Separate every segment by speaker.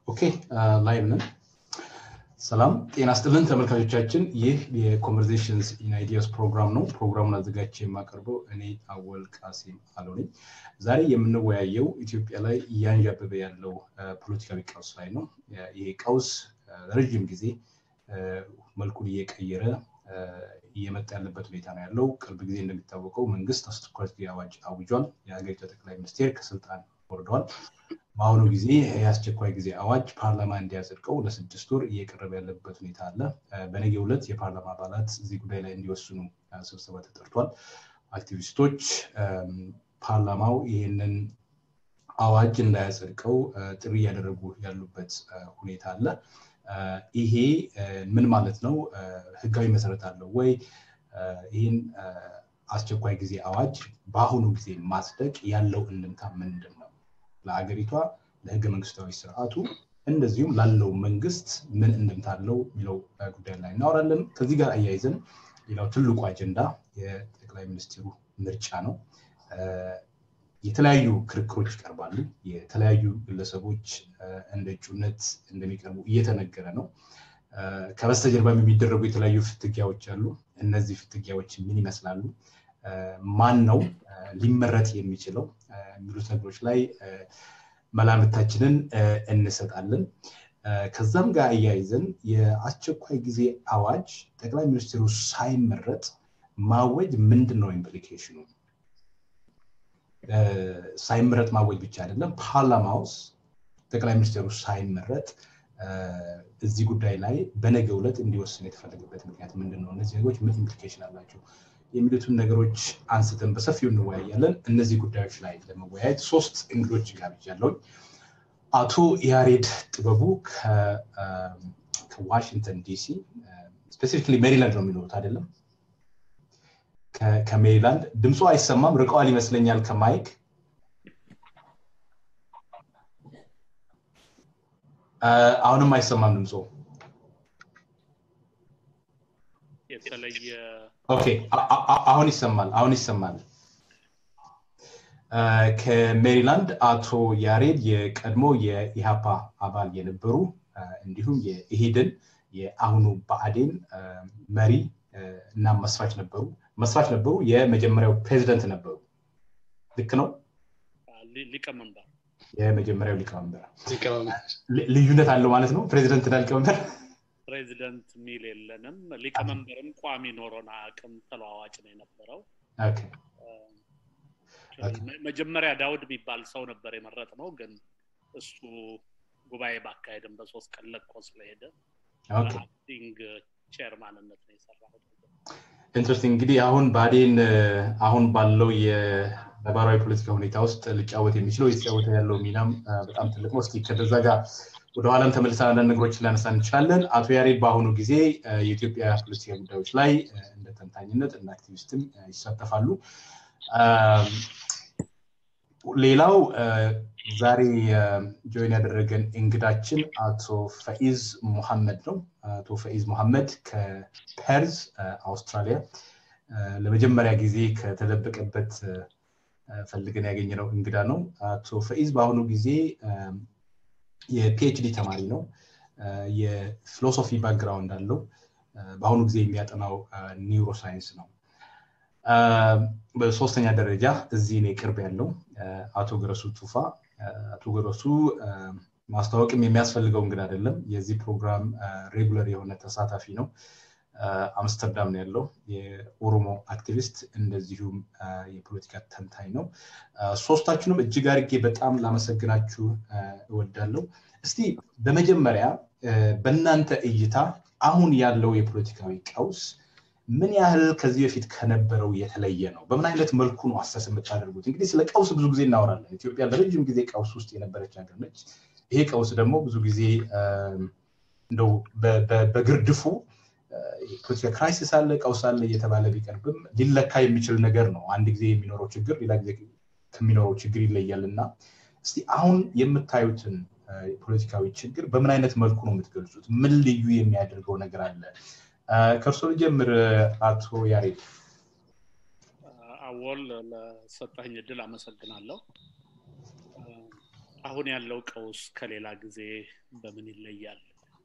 Speaker 1: ኦኬ ላይቭ ነን። ሰላም ጤና ስጥልን ተመልካቾቻችን፣ ይህ የኮንቨርዜሽንስ ኢን አይዲያስ ፕሮግራም ነው። ፕሮግራሙን አዘጋጅቼ የማቀርበው እኔ አወል ቃሲም አለው ነኝ። ዛሬ የምንወያየው ኢትዮጵያ ላይ እያንዣበበ ያለው ፖለቲካዊ ቀውስ ላይ ነው። ይሄ ቀውስ ረዥም ጊዜ መልኩን እየቀየረ እየመጣ ያለበት ሁኔታ ነው ያለው። ቅርብ ጊዜ እንደሚታወቀው መንግስት አስቸኳይ ጊዜ አዋጅ አውጇል። የሀገሪቱ ጠቅላይ ሚኒስቴር ከስልጣን ወርደዋል። በአሁኑ ጊዜ የአስቸኳይ ጊዜ አዋጅ ፓርላማ እንዲያጸድቀው ለስድስት ወር እየቀረበ ያለበት ሁኔታ አለ። በነገ ዕለት የፓርላማ አባላት እዚህ ጉዳይ ላይ እንዲወስኑ ስብሰባ ተጠርቷል። አክቲቪስቶች ፓርላማው ይህንን አዋጅ እንዳያጸድቀው ጥሪ እያደረጉ ያሉበት ሁኔታ አለ። ይሄ ምን ማለት ነው? ህጋዊ መሰረት አለው ወይ? ይህን አስቸኳይ ጊዜ አዋጅ በአሁኑ ጊዜ ማጽደቅ ያለው እንድምታ ምንድን ነው? ለሀገሪቷ፣ ለህገ መንግስታዊ ስርዓቱ እንደዚሁም ላለው መንግስት ምን እንድምታ አለው የሚለው ጉዳይ ላይ እናወራለን። ከዚህ ጋር አያይዘን ሌላው ትልቁ አጀንዳ የጠቅላይ ሚኒስትሩ ምርጫ ነው። የተለያዩ ክርክሮች ይቀርባሉ። የተለያዩ ግለሰቦች እንደ እጩነት እንደሚቀርቡ እየተነገረ ነው። ከበስተጀርባም የሚደረጉ የተለያዩ ፍትጊያዎች አሉ። እነዚህ ፍትጊያዎች ምን ይመስላሉ? ማን ነው ሊመረጥ የሚችለው? የሚሉት ነገሮች ላይ መላምታችንን እንሰጣለን። ከዛም ጋር አያይዘን የአስቸኳይ ጊዜ አዋጅ ጠቅላይ ሚኒስትሩ ሳይመረጥ ማወጅ ምንድን ነው ኢምፕሊኬሽኑ? ሳይመረጥ ማወጅ ብቻ አይደለም፣ ፓርላማ ውስጥ ጠቅላይ ሚኒስትሩ ሳይመረጥ እዚህ ጉዳይ ላይ በነገ ዕለት እንዲወስን የተፈለገበት ምክንያት ምንድን ነው? እነዚህ ነገሮች ምን ኢምፕሊኬሽን አላቸው? የሚሉትን ነገሮች አንስተን በሰፊው እንወያያለን። እነዚህ ጉዳዮች ላይ ለመወያየት ሶስት እንግዶች ጋብዣለሁ። አቶ ያሬድ ጥበቡ ከዋሽንግተን ዲሲ ስፔሲፊክሊ ሜሪላንድ ነው የሚኖሩት አይደለም? ከሜሪላንድ ድምፁ አይሰማም፣ ርቀዋል ይመስለኛል ከማይክ አሁንም አይሰማም ድምፁ።
Speaker 2: የተለየ
Speaker 1: ኦኬ፣ አሁን ይሰማል፣ አሁን ይሰማል። ከሜሪላንድ አቶ ያሬድ የቀድሞ የኢሃፓ አባል የነበሩ እንዲሁም የኢሂድን የአሁኑ ብአዴን መሪ እና መስራች ነበሩ መስራች ነበሩ። የመጀመሪያው ፕሬዚደንት ነበሩ። ልክ ነው።
Speaker 2: ሊቀመንበር
Speaker 1: የመጀመሪያው ሊቀመንበር ልዩነት አለው ማለት ነው። ፕሬዚደንት እና ሊቀመንበር
Speaker 2: ፕሬዚደንት ሚል የለንም። ሊቀመንበርም ቋሚ ኖሮን አቅም ተለዋዋጭ ነው የነበረው። መጀመሪያ ዳውድ የሚባል ሰው ነበር የመረጥ ነው፣ ግን እሱ ጉባኤ ባካሄድም በሶስት ቀን ለቆ ስለሄደ አክቲንግ ቼርማንነት ነው የሰራሁት።
Speaker 1: ኢንትረስቲንግ እንግዲህ አሁን ብአዴን አሁን ባለው የነባራዊ ፖለቲካ ሁኔታ ውስጥ ሊጫወት የሚችለው የተጫወተ ያለው ሚናም በጣም ትልቅ ነው። እስኪ ከዛ ጋር ወደኋላም ተመልሰን አንዳንድ ነገሮችን ላነሳ እንችላለን። አቶ ያሬድ በአሁኑ ጊዜ የኢትዮጵያ ፖለቲካ ጉዳዮች ላይ እንደ ተንታኝነት እንደ አክቲቪስትም ይሳተፋሉ። ሌላው ዛሬ ጆይን ያደረገን እንግዳችን አቶ ፈኢዝ ሙሐመድ ነው። አቶ ፈኢዝ ሙሐመድ ከፐርዝ አውስትራሊያ ለመጀመሪያ ጊዜ ከተደበቀበት ፈልገን ያገኘነው እንግዳ ነው። አቶ ፈኢዝ በአሁኑ ጊዜ የፒኤችዲ ተማሪ ነው። የፊሎሶፊ ባክግራውንድ አለው። በአሁኑ ጊዜ የሚያጠናው ኒውሮሳይንስ ነው። በሶስተኛ ደረጃ እዚህ እኔ ቅርብ ያለው አቶ ገረሱ ቱፋ አቶ ገረሱ ማስታወቅም የሚያስፈልገው እንግዳ አይደለም። የዚህ ፕሮግራም ሬጉለር የሆነ ተሳታፊ ነው። አምስተርዳም ነው ያለው። የኦሮሞ አክቲቪስት እንደዚሁም የፖለቲካ ተንታኝ ነው። ሶስታችሁንም እጅግ አድርጌ በጣም ላመሰግናችሁ እወዳለሁ። እስቲ በመጀመሪያ በእናንተ እይታ አሁን ያለው የፖለቲካዊ ቀውስ ምን ያህል ከዚህ በፊት ከነበረው የተለየ ነው? በምን አይነት መልኩ ነው አሰስ የምታደርጉት? እንግዲህ ስለ ቀውስ ብዙ ጊዜ እናወራለን። ኢትዮጵያ ለረጅም ጊዜ ቀውስ ውስጥ የነበረች ሀገር ነች። ይሄ ቀውስ ደግሞ ብዙ ጊዜ እንደው በግርድፉ የፖለቲካ ክራይሲስ አለ፣ ቀውስ አለ እየተባለ ቢቀርብም ሊለካ የሚችል ነገር ነው። አንድ ጊዜ የሚኖረው ችግር ሌላ ጊዜ ከሚኖረው ችግር ይለያል እና እስቲ አሁን የምታዩትን የፖለቲካዊ ችግር በምን አይነት መልኩ ነው የምትገልጹት? ምን ልዩ የሚያደርገው ነገር አለ? ከእርሶ ልጀምር። አቶ ያሬድ።
Speaker 2: አወል ለሰጠኝ እድል አመሰግናለሁ። አሁን ያለው ቀውስ ከሌላ ጊዜ በምን ይለያል?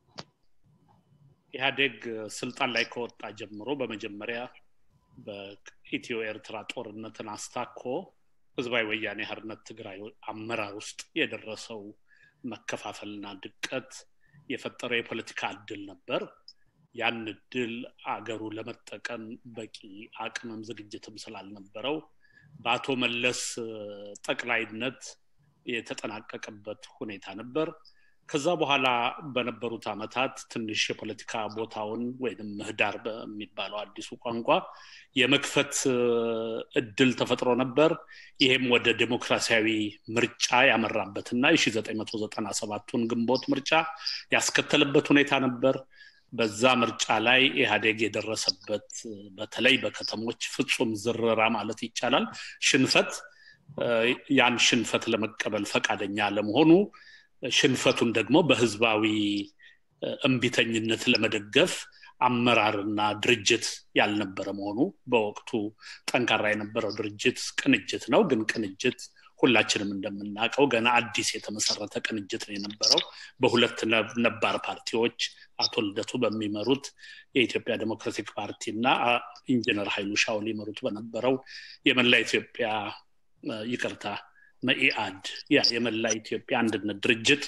Speaker 2: ኢህአዴግ ስልጣን ላይ ከወጣ ጀምሮ በመጀመሪያ በኢትዮ ኤርትራ ጦርነትን አስታኮ ህዝባዊ ወያኔ ሓርነት ትግራይ አመራር ውስጥ የደረሰው መከፋፈልና ድቀት የፈጠረው የፖለቲካ እድል ነበር። ያን እድል አገሩ ለመጠቀም በቂ አቅምም ዝግጅትም ስላልነበረው በአቶ መለስ ጠቅላይነት የተጠናቀቀበት ሁኔታ ነበር። ከዛ በኋላ በነበሩት ዓመታት ትንሽ የፖለቲካ ቦታውን ወይም ምህዳር በሚባለው አዲሱ ቋንቋ የመክፈት እድል ተፈጥሮ ነበር። ይሄም ወደ ዴሞክራሲያዊ ምርጫ ያመራበትና የ1997ቱን ግንቦት ምርጫ ያስከተለበት ሁኔታ ነበር። በዛ ምርጫ ላይ ኢህአዴግ የደረሰበት በተለይ በከተሞች ፍጹም ዝርራ ማለት ይቻላል ሽንፈት ያን ሽንፈት ለመቀበል ፈቃደኛ ለመሆኑ ሽንፈቱን ደግሞ በህዝባዊ እምቢተኝነት ለመደገፍ አመራርና ድርጅት ያልነበረ መሆኑ በወቅቱ ጠንካራ የነበረው ድርጅት ቅንጅት ነው። ግን ቅንጅት ሁላችንም እንደምናውቀው ገና አዲስ የተመሰረተ ቅንጅት ነው የነበረው በሁለት ነባር ፓርቲዎች አቶ ልደቱ በሚመሩት የኢትዮጵያ ዴሞክራቲክ ፓርቲ እና ኢንጂነር ኃይሉ ሻውል ይመሩት በነበረው የመላ ኢትዮጵያ ይቅርታ መኢአድ ያ የመላ ኢትዮጵያ አንድነት ድርጅት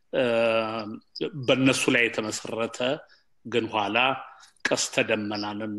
Speaker 2: በእነሱ ላይ የተመሰረተ ግን ኋላ ቀስተ ደመናንና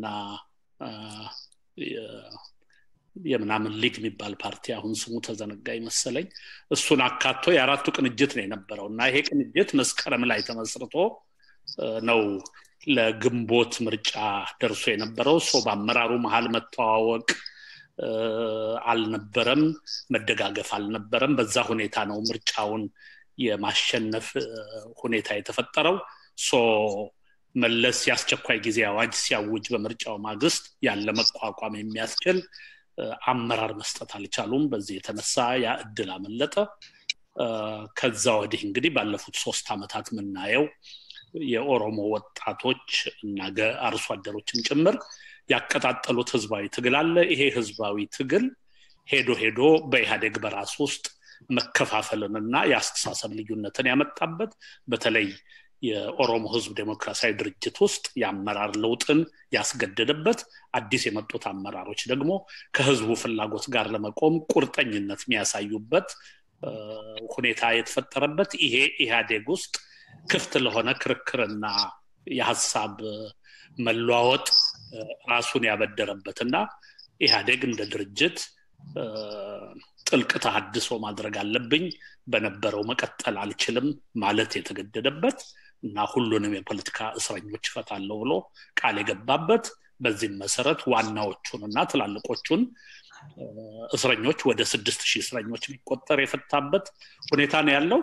Speaker 2: የምናምን ሊግ የሚባል ፓርቲ አሁን ስሙ ተዘነጋ ይመሰለኝ እሱን አካቶ የአራቱ ቅንጅት ነው የነበረው እና ይሄ ቅንጅት መስከረም ላይ ተመስርቶ ነው ለግንቦት ምርጫ ደርሶ የነበረው ሰው በአመራሩ መሀል መተዋወቅ አልነበረም፣ መደጋገፍ አልነበረም። በዛ ሁኔታ ነው ምርጫውን የማሸነፍ ሁኔታ የተፈጠረው። ሶ መለስ የአስቸኳይ ጊዜ አዋጅ ሲያውጅ በምርጫው ማግስት ያለ መቋቋም የሚያስችል አመራር መስጠት አልቻሉም። በዚህ የተነሳ ያ እድል አመለጠ። ከዛ ወዲህ እንግዲህ ባለፉት ሶስት ዓመታት የምናየው የኦሮሞ ወጣቶች እና አርሶ አደሮችን ጭምር ያቀጣጠሉት ህዝባዊ ትግል አለ። ይሄ ህዝባዊ ትግል ሄዶ ሄዶ በኢህአዴግ በራስ ውስጥ መከፋፈልንና የአስተሳሰብ ልዩነትን ያመጣበት በተለይ የኦሮሞ ህዝብ ዴሞክራሲያዊ ድርጅት ውስጥ የአመራር ለውጥን ያስገደደበት አዲስ የመጡት አመራሮች ደግሞ ከህዝቡ ፍላጎት ጋር ለመቆም ቁርጠኝነት የሚያሳዩበት ሁኔታ የተፈጠረበት ይሄ ኢህአዴግ ውስጥ ክፍት ለሆነ ክርክርና የሀሳብ መለዋወጥ ራሱን ያበደረበት እና ኢህአዴግ እንደ ድርጅት ጥልቅ ተሃድሶ ማድረግ አለብኝ በነበረው መቀጠል አልችልም ማለት የተገደደበት እና ሁሉንም የፖለቲካ እስረኞች እፈታለሁ ብሎ ቃል የገባበት በዚህም መሰረት ዋናዎቹን እና ትላልቆቹን እስረኞች ወደ ስድስት ሺህ እስረኞች የሚቆጠር የፈታበት ሁኔታ ነው ያለው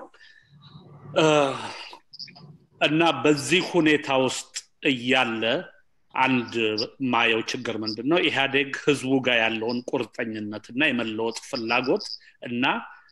Speaker 2: እና በዚህ ሁኔታ ውስጥ እያለ አንድ ማየው ችግር ምንድን ነው ኢህአዴግ ህዝቡ ጋር ያለውን ቁርጠኝነት እና የመለወጥ ፍላጎት እና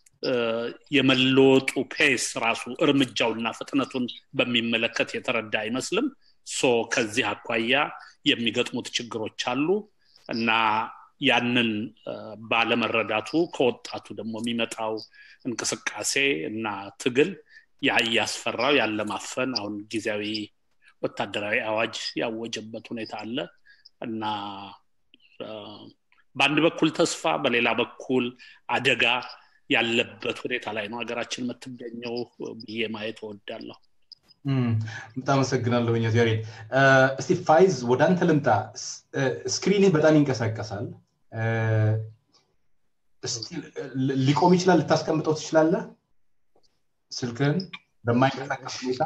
Speaker 2: የመለወጡ ፔስ ራሱ እርምጃውና ፍጥነቱን በሚመለከት የተረዳ አይመስልም ሶ ከዚህ አኳያ የሚገጥሙት ችግሮች አሉ እና ያንን ባለመረዳቱ ከወጣቱ ደግሞ የሚመጣው እንቅስቃሴ እና ትግል ያ እያስፈራው ያለማፈን አሁን ጊዜያዊ ወታደራዊ አዋጅ ያወጀበት ሁኔታ አለ እና በአንድ በኩል ተስፋ በሌላ በኩል አደጋ ያለበት ሁኔታ ላይ ነው ሀገራችን የምትገኘው ብዬ ማየት እወዳለሁ
Speaker 1: በጣም አመሰግናለሁ ያሬድ እስቲ ፋይዝ ወደ አንተ ልምጣ ስክሪንህ በጣም ይንቀሳቀሳል ሊቆም ይችላል ልታስቀምጠው ትችላለህ ስልክህን በማይንቀሳቀስ ሁኔታ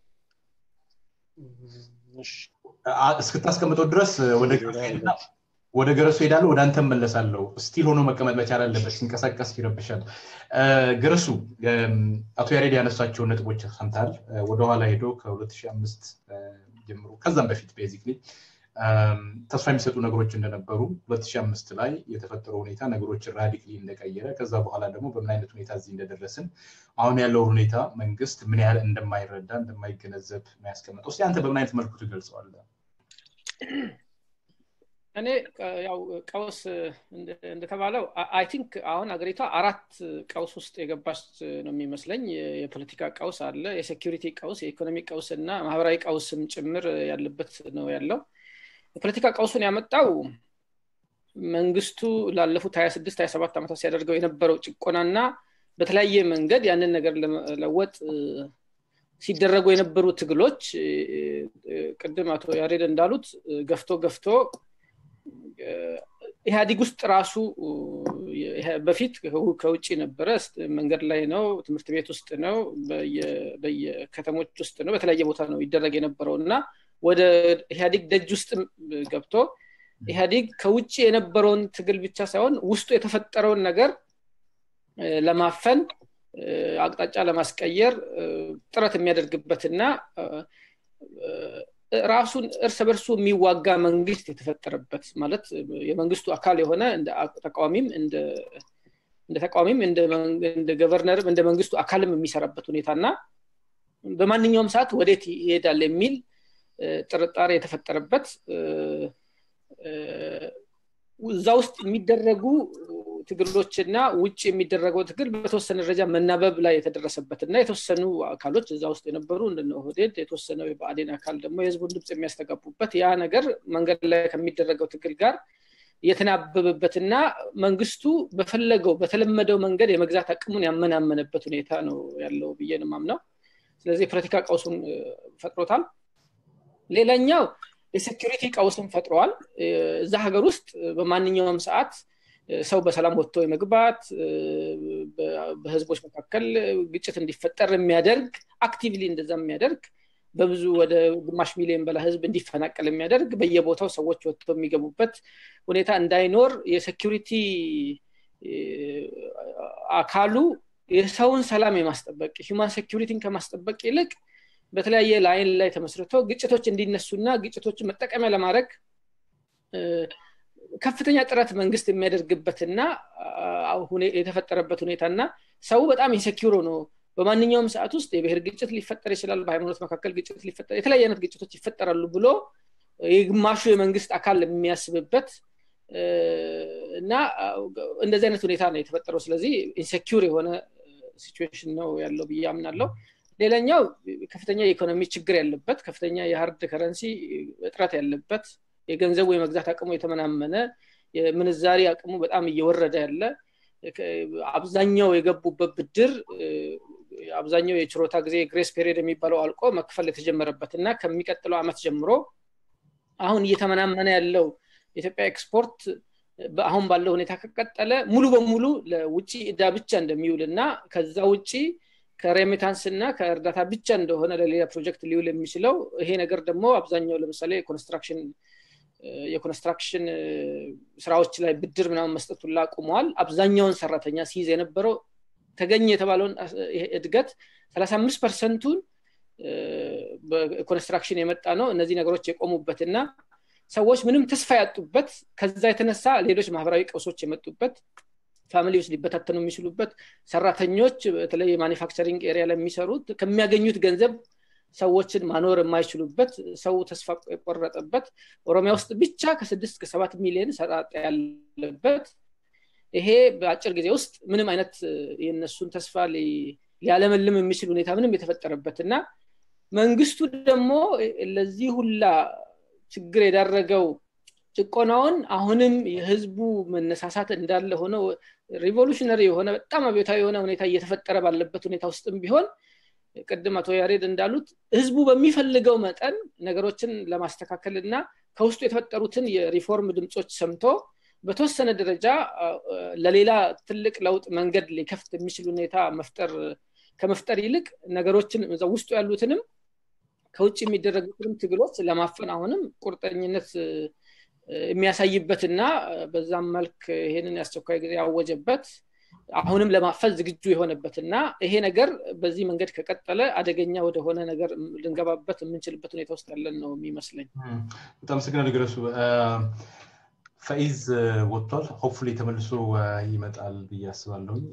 Speaker 1: እስክታስቀምጠው ድረስ ወደ ገረሱ ሄዳለሁ ወደ አንተ መለሳለሁ ስቲል ሆኖ መቀመጥ መቻል አለበት ሲንቀሳቀስ ይረብሻል ገረሱ አቶ ያሬድ ያነሳቸውን ነጥቦች ሰምታል ወደኋላ ሄዶ ከ2005 ጀምሮ ከዛም በፊት ቤዚክሊ ተስፋ የሚሰጡ ነገሮች እንደነበሩ 2005 ላይ የተፈጠረው ሁኔታ ነገሮችን ራዲክሊ እንደቀየረ ከዛ በኋላ ደግሞ በምን አይነት ሁኔታ እዚህ እንደደረስን አሁን ያለው ሁኔታ መንግስት ምን ያህል እንደማይረዳ እንደማይገነዘብ ነው ያስቀመጠው እስቲ አንተ በምን አይነት መልኩ ትገልጸዋለ
Speaker 3: እኔ ያው ቀውስ እንደተባለው አይ ቲንክ አሁን አገሪቷ አራት ቀውስ ውስጥ የገባች ነው የሚመስለኝ የፖለቲካ ቀውስ አለ የሴኪሪቲ ቀውስ የኢኮኖሚ ቀውስ እና ማህበራዊ ቀውስም ጭምር ያለበት ነው ያለው የፖለቲካ ቀውሱን ያመጣው መንግስቱ ላለፉት ሀያ ስድስት ሀያ ሰባት ዓመታት ሲያደርገው የነበረው ጭቆናና በተለያየ መንገድ ያንን ነገር ለመለወጥ ሲደረጉ የነበሩ ትግሎች ቅድም አቶ ያሬድ እንዳሉት ገፍቶ ገፍቶ ኢህአዲግ ውስጥ ራሱ በፊት ከውጭ ነበረ መንገድ ላይ ነው ትምህርት ቤት ውስጥ ነው በየከተሞች ውስጥ ነው በተለያየ ቦታ ነው ይደረግ የነበረው እና ወደ ኢህአዲግ ደጅ ውስጥ ገብቶ ኢህአዲግ ከውጭ የነበረውን ትግል ብቻ ሳይሆን ውስጡ የተፈጠረውን ነገር ለማፈን አቅጣጫ ለማስቀየር ጥረት የሚያደርግበትና ራሱን እርስ በርሱ የሚዋጋ መንግስት የተፈጠረበት ማለት የመንግስቱ አካል የሆነ ተቃዋሚም እንደ ተቃዋሚም እንደ ገቨርነርም እንደ መንግስቱ አካልም የሚሰራበት ሁኔታ እና በማንኛውም ሰዓት ወዴት ይሄዳል የሚል ጥርጣሬ የተፈጠረበት እዛ ውስጥ የሚደረጉ ትግሎችና ውጭ የሚደረገው ትግል በተወሰነ ደረጃ መናበብ ላይ የተደረሰበት እና የተወሰኑ አካሎች እዛ ውስጥ የነበሩ እንደነ ኦህዴድ የተወሰነው የብአዴን አካል ደግሞ የህዝቡን ድምፅ የሚያስተጋቡበት ያ ነገር መንገድ ላይ ከሚደረገው ትግል ጋር የተናበበበትና መንግስቱ በፈለገው በተለመደው መንገድ የመግዛት አቅሙን ያመናመነበት ሁኔታ ነው ያለው ብዬ ነው ማምነው ስለዚህ የፖለቲካ ቀውሱን ፈጥሮታል ሌላኛው የሴኪሪቲ ቀውስን ፈጥረዋል እዛ ሀገር ውስጥ በማንኛውም ሰዓት ሰው በሰላም ወጥቶ የመግባት በህዝቦች መካከል ግጭት እንዲፈጠር የሚያደርግ አክቲቭሊ እንደዛ የሚያደርግ በብዙ ወደ ግማሽ ሚሊዮን በላይ ህዝብ እንዲፈናቀል የሚያደርግ በየቦታው ሰዎች ወጥቶ የሚገቡበት ሁኔታ እንዳይኖር የሴኪሪቲ አካሉ የሰውን ሰላም የማስጠበቅ ሂማን ሴኪሪቲን ከማስጠበቅ ይልቅ በተለያየ ላይን ላይ ተመስርቶ ግጭቶች እንዲነሱና ግጭቶችን መጠቀሚያ ለማድረግ ከፍተኛ ጥረት መንግስት የሚያደርግበትና የተፈጠረበት ሁኔታ እና ሰው በጣም ኢንሴኪሮ ነው በማንኛውም ሰዓት ውስጥ የብሔር ግጭት ሊፈጠር ይችላል በሃይማኖት መካከል ግጭት ሊፈጠር የተለያየ አይነት ግጭቶች ይፈጠራሉ ብሎ የግማሹ የመንግስት አካል የሚያስብበት እና እንደዚህ አይነት ሁኔታ ነው የተፈጠረው ስለዚህ ኢንሴኪር የሆነ ሲቹዌሽን ነው ያለው ብዬ አምናለው ሌላኛው ከፍተኛ የኢኮኖሚ ችግር ያለበት ከፍተኛ የሀርድ ከረንሲ እጥረት ያለበት የገንዘቡ የመግዛት አቅሙ የተመናመነ የምንዛሪ አቅሙ በጣም እየወረደ ያለ አብዛኛው የገቡበት ብድር አብዛኛው የችሮታ ጊዜ ግሬስ ፔሪድ የሚባለው አልቆ መክፈል የተጀመረበት እና ከሚቀጥለው አመት ጀምሮ አሁን እየተመናመነ ያለው የኢትዮጵያ ኤክስፖርት አሁን ባለው ሁኔታ ከቀጠለ ሙሉ በሙሉ ለውጭ እዳ ብቻ እንደሚውል እና ከዛ ውጭ ከሬሚታንስ እና ከእርዳታ ብቻ እንደሆነ ለሌላ ፕሮጀክት ሊውል የሚችለው ይሄ ነገር ደግሞ አብዛኛው ለምሳሌ ኮንስትራክሽን የኮንስትራክሽን ስራዎች ላይ ብድር ምናምን መስጠቱን ላቁመዋል አብዛኛውን ሰራተኛ ሲይዝ የነበረው ተገኘ የተባለውን እድገት 35 ፐርሰንቱን በኮንስትራክሽን የመጣ ነው እነዚህ ነገሮች የቆሙበት እና ሰዎች ምንም ተስፋ ያጡበት ከዛ የተነሳ ሌሎች ማህበራዊ ቀውሶች የመጡበት ፋሚሊዎች ሊበታተኑ የሚችሉበት ሰራተኞች በተለይ የማኒፋክቸሪንግ ኤሪያ ላይ የሚሰሩት ከሚያገኙት ገንዘብ ሰዎችን ማኖር የማይችሉበት ሰው ተስፋ የቆረጠበት ኦሮሚያ ውስጥ ብቻ ከስድስት ከሰባት ሚሊዮን ሰጣጣ ያለበት ይሄ በአጭር ጊዜ ውስጥ ምንም አይነት የነሱን ተስፋ ሊያለመልም የሚችል ሁኔታ ምንም የተፈጠረበት እና መንግስቱ ደግሞ ለዚህ ሁላ ችግር የዳረገው ጭቆናውን አሁንም የህዝቡ መነሳሳት እንዳለ ሆነ ሪቮሉሽነሪ የሆነ በጣም አብዮታዊ የሆነ ሁኔታ እየተፈጠረ ባለበት ሁኔታ ውስጥም ቢሆን ቅድም አቶ ያሬድ እንዳሉት ህዝቡ በሚፈልገው መጠን ነገሮችን ለማስተካከል እና ከውስጡ የተፈጠሩትን የሪፎርም ድምፆች ሰምቶ በተወሰነ ደረጃ ለሌላ ትልቅ ለውጥ መንገድ ሊከፍት የሚችል ሁኔታ መፍጠር ከመፍጠር ይልቅ ነገሮችን ውስጡ ያሉትንም ከውጭ የሚደረጉትንም ትግሎች ለማፈን አሁንም ቁርጠኝነት የሚያሳይበትና በዛም መልክ ይሄንን የአስቸኳይ ጊዜ ያወጀበት አሁንም ለማፈል ዝግጁ የሆነበት እና ይሄ ነገር በዚህ መንገድ ከቀጠለ አደገኛ ወደሆነ ነገር ልንገባበት የምንችልበት ሁኔታ ውስጥ ያለን ነው የሚመስለኝ
Speaker 1: በጣም ስግና ነገረሱ ፈኢዝ ወጥቷል ሆፕፉሊ ተመልሶ ይመጣል ብዬ አስባለሁኝ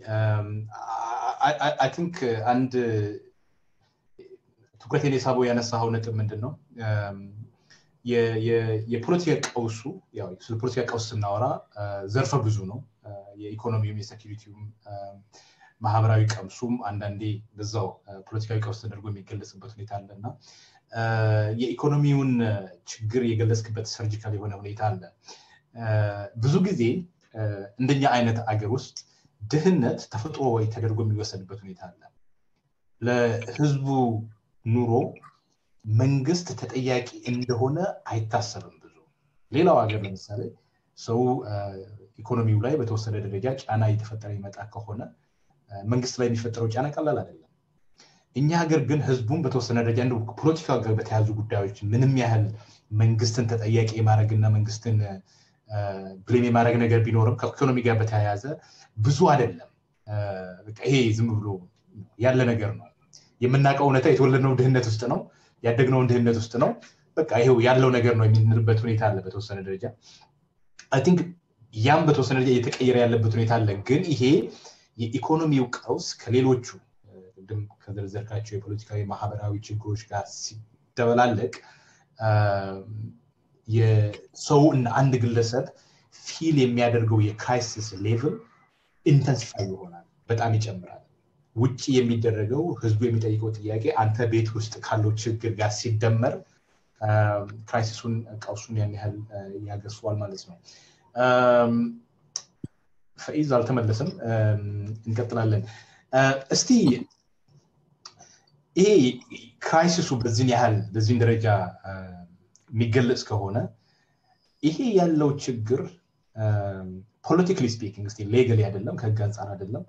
Speaker 1: አይ ቲንክ አንድ ትኩረቴን የሳበው ያነሳኸው ነጥብ ምንድን ነው የፖለቲካ ቀውሱ ስለ ፖለቲካ ቀውስ ስናወራ ዘርፈ ብዙ ነው የኢኮኖሚውም የሴኪሪቲውም ማህበራዊ ቀውሱም አንዳንዴ በዛው ፖለቲካዊ ቀውስ ተደርጎ የሚገለጽበት ሁኔታ አለ እና የኢኮኖሚውን ችግር የገለጽክበት ሰርጂካል የሆነ ሁኔታ አለ ብዙ ጊዜ እንደኛ አይነት አገር ውስጥ ድህነት ተፈጥሮ ወይ ተደርጎ የሚወሰድበት ሁኔታ አለ ለህዝቡ ኑሮ መንግስት ተጠያቂ እንደሆነ አይታሰብም ብዙ ሌላው ሀገር ለምሳሌ ሰው ኢኮኖሚው ላይ በተወሰነ ደረጃ ጫና እየተፈጠረ ይመጣ ከሆነ መንግስት ላይ የሚፈጠረው ጫና ቀላል አይደለም እኛ ሀገር ግን ህዝቡን በተወሰነ ደረጃ እንደ ፖለቲካ ጋር በተያዙ ጉዳዮች ምንም ያህል መንግስትን ተጠያቂ የማድረግና መንግስትን ብሌም የማድረግ ነገር ቢኖርም ከኢኮኖሚ ጋር በተያያዘ ብዙ አይደለም ይሄ ዝም ብሎ ያለ ነገር ነው የምናውቀው እውነታ የተወለድነው ድህነት ውስጥ ነው ያደግነውን ድህነት ውስጥ ነው በቃ ይሄው ያለው ነገር ነው የምንልበት ሁኔታ አለ በተወሰነ ደረጃ አይ ቲንክ ያም በተወሰነ ደረጃ እየተቀየረ ያለበት ሁኔታ አለ ግን ይሄ የኢኮኖሚው ቀውስ ከሌሎቹ ቅድም ከዘርዘርካቸው የፖለቲካዊ ማህበራዊ ችግሮች ጋር ሲደበላለቅ የሰው እና አንድ ግለሰብ ፊል የሚያደርገው የክራይሲስ ሌቭል ኢንተንሲፋይ ይሆናል በጣም ይጨምራል ውጭ የሚደረገው ህዝቡ የሚጠይቀው ጥያቄ አንተ ቤት ውስጥ ካለው ችግር ጋር ሲደመር ክራይሲሱን ቀውሱን ያን ያህል ያገርሰዋል ማለት ነው ፈኢዝ አልተመለሰም እንቀጥላለን እስቲ ይሄ ክራይሲሱ በዚህን ያህል በዚህን ደረጃ የሚገለጽ ከሆነ ይሄ ያለው ችግር ፖለቲካሊ ስፒኪንግ ስ ሌገሊ አይደለም ከህግ አንጻር አይደለም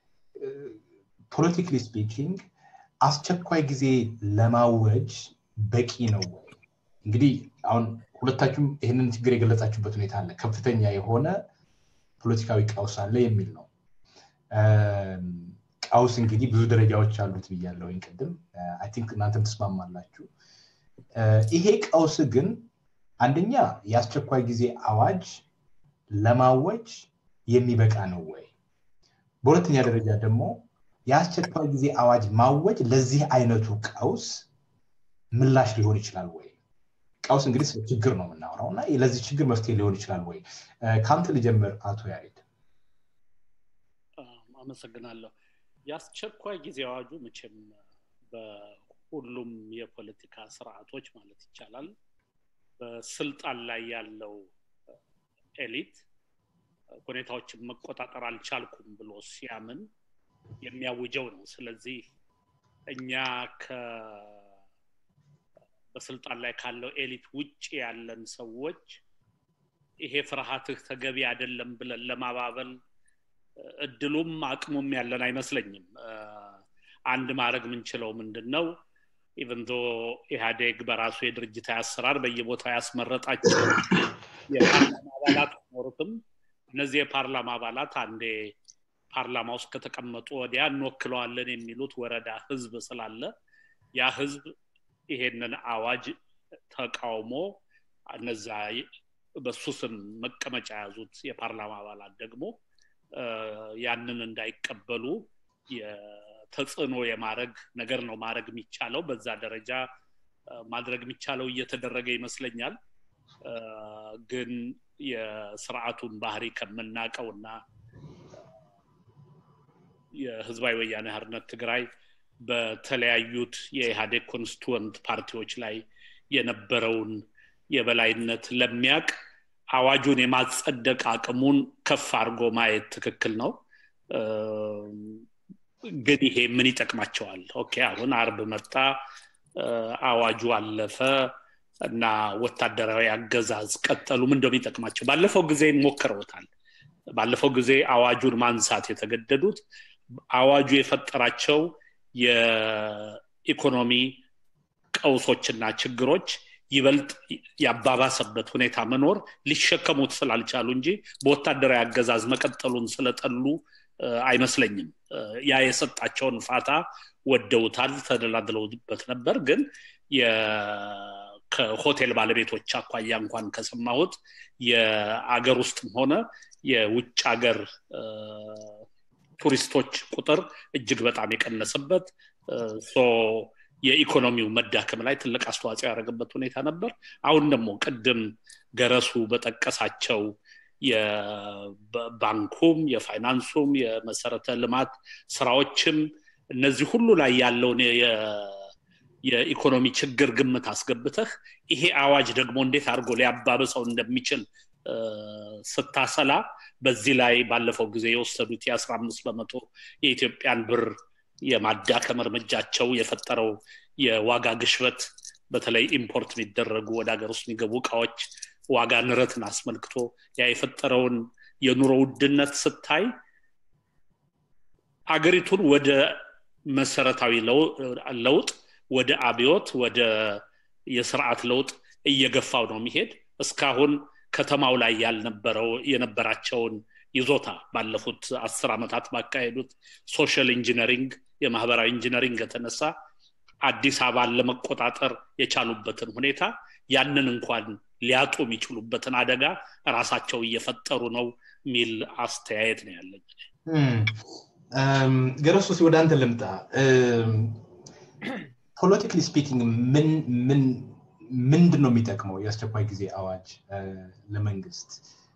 Speaker 1: ፖለቲካሊ ስፒኪንግ አስቸኳይ ጊዜ ለማወጅ በቂ ነው ወይ እንግዲህ አሁን ሁለታችሁም ይህንን ችግር የገለጻችሁበት ሁኔታ አለ ከፍተኛ የሆነ ፖለቲካዊ ቀውስ አለ የሚል ነው ቀውስ እንግዲህ ብዙ ደረጃዎች አሉት ብያለሁ ቅድም አይ ቲንክ እናንተም ትስማማላችሁ ይሄ ቀውስ ግን አንደኛ የአስቸኳይ ጊዜ አዋጅ ለማወጅ የሚበቃ ነው ወይ በሁለተኛ ደረጃ ደግሞ የአስቸኳይ ጊዜ አዋጅ ማወጅ ለዚህ አይነቱ ቀውስ ምላሽ ሊሆን ይችላል ወይ ቀውስ እንግዲህ ስለ ችግር ነው የምናወራው እና ለዚህ ችግር መፍትሄ ሊሆን ይችላል ወይ ከአንተ ልጀምር አቶ ያሬድ
Speaker 2: አመሰግናለሁ የአስቸኳይ ጊዜ አዋጁ መቼም በሁሉም የፖለቲካ ስርዓቶች ማለት ይቻላል በስልጣን ላይ ያለው ኤሊት ሁኔታዎችን መቆጣጠር አልቻልኩም ብሎ ሲያምን የሚያውጀው ነው ስለዚህ እኛ በስልጣን ላይ ካለው ኤሊት ውጭ ያለን ሰዎች ይሄ ፍርሃትህ ተገቢ አይደለም ብለን ለማባበል እድሉም አቅሙም ያለን አይመስለኝም አንድ ማድረግ የምንችለው ምንድን ነው ኢቨን ዶ ኢህአዴግ በራሱ የድርጅታዊ አሰራር በየቦታው ያስመረጣቸው የፓርላማ አባላት ኖሩትም እነዚህ የፓርላማ አባላት አንዴ ፓርላማ ውስጥ ከተቀመጡ ወዲያ እንወክለዋለን የሚሉት ወረዳ ህዝብ ስላለ ያ ህዝብ ይሄንን አዋጅ ተቃውሞ እነዛ በሱ ስም መቀመጫ የያዙት የፓርላማ አባላት ደግሞ ያንን እንዳይቀበሉ ተጽዕኖ የማድረግ ነገር ነው ማድረግ የሚቻለው በዛ ደረጃ ማድረግ የሚቻለው እየተደረገ ይመስለኛል ግን የስርዓቱን ባህሪ ከምናቀው እና የህዝባዊ ወያኔ ሀርነት ትግራይ በተለያዩት የኢህአዴግ ኮንስቲቱወንት ፓርቲዎች ላይ የነበረውን የበላይነት ለሚያቅ አዋጁን የማጸደቅ አቅሙን ከፍ አድርጎ ማየት ትክክል ነው ግን ይሄ ምን ይጠቅማቸዋል ኦኬ አሁን አርብ መጣ አዋጁ አለፈ እና ወታደራዊ አገዛዝ ቀጠሉ ምን እንደሆነ ይጠቅማቸው ባለፈው ጊዜ ሞክረውታል ባለፈው ጊዜ አዋጁን ማንሳት የተገደዱት አዋጁ የፈጠራቸው የኢኮኖሚ ቀውሶችና ችግሮች ይበልጥ ያባባሰበት ሁኔታ መኖር ሊሸከሙት ስላልቻሉ እንጂ በወታደራዊ አገዛዝ መቀጠሉን ስለጠሉ አይመስለኝም ያ የሰጣቸውን ፋታ ወደውታል ተደላድለውበት ነበር ግን ከሆቴል ባለቤቶች አኳያ እንኳን ከሰማሁት የአገር ውስጥም ሆነ የውጭ ሀገር ቱሪስቶች ቁጥር እጅግ በጣም የቀነሰበት የኢኮኖሚው መዳከም ላይ ትልቅ አስተዋጽኦ ያደረገበት ሁኔታ ነበር አሁን ደግሞ ቅድም ገረሱ በጠቀሳቸው የባንኩም የፋይናንሱም የመሰረተ ልማት ስራዎችም እነዚህ ሁሉ ላይ ያለውን የኢኮኖሚ ችግር ግምት አስገብተህ ይሄ አዋጅ ደግሞ እንዴት አድርጎ ሊያባብሰው እንደሚችል ስታሰላ በዚህ ላይ ባለፈው ጊዜ የወሰዱት የአስራ አምስት በመቶ የኢትዮጵያን ብር የማዳከም እርምጃቸው የፈጠረው የዋጋ ግሽበት በተለይ ኢምፖርት የሚደረጉ ወደ ሀገር ውስጥ የሚገቡ እቃዎች ዋጋ ንረትን አስመልክቶ ያ የፈጠረውን የኑሮ ውድነት ስታይ አገሪቱን ወደ መሰረታዊ ለውጥ ወደ አብዮት ወደ የስርዓት ለውጥ እየገፋው ነው የሚሄድ እስካሁን ከተማው ላይ ያልነበረው የነበራቸውን ይዞታ ባለፉት አስር ዓመታት ባካሄዱት ሶሻል ኢንጂነሪንግ የማህበራዊ ኢንጂነሪንግ የተነሳ አዲስ አበባን ለመቆጣጠር የቻሉበትን ሁኔታ ያንን እንኳን ሊያጡ የሚችሉበትን አደጋ ራሳቸው እየፈጠሩ ነው የሚል አስተያየት ነው ያለኝ
Speaker 1: ገረሱ ወደ አንተ ልምጣ ፖለቲካሊ ስፒኪንግ ምን ምንድን ነው የሚጠቅመው የአስቸኳይ ጊዜ አዋጅ ለመንግስት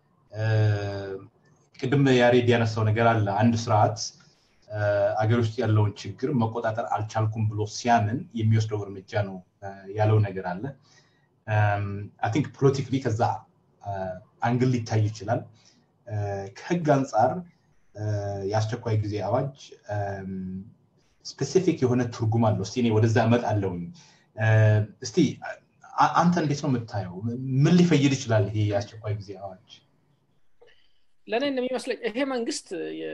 Speaker 1: ቅድም ያሬድ ያነሳው ነገር አለ አንድ ስርዓት አገር ውስጥ ያለውን ችግር መቆጣጠር አልቻልኩም ብሎ ሲያምን የሚወስደው እርምጃ ነው ያለው ነገር አለ አይ ቲንክ ፖለቲካሊ ከዛ አንግል ሊታይ ይችላል ከህግ አንጻር የአስቸኳይ ጊዜ አዋጅ ስፔሲፊክ የሆነ ትርጉም አለው እስቲ እኔ ወደዛ እመጣለሁኝ እስቲ አንተ እንዴት ነው የምታየው ምን ሊፈይድ ይችላል ይሄ የአስቸኳይ ጊዜ አዋጅ
Speaker 3: ለእኔ እንደሚመስለኝ ይሄ መንግስት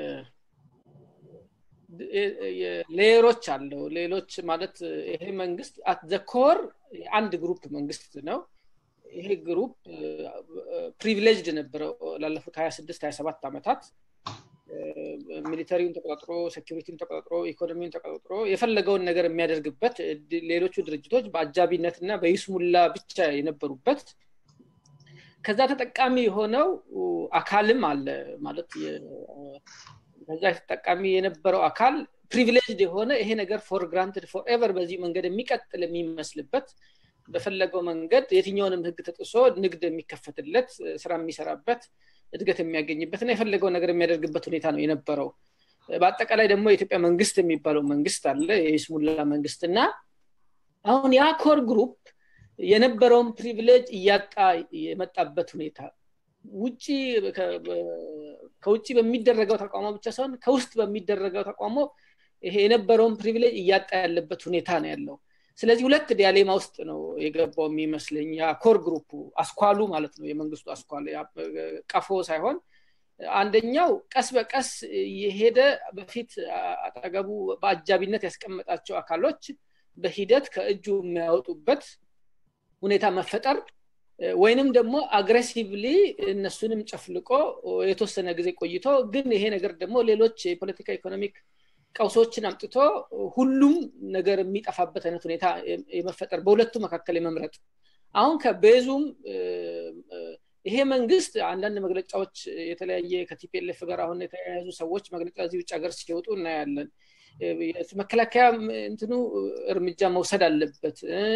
Speaker 3: ሌየሮች አለው ሌሎች ማለት ይሄ መንግስት አት ዘ ኮር አንድ ግሩፕ መንግስት ነው ይሄ ግሩፕ ፕሪቪሌጅድ ነበረው ላለፉት 26 27 ዓመታት ሚሊተሪውን ተቆጣጥሮ ሴኪሪቲውን ተቆጣጥሮ ኢኮኖሚውን ተቆጣጥሮ የፈለገውን ነገር የሚያደርግበት ሌሎቹ ድርጅቶች በአጃቢነት እና በይስሙላ ብቻ የነበሩበት ከዛ ተጠቃሚ የሆነው አካልም አለ ማለት ከዛ ተጠቃሚ የነበረው አካል ፕሪቪሌጅድ የሆነ ይሄ ነገር ፎር ግራንትድ ፎር ኤቨር በዚህ መንገድ የሚቀጥል የሚመስልበት በፈለገው መንገድ የትኛውንም ህግ ተጥሶ ንግድ የሚከፈትለት ስራ የሚሰራበት እድገት የሚያገኝበት እና የፈለገው ነገር የሚያደርግበት ሁኔታ ነው የነበረው በአጠቃላይ ደግሞ የኢትዮጵያ መንግስት የሚባለው መንግስት አለ የስሙላ መንግስት እና አሁን ያ ኮር ግሩፕ የነበረውን ፕሪቪሌጅ እያጣ የመጣበት ሁኔታ ውጭ ከውጭ በሚደረገው ተቋሞ ብቻ ሳይሆን ከውስጥ በሚደረገው ተቋሞ ይሄ የነበረውን ፕሪቪሌጅ እያጣ ያለበት ሁኔታ ነው ያለው ስለዚህ ሁለት ዲያሌማ ውስጥ ነው የገባው የሚመስለኝ ኮር ግሩፑ አስኳሉ ማለት ነው የመንግስቱ አስኳል ቀፎ ሳይሆን አንደኛው ቀስ በቀስ የሄደ በፊት አጠገቡ በአጃቢነት ያስቀመጣቸው አካሎች በሂደት ከእጁ የሚያወጡበት ሁኔታ መፈጠር ወይንም ደግሞ አግሬሲቭሊ እነሱንም ጨፍልቆ የተወሰነ ጊዜ ቆይቶ ግን ይሄ ነገር ደግሞ ሌሎች የፖለቲካ ኢኮኖሚክ ቀውሶችን አምጥቶ ሁሉም ነገር የሚጠፋበት አይነት ሁኔታ የመፈጠር በሁለቱ መካከል የመምረጥ አሁን ከቤዙም ይሄ መንግስት አንዳንድ መግለጫዎች የተለያየ ከቲፒኤልኤፍ ጋር አሁን የተያያዙ ሰዎች መግለጫ እዚህ ውጭ ሀገር ሲወጡ እናያለን መከላከያ እንትኑ እርምጃ መውሰድ አለበት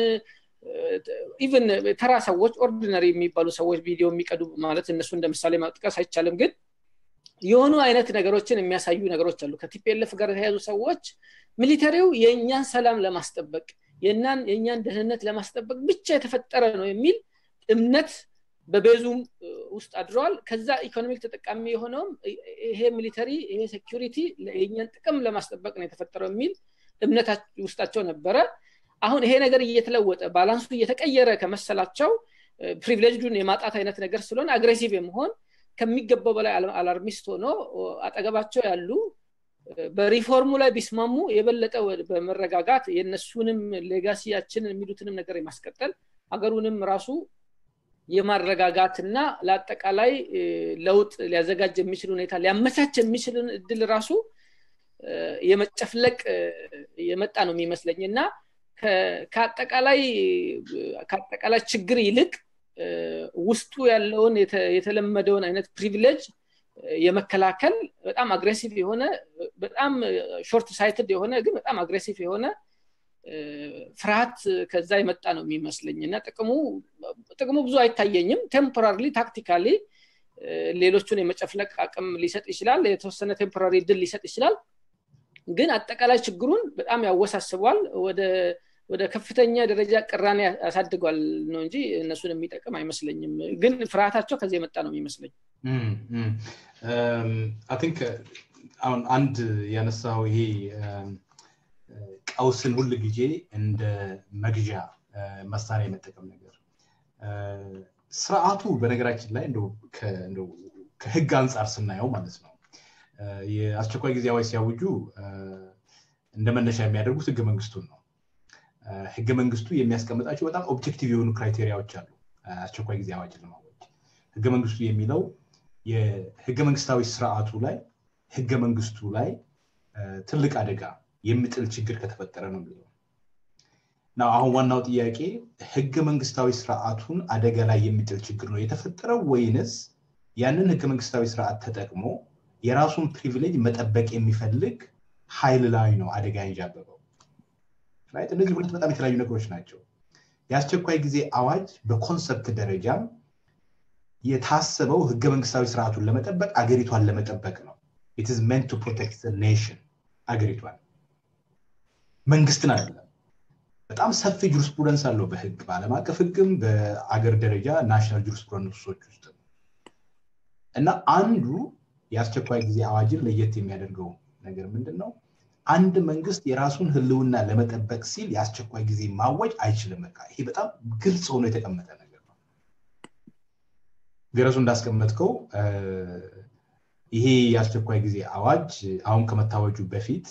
Speaker 3: ኢቨን ተራ ሰዎች ኦርዲነሪ የሚባሉ ሰዎች ቪዲዮ የሚቀዱ ማለት እነሱ እንደ ምሳሌ ማጥቀስ አይቻልም ግን የሆኑ አይነት ነገሮችን የሚያሳዩ ነገሮች አሉ ከቲፒኤልኤፍ ጋር የተያዙ ሰዎች ሚሊተሪው የእኛን ሰላም ለማስጠበቅ የእኛን ደህንነት ለማስጠበቅ ብቻ የተፈጠረ ነው የሚል እምነት በቤዙም ውስጥ አድረዋል ከዛ ኢኮኖሚክ ተጠቃሚ የሆነውም ይሄ ሚሊተሪ ይሄ ሴኪሪቲ የእኛን ጥቅም ለማስጠበቅ ነው የተፈጠረው የሚል እምነት ውስጣቸው ነበረ አሁን ይሄ ነገር እየተለወጠ ባላንሱ እየተቀየረ ከመሰላቸው ፕሪቪሌጅዱን የማጣት አይነት ነገር ስለሆነ አግሬሲቭ የመሆን ከሚገባው በላይ አላርሚስት ሆኖ አጠገባቸው ያሉ በሪፎርሙ ላይ ቢስማሙ የበለጠ በመረጋጋት የእነሱንም ሌጋሲያችን የሚሉትንም ነገር የማስቀጠል ሀገሩንም ራሱ የማረጋጋትና ለአጠቃላይ ለውጥ ሊያዘጋጅ የሚችል ሁኔታ ሊያመቻች የሚችልን እድል ራሱ የመጨፍለቅ የመጣ ነው የሚመስለኝ እና ከአጠቃላይ ከአጠቃላይ ችግር ይልቅ ውስጡ ያለውን የተለመደውን አይነት ፕሪቪሌጅ የመከላከል በጣም አግሬሲቭ የሆነ በጣም ሾርት ሳይትድ የሆነ ግን በጣም አግሬሲቭ የሆነ ፍርሃት ከዛ የመጣ ነው የሚመስለኝ እና ጥቅሙ ጥቅሙ ብዙ አይታየኝም ቴምፖራሪ ታክቲካሊ ሌሎቹን የመጨፍለቅ አቅም ሊሰጥ ይችላል የተወሰነ ቴምፖራሪ ድል ሊሰጥ ይችላል ግን አጠቃላይ ችግሩን በጣም ያወሳስቧል ወደ ወደ ከፍተኛ ደረጃ ቅራኔ ያሳድጓል ነው እንጂ እነሱን የሚጠቅም አይመስለኝም ግን ፍርሃታቸው ከዚህ የመጣ ነው የሚመስለኝ
Speaker 1: ቲንክ አሁን አንድ ያነሳው ይሄ ቀውስን ሁል ጊዜ እንደ መግዣ መሳሪያ የመጠቀም ነገር ስርዓቱ በነገራችን ላይ ከህግ አንጻር ስናየው ማለት ነው የአስቸኳይ ጊዜ አዋጅ ሲያውጁ እንደ መነሻ የሚያደርጉት ህገ መንግስቱን ነው ህገ መንግስቱ የሚያስቀምጣቸው በጣም ኦብጀክቲቭ የሆኑ ክራይቴሪያዎች አሉ አስቸኳይ ጊዜ አዋጅ ለማወጅ ህገ መንግስቱ የሚለው የህገ መንግስታዊ ስርዓቱ ላይ ህገ መንግስቱ ላይ ትልቅ አደጋ የሚጥል ችግር ከተፈጠረ ነው የሚለው ና አሁን ዋናው ጥያቄ ህገ መንግስታዊ ስርዓቱን አደጋ ላይ የሚጥል ችግር ነው የተፈጠረው ወይንስ ያንን ህገ መንግስታዊ ስርዓት ተጠቅሞ የራሱን ፕሪቪሌጅ መጠበቅ የሚፈልግ ኃይል ላይ ነው አደጋ ያንዣበበው እነዚህ ሁለት በጣም የተለያዩ ነገሮች ናቸው የአስቸኳይ ጊዜ አዋጅ በኮንሰፕት ደረጃም የታሰበው ህገ መንግስታዊ ስርዓቱን ለመጠበቅ አገሪቷን ለመጠበቅ ነው ኢትስ ሜንት ቱ ፕሮቴክት ኔሽን አገሪቷን መንግስትን አይደለም በጣም ሰፊ ጁሪስፕሩደንስ አለው በህግ በአለም አቀፍ ህግም በአገር ደረጃ ናሽናል ጁሪስፕሩደንሶች ውስጥ እና አንዱ የአስቸኳይ ጊዜ አዋጅን ለየት የሚያደርገው ነገር ምንድን ነው አንድ መንግስት የራሱን ህልውና ለመጠበቅ ሲል የአስቸኳይ ጊዜ ማወጅ አይችልም በቃ ይሄ በጣም ግልጽ ሆኖ የተቀመጠ ነገር ነው ገረሱ እንዳስቀመጥከው ይሄ የአስቸኳይ ጊዜ አዋጅ አሁን ከመታወጁ በፊት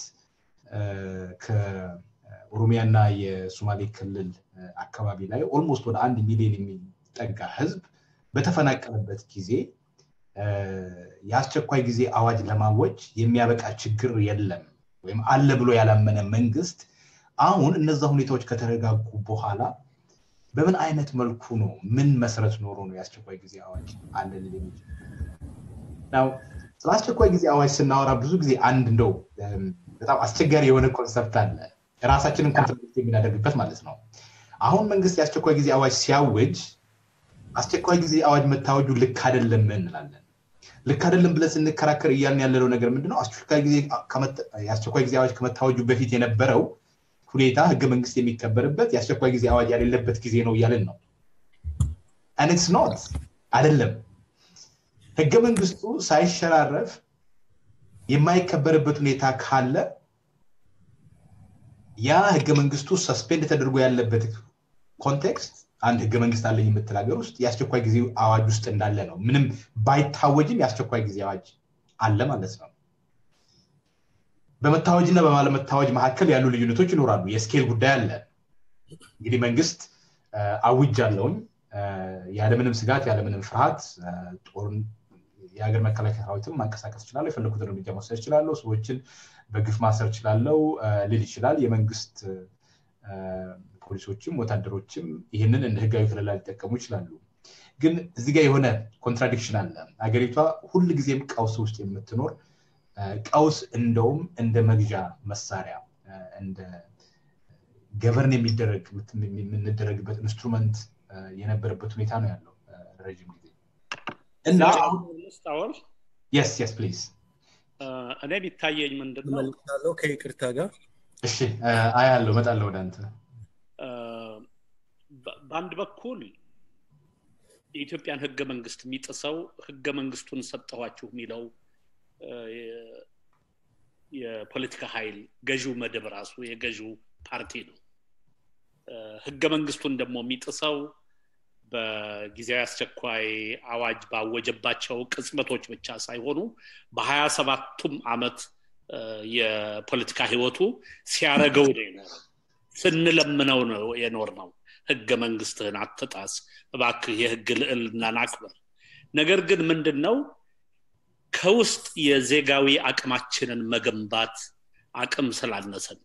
Speaker 1: ከኦሮሚያና የሶማሌ ክልል አካባቢ ላይ ኦልሞስት ወደ አንድ ሚሊዮን የሚጠጋ ህዝብ በተፈናቀለበት ጊዜ የአስቸኳይ ጊዜ አዋጅ ለማወጅ የሚያበቃ ችግር የለም ወይም አለ ብሎ ያላመነ መንግስት አሁን እነዛ ሁኔታዎች ከተረጋጉ በኋላ በምን አይነት መልኩ ነው ምን መሰረት ኖሮ ነው የአስቸኳይ ጊዜ አዋጅ አለ ልል የሚችል ስለ አስቸኳይ ጊዜ አዋጅ ስናወራ ብዙ ጊዜ አንድ እንደው በጣም አስቸጋሪ የሆነ ኮንሰፕት አለ ራሳችንን ኮንትራክት የምናደርግበት ማለት ነው አሁን መንግስት የአስቸኳይ ጊዜ አዋጅ ሲያውጅ አስቸኳይ ጊዜ አዋጅ መታወጁ ልክ አይደለም እንላለን ልክ አይደለም ብለን ስንከራከር እያልን ያለነው ነገር ምንድነው የአስቸኳይ ጊዜ አዋጅ ከመታወጁ በፊት የነበረው ሁኔታ ህገ መንግስት የሚከበርበት የአስቸኳይ ጊዜ አዋጅ ያሌለበት ጊዜ ነው እያልን ነው አንትስ ኖት አይደለም ህገ መንግስቱ ሳይሸራረፍ የማይከበርበት ሁኔታ ካለ ያ ህገ መንግስቱ ሰስፔንድ ተደርጎ ያለበት ኮንቴክስት አንድ ህገ መንግስት አለኝ የምትል ሀገር ውስጥ የአስቸኳይ ጊዜ አዋጅ ውስጥ እንዳለ ነው ምንም ባይታወጅም የአስቸኳይ ጊዜ አዋጅ አለ ማለት ነው በመታወጅና በማለመታወጅ መካከል ያሉ ልዩነቶች ይኖራሉ የስኬል ጉዳይ አለ እንግዲህ መንግስት አውጅ አለውኝ ያለምንም ስጋት ያለምንም ፍርሃት ጦርን የሀገር መከላከያ ሰራዊትም ማንቀሳቀስ ይችላለሁ የፈለኩትን እርምጃ መውሰድ ይችላለሁ ሰዎችን በግፍ ማሰር ይችላለው ልል ይችላል የመንግስት ፖሊሶችም ወታደሮችም ይህንን እንደ ህጋዊ ክልላ ሊጠቀሙ ይችላሉ ግን እዚህ ጋር የሆነ ኮንትራዲክሽን አለ ሀገሪቷ ሁል ጊዜም ቀውስ ውስጥ የምትኖር ቀውስ እንደውም እንደ መግዣ መሳሪያ እንደ ገቨርን የሚደረግ የምንደረግበት ኢንስትሩመንት የነበረበት ሁኔታ ነው ያለው ረዥም ጊዜ እና የስ የስ ፕሊዝ
Speaker 2: እኔ ቢታየኝ ምንድነው
Speaker 4: ከይቅርታ ጋር
Speaker 1: እሺ አያለው መጣለሁ ወደ አንተ
Speaker 2: በአንድ በኩል የኢትዮጵያን ህገ መንግስት የሚጥሰው ህገ መንግስቱን ሰጠኋችሁ የሚለው የፖለቲካ ኃይል ገዢው መደብ ራሱ የገዢው ፓርቲ ነው ህገ መንግስቱን ደግሞ የሚጥሰው በጊዜያዊ አስቸኳይ አዋጅ ባወጀባቸው ቅጽበቶች ብቻ ሳይሆኑ በሀያ ሰባቱም አመት የፖለቲካ ህይወቱ ሲያረገው ነው የኖረው ስንለምነው ነው የኖር ነው ህገ መንግስትህን አትጣስ እባክህ የህግ ልዕልናን አክበር ነገር ግን ምንድን ነው ከውስጥ የዜጋዊ አቅማችንን መገንባት አቅም ስላነሰን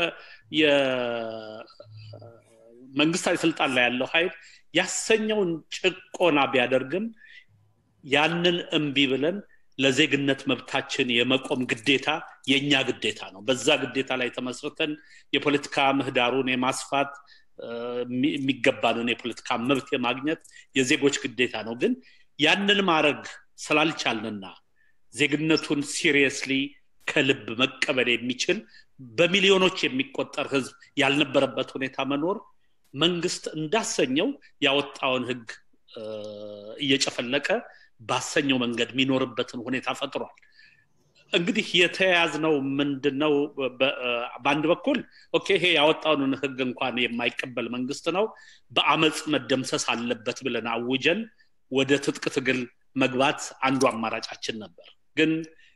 Speaker 2: መንግስታዊ ስልጣን ላይ ያለው ኃይል ያሰኘውን ጭቆና ቢያደርግም ያንን እምቢ ብለን ለዜግነት መብታችን የመቆም ግዴታ የእኛ ግዴታ ነው። በዛ ግዴታ ላይ ተመስርተን የፖለቲካ ምህዳሩን የማስፋት የሚገባንን የፖለቲካ መብት የማግኘት የዜጎች ግዴታ ነው። ግን ያንን ማድረግ ስላልቻልንና ዜግነቱን ሲሪየስሊ ከልብ መቀበል የሚችል በሚሊዮኖች የሚቆጠር ህዝብ ያልነበረበት ሁኔታ መኖር መንግስት እንዳሰኘው ያወጣውን ህግ እየጨፈለቀ ባሰኘው መንገድ የሚኖርበትን ሁኔታ ፈጥሯል። እንግዲህ የተያያዝነው ምንድነው? በአንድ በኩል ኦኬ ይሄ ያወጣውን ህግ እንኳን የማይቀበል መንግስት ነው፣ በአመፅ መደምሰስ አለበት ብለን አውጀን ወደ ትጥቅ ትግል መግባት አንዱ አማራጫችን ነበር። ግን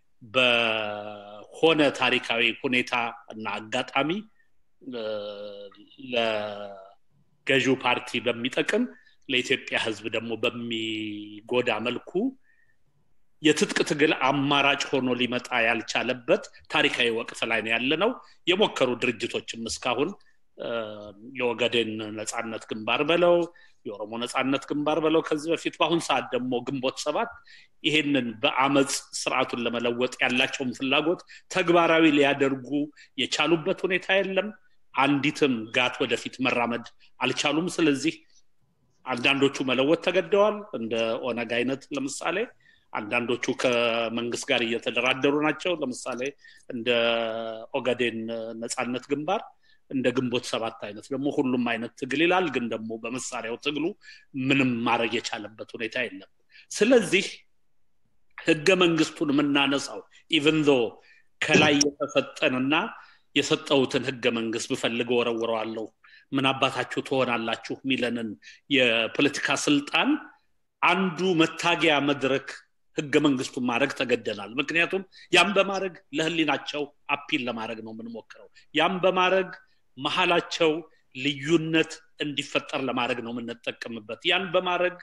Speaker 2: በሆነ ታሪካዊ ሁኔታ እና አጋጣሚ ለገዢው ፓርቲ በሚጠቅም ለኢትዮጵያ ህዝብ ደግሞ በሚጎዳ መልኩ የትጥቅ ትግል አማራጭ ሆኖ ሊመጣ ያልቻለበት ታሪካዊ ወቅት ላይ ነው ያለ ነው። የሞከሩ ድርጅቶችም እስካሁን የወገዴን ነፃነት ግንባር በለው የኦሮሞ ነፃነት ግንባር በለው ከዚህ በፊት በአሁን ሰዓት ደግሞ ግንቦት ሰባት ይሄንን በአመፅ ስርዓቱን ለመለወጥ ያላቸውን ፍላጎት ተግባራዊ ሊያደርጉ የቻሉበት ሁኔታ የለም። አንዲትም ጋት ወደፊት መራመድ አልቻሉም። ስለዚህ አንዳንዶቹ መለወጥ ተገደዋል። እንደ ኦነግ አይነት ለምሳሌ አንዳንዶቹ ከመንግስት ጋር እየተደራደሩ ናቸው። ለምሳሌ እንደ ኦጋዴን ነፃነት ግንባር እንደ ግንቦት ሰባት አይነት ደግሞ ሁሉም አይነት ትግል ይላል። ግን ደግሞ በመሳሪያው ትግሉ ምንም ማድረግ የቻለበት ሁኔታ የለም። ስለዚህ ህገ መንግስቱን የምናነሳው ኢቨን ዞ ከላይ የተሰጠንና የሰጠውትን ህገ መንግስት ብፈልግ ወረውረዋለሁ ምን አባታችሁ ትሆናላችሁ የሚለንን የፖለቲካ ስልጣን አንዱ መታገያ መድረክ ህገ መንግስቱን ማድረግ ተገደናል። ምክንያቱም ያም በማድረግ ለህሊናቸው አፒል ለማድረግ ነው የምንሞክረው። ያም በማድረግ መሀላቸው ልዩነት እንዲፈጠር ለማድረግ ነው የምንጠቀምበት። ያን በማድረግ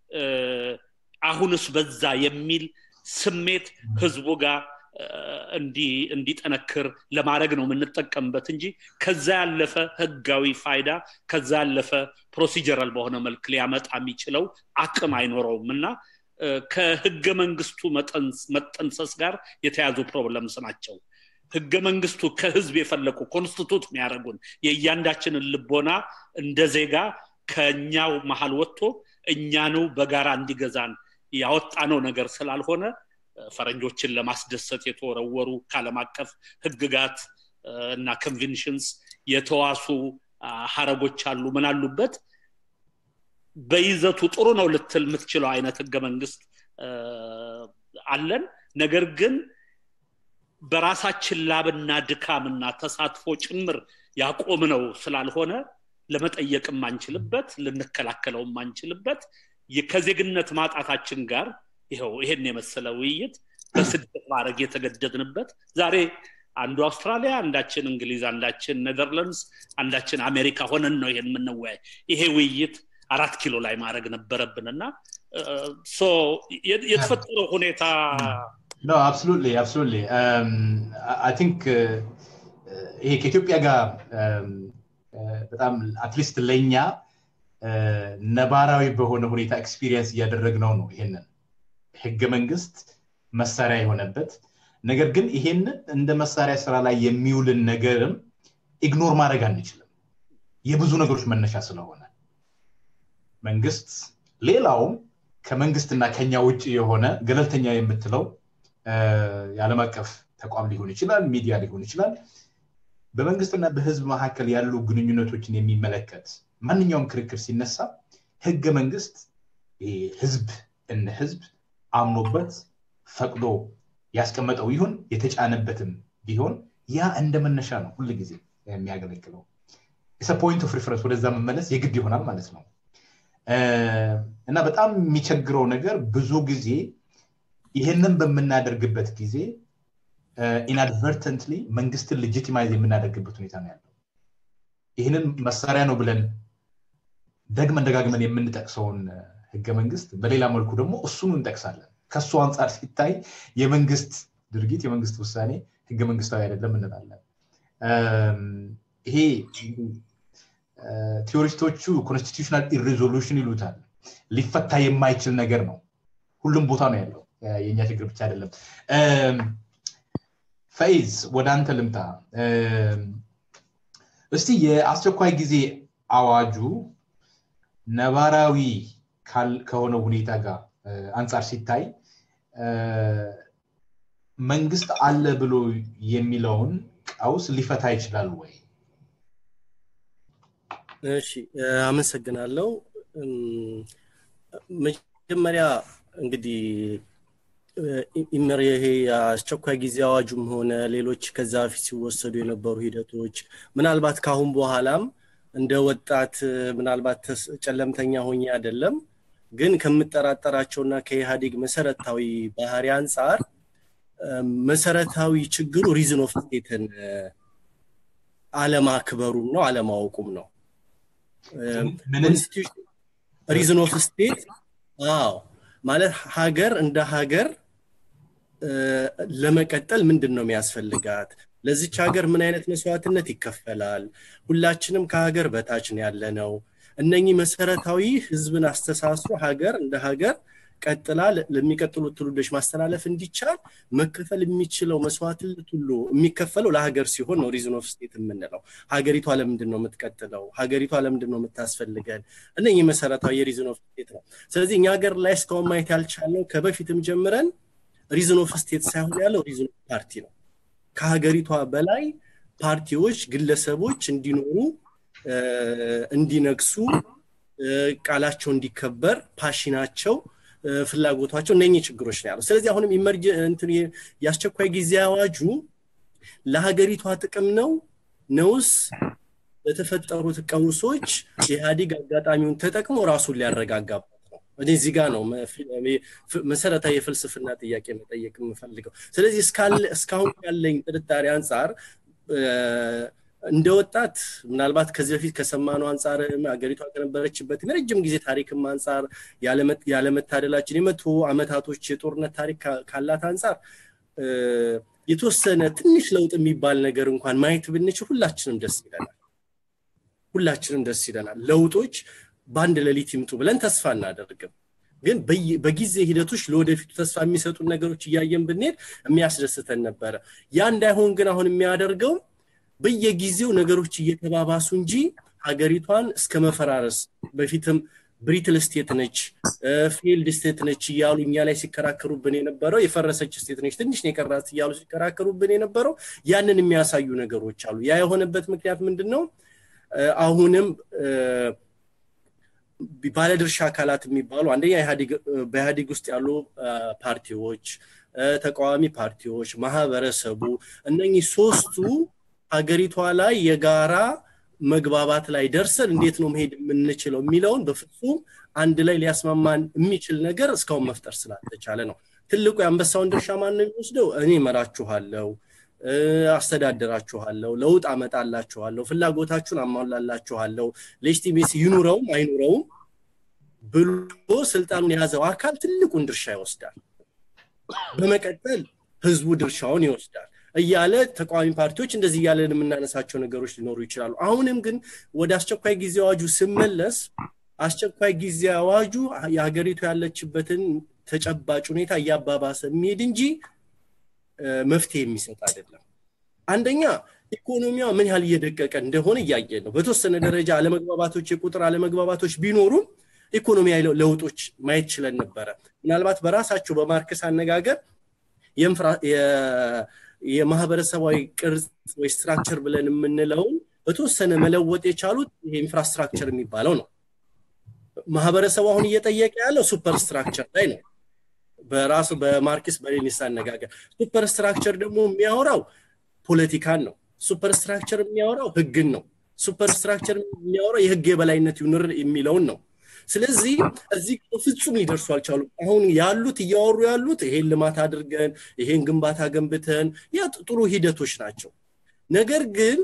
Speaker 2: አሁንስ በዛ የሚል ስሜት ህዝቡ ጋር እንዲጠነክር ለማድረግ ነው የምንጠቀምበት እንጂ ከዛ ያለፈ ህጋዊ ፋይዳ ከዛ ያለፈ ፕሮሲጀራል በሆነ መልክ ሊያመጣ የሚችለው አቅም አይኖረውም እና ከህገ መንግስቱ መጠንሰስ ጋር የተያዙ ፕሮብለምስ ናቸው። ህገ መንግስቱ ከህዝብ የፈለቁ ኮንስቲቱት የሚያደርጉን የእያንዳችንን ልቦና እንደ ዜጋ ከእኛው መሀል ወጥቶ እኛኑ በጋራ እንዲገዛን ያወጣነው ነገር ስላልሆነ ፈረንጆችን ለማስደሰት የተወረወሩ ከዓለም አቀፍ ህግጋት እና ኮንቬንሽንስ የተዋሱ ሀረጎች አሉ። ምን አሉበት? በይዘቱ ጥሩ ነው ልትል የምትችለው አይነት ህገ መንግስት አለን። ነገር ግን በራሳችን ላብና ድካምና ተሳትፎ ጭምር ያቆምነው ስላልሆነ ለመጠየቅ የማንችልበት ልንከላከለው የማንችልበት ከዜግነት ማጣታችን ጋር ይኸው ይሄን የመሰለ ውይይት በስደት ማድረግ የተገደድንበት ዛሬ አንዱ አውስትራሊያ፣ አንዳችን እንግሊዝ፣ አንዳችን ኔዘርላንድስ፣ አንዳችን አሜሪካ ሆነን ነው ይሄን የምንወያይ። ይሄ ውይይት አራት ኪሎ ላይ ማድረግ ነበረብን እና የተፈጠረው ሁኔታ
Speaker 1: No, absolutely, absolutely. Um, I think ይሄ ከኢትዮጵያ ጋር በጣም አትሊስት ለእኛ ነባራዊ በሆነ ሁኔታ ኤክስፒሪየንስ እያደረግነው ነው። ይሄንን ህገ መንግስት መሳሪያ የሆነበት ነገር ግን ይሄንን እንደ መሳሪያ ስራ ላይ የሚውልን ነገርም ኢግኖር ማድረግ አንችልም። የብዙ ነገሮች መነሻ ስለሆነ መንግስት ሌላውም ከመንግስትና ከኛ ውጭ የሆነ ገለልተኛ የምትለው የዓለም አቀፍ ተቋም ሊሆን ይችላል፣ ሚዲያ ሊሆን ይችላል። በመንግስትና በህዝብ መካከል ያሉ ግንኙነቶችን የሚመለከት ማንኛውም ክርክር ሲነሳ ህገ መንግስት ህዝብ እነ ህዝብ አምኖበት ፈቅዶ ያስቀመጠው ይሁን የተጫነበትም ቢሆን ያ እንደ መነሻ ነው ሁል ጊዜ የሚያገለግለው። ፖይንት ኦፍ ሪፈረንስ ወደዛ መመለስ የግድ ይሆናል ማለት ነው እና በጣም የሚቸግረው ነገር ብዙ ጊዜ ይህንን በምናደርግበት ጊዜ ኢንአድቨርተንትሊ መንግስትን ሌጂቲማይዝ የምናደርግበት ሁኔታ ነው ያለው። ይህንን መሳሪያ ነው ብለን ደግመን ደጋግመን የምንጠቅሰውን ህገ መንግስት በሌላ መልኩ ደግሞ እሱኑ እንጠቅሳለን። ከእሱ አንጻር ሲታይ የመንግስት ድርጊት የመንግስት ውሳኔ ህገ መንግስታዊ አይደለም እንላለን። ይሄ ቲዎሪስቶቹ ኮንስቲቱሽናል ኢሬዞሉሽን ይሉታል። ሊፈታ የማይችል ነገር ነው። ሁሉም ቦታ ነው ያለው። የእኛ ችግር ብቻ አይደለም ፈይዝ ወደ አንተ ልምጣ እስቲ የአስቸኳይ ጊዜ አዋጁ ነባራዊ ከሆነ ሁኔታ ጋር አንጻር ሲታይ መንግስት አለ ብሎ የሚለውን ቀውስ ሊፈታ ይችላል ወይ
Speaker 4: እሺ አመሰግናለሁ መጀመሪያ እንግዲህ ይሄ የአስቸኳይ ጊዜ አዋጁም ሆነ ሌሎች ከዛ በፊት ሲወሰዱ የነበሩ ሂደቶች ምናልባት ካሁን በኋላም እንደ ወጣት ምናልባት ጨለምተኛ ሆኜ አይደለም ግን ከምጠራጠራቸውና ከኢህአዴግ መሰረታዊ ባህሪ አንጻር መሰረታዊ ችግሩ ሪዝን ኦፍ ስቴትን አለማክበሩም ነው አለማወቁም ነው ሪዝን ኦፍ ስቴት አዎ ማለት ሀገር እንደ ሀገር ለመቀጠል ምንድን ነው የሚያስፈልጋት ለዚች ሀገር ምን አይነት መስዋዕትነት ይከፈላል ሁላችንም ከሀገር በታች ያለ ነው እነኚህ መሰረታዊ ህዝብን አስተሳስሮ ሀገር እንደ ሀገር ቀጥላ ለሚቀጥሉት ትውልዶች ማስተላለፍ እንዲቻል መከፈል የሚችለው መስዋዕትነት ሁሉ የሚከፈለው ለሀገር ሲሆን ነው ሪዝን ኦፍ ስቴት የምንለው ሀገሪቷ ለምንድን ነው የምትቀጥለው ሀገሪቷ ለምንድን ነው የምታስፈልገን እነኚህ መሰረታዊ የሪዝን ኦፍ ስቴት ነው ስለዚህ እኛ ሀገር ላይ እስካሁን ማየት ያልቻልነው ከበፊትም ጀምረን ሪዝን ኦፍ ስቴት ሳይሆን ያለው ሪዝን ኦፍ ፓርቲ ነው ከሀገሪቷ በላይ ፓርቲዎች ግለሰቦች እንዲኖሩ እንዲነግሱ ቃላቸው እንዲከበር ፓሽናቸው ፍላጎቷቸው እነኚህ ችግሮች ነው ያለው ስለዚህ አሁንም ኢመርጅ የአስቸኳይ ጊዜ አዋጁ ለሀገሪቷ ጥቅም ነው ነውስ ለተፈጠሩት ቀውሶች ኢህአዲግ አጋጣሚውን ተጠቅሞ ራሱን ሊያረጋጋበት ነው እኔ እዚህ ጋር ነው መሰረታዊ የፍልስፍና ጥያቄ መጠየቅ የምፈልገው ስለዚህ እስካሁን ያለኝ ጥርጣሬ አንጻር እንደ ወጣት ምናልባት ከዚህ በፊት ከሰማነው አንጻር ሀገሪቷ ከነበረችበት የረጅም ጊዜ ታሪክም አንጻር ያለመታደላችን የመቶ አመታቶች የጦርነት ታሪክ ካላት አንጻር የተወሰነ ትንሽ ለውጥ የሚባል ነገር እንኳን ማየት ብንችል ሁላችንም ደስ ይለናል ሁላችንም ደስ ይለናል ለውጦች በአንድ ሌሊት ይምጡ ብለን ተስፋ እናደርግም ግን በጊዜ ሂደቶች ለወደፊቱ ተስፋ የሚሰጡን ነገሮች እያየን ብንሄድ የሚያስደስተን ነበረ ያ እንዳይሆን ግን አሁን የሚያደርገው በየጊዜው ነገሮች እየተባባሱ እንጂ ሀገሪቷን እስከ መፈራረስ በፊትም ብሪትል ስቴት ነች ፌልድ ስቴት ነች እያሉ እኛ ላይ ሲከራከሩብን የነበረው የፈረሰች ስቴት ነች ትንሽ የቀራት እያሉ ሲከራከሩብን የነበረው ያንን የሚያሳዩ ነገሮች አሉ ያ የሆነበት ምክንያት ምንድን ነው አሁንም ባለድርሻ አካላት የሚባሉ አንደኛ በኢህአዴግ ውስጥ ያሉ ፓርቲዎች ተቃዋሚ ፓርቲዎች ማህበረሰቡ እነኚህ ሶስቱ ሀገሪቷ ላይ የጋራ መግባባት ላይ ደርሰን እንዴት ነው መሄድ የምንችለው የሚለውን በፍጹም አንድ ላይ ሊያስማማን የሚችል ነገር እስካሁን መፍጠር ስላልተቻለ ነው ትልቁ የአንበሳውን ድርሻ ማን ነው የሚወስደው እኔ መራችኋለው አስተዳድራችኋለሁ ለውጥ አመጣላችኋለሁ ፍላጎታችሁን አሟላላችኋለሁ ሌጅቲሜሲ ይኑረውም አይኑረውም ብሎ ስልጣኑን የያዘው አካል ትልቁን ድርሻ ይወስዳል በመቀጠል ህዝቡ ድርሻውን ይወስዳል እያለ ተቃዋሚ ፓርቲዎች እንደዚህ እያለን የምናነሳቸው ነገሮች ሊኖሩ ይችላሉ አሁንም ግን ወደ አስቸኳይ ጊዜ አዋጁ ስመለስ አስቸኳይ ጊዜ አዋጁ የሀገሪቱ ያለችበትን ተጨባጭ ሁኔታ እያባባሰ የሚሄድ እንጂ መፍትሄ የሚሰጥ አይደለም አንደኛ ኢኮኖሚዋ ምን ያህል እየደቀቀ እንደሆነ እያየ ነው በተወሰነ ደረጃ አለመግባባቶች የቁጥር አለመግባባቶች ቢኖሩም ኢኮኖሚያዊ ለውጦች ማየት ችለን ነበረ ምናልባት በራሳቸው በማርክስ አነጋገር የማህበረሰባዊ ቅርጽ ወይ ስትራክቸር ብለን የምንለውን በተወሰነ መለወጥ የቻሉት ይሄ ኢንፍራስትራክቸር የሚባለው ነው ማህበረሰቡ አሁን እየጠየቀ ያለው ሱፐር ስትራክቸር ላይ ነው በራሱ በማርክስ በሌኒስ አነጋገር ሱፐር ስትራክቸር ደግሞ የሚያወራው ፖለቲካን ነው ሱፐር ስትራክቸር የሚያወራው ህግን ነው ሱፐር ስትራክቸር የሚያወራው የህግ የበላይነት ይኑር የሚለውን ነው ስለዚህ እዚህ ፍጹም ሊደርሱ አልቻሉም አሁን ያሉት እያወሩ ያሉት ይሄን ልማት አድርገን ይሄን ግንባታ ገንብተን ያ ጥሩ ሂደቶች ናቸው ነገር ግን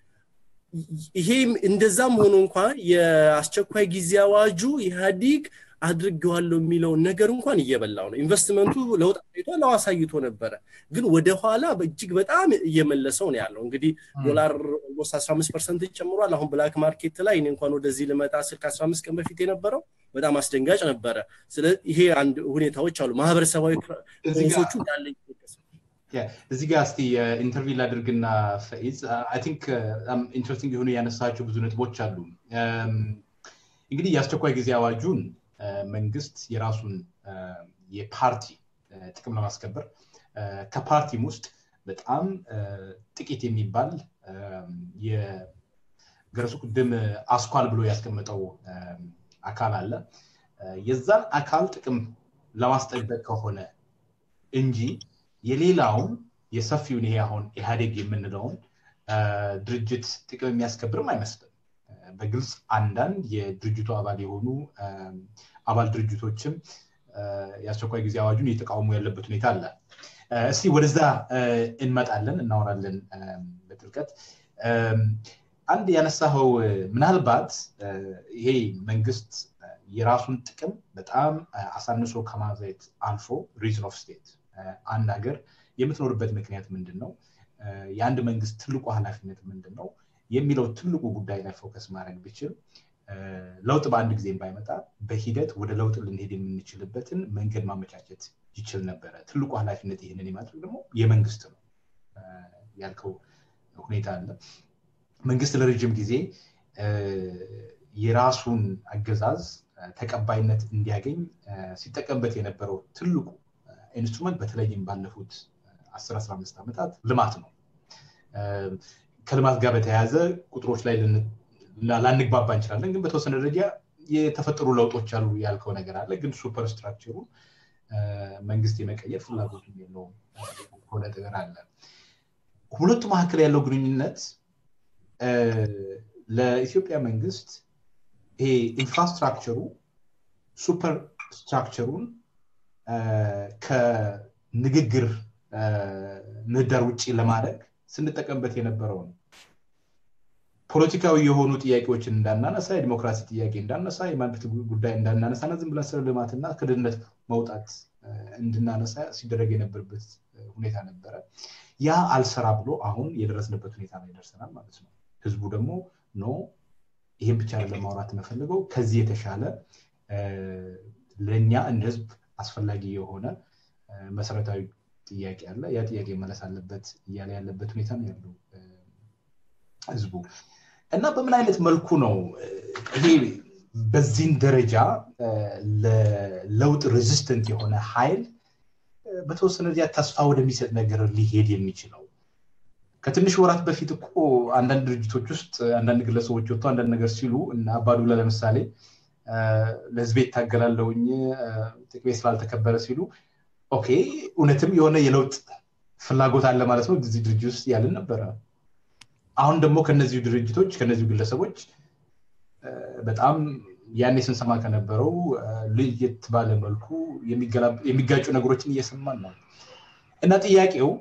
Speaker 4: ይሄ እንደዛም ሆኖ እንኳን የአስቸኳይ ጊዜ አዋጁ ኢህአዲግ አድርጌዋለሁ የሚለውን ነገር እንኳን እየበላው ነው። ኢንቨስትመንቱ ለውጥ አሳይቷል፣ አዎ አሳይቶ ነበረ፣ ግን ወደኋላ እጅግ በጣም እየመለሰው ነው ያለው። እንግዲህ ዶላር ኦልሞስት 15 ፐርሰንት ጨምሯል። አሁን ብላክ ማርኬት ላይ እኔ እንኳን ወደዚህ ልመጣ ስል ከ15 ቀን በፊት የነበረው በጣም አስደንጋጭ ነበረ። ስለ ይሄ አንድ ሁኔታዎች አሉ። ማህበረሰባዊ ኮንሶቹ እንዳለ
Speaker 1: እዚህ ጋር እስቲ ኢንተርቪው ላድርግና ፈኢዝ አይ ቲንክ በጣም ኢንትረስቲንግ የሆኑ ያነሳቸው ብዙ ነጥቦች አሉ። እንግዲህ የአስቸኳይ ጊዜ አዋጁን መንግስት የራሱን የፓርቲ ጥቅም ለማስከበር ከፓርቲም ውስጥ በጣም ጥቂት የሚባል የገረሱ ቅድም አስኳል ብሎ ያስቀመጠው አካል አለ። የዛን አካል ጥቅም ለማስጠበቅ ከሆነ እንጂ የሌላውን የሰፊውን ይሄ አሁን ኢህአዴግ የምንለውን ድርጅት ጥቅም የሚያስከብርም አይመስልም። በግልጽ አንዳንድ የድርጅቱ አባል የሆኑ አባል ድርጅቶችም የአስቸኳይ ጊዜ አዋጁን እየተቃወሙ ያለበት ሁኔታ አለ። እስቲ ወደዛ እንመጣለን፣ እናወራለን በጥልቀት። አንድ ያነሳኸው ምናልባት ይሄ መንግስት የራሱን ጥቅም በጣም አሳንሶ ከማዘት አልፎ ሪዝን ኦፍ ስቴት አንድ ሀገር የምትኖርበት ምክንያት ምንድን ነው፣ የአንድ መንግስት ትልቁ ኃላፊነት ምንድን ነው የሚለው ትልቁ ጉዳይ ላይ ፎከስ ማድረግ ቢችል ለውጥ በአንድ ጊዜ ባይመጣ በሂደት ወደ ለውጥ ልንሄድ የምንችልበትን መንገድ ማመቻቸት ይችል ነበረ። ትልቁ ኃላፊነት ይህንን የማድረግ ደግሞ የመንግስት ነው ያልከው ሁኔታ አለ። መንግስት ለረጅም ጊዜ የራሱን አገዛዝ ተቀባይነት እንዲያገኝ ሲጠቀምበት የነበረው ትልቁ ኢንስትሩመንት በተለይም ባለፉት 10-15 ዓመታት ልማት ነው። ከልማት ጋር በተያያዘ ቁጥሮች ላይ ላንግባባ እንችላለን፣ ግን በተወሰነ ደረጃ የተፈጠሩ ለውጦች አሉ ያልከው ነገር አለ። ግን ሱፐር ስትራክቸሩ መንግስት የመቀየር ፍላጎቱ የለውም ሆነ ነገር አለ። ሁለቱ መካከል ያለው ግንኙነት ለኢትዮጵያ መንግስት ይሄ ኢንፍራስትራክቸሩ ሱፐር ስትራክቸሩን ከንግግር ምህዳር ውጭ ለማድረግ ስንጠቀምበት የነበረው ነው። ፖለቲካዊ የሆኑ ጥያቄዎችን እንዳናነሳ፣ የዲሞክራሲ ጥያቄ እንዳነሳ፣ የማንነት ጉዳይ እንዳናነሳና ዝም ብለን ስለ ልማትና ከድህነት መውጣት እንድናነሳ ሲደረግ የነበረበት ሁኔታ ነበረ። ያ አልሰራ ብሎ አሁን የደረስንበት ሁኔታ ላይ ደርሰናል ማለት ነው። ህዝቡ ደግሞ ኖ ይህን ብቻ ለማውራት የምፈልገው ከዚህ የተሻለ ለእኛ እንደ ህዝብ አስፈላጊ የሆነ መሰረታዊ ጥያቄ አለ። ያ ጥያቄ መለስ አለበት እያለ ያለበት ሁኔታ ነው ያለው ህዝቡ እና በምን አይነት መልኩ ነው ይሄ በዚህን ደረጃ ለለውጥ ሬዚስተንት የሆነ ኃይል በተወሰነ ጊዜ ተስፋ ወደሚሰጥ ነገር ሊሄድ የሚችለው? ከትንሽ ወራት በፊት እኮ አንዳንድ ድርጅቶች ውስጥ አንዳንድ ግለሰቦች ወጥቶ አንዳንድ ነገር ሲሉ እና አባዱላ ለምሳሌ ለህዝቤ ይታገላለውኝ ጥቅሜ ስላልተከበረ ሲሉ ኦኬ እውነትም የሆነ የለውጥ ፍላጎት አለ ማለት ነው እዚህ ድርጅት ውስጥ ያልን ነበረ። አሁን ደግሞ ከነዚሁ ድርጅቶች ከነዚሁ ግለሰቦች በጣም ያኔ ስንሰማ ከነበረው ለየት ባለ መልኩ የሚጋጩ ነገሮችን እየሰማን ነው እና ጥያቄው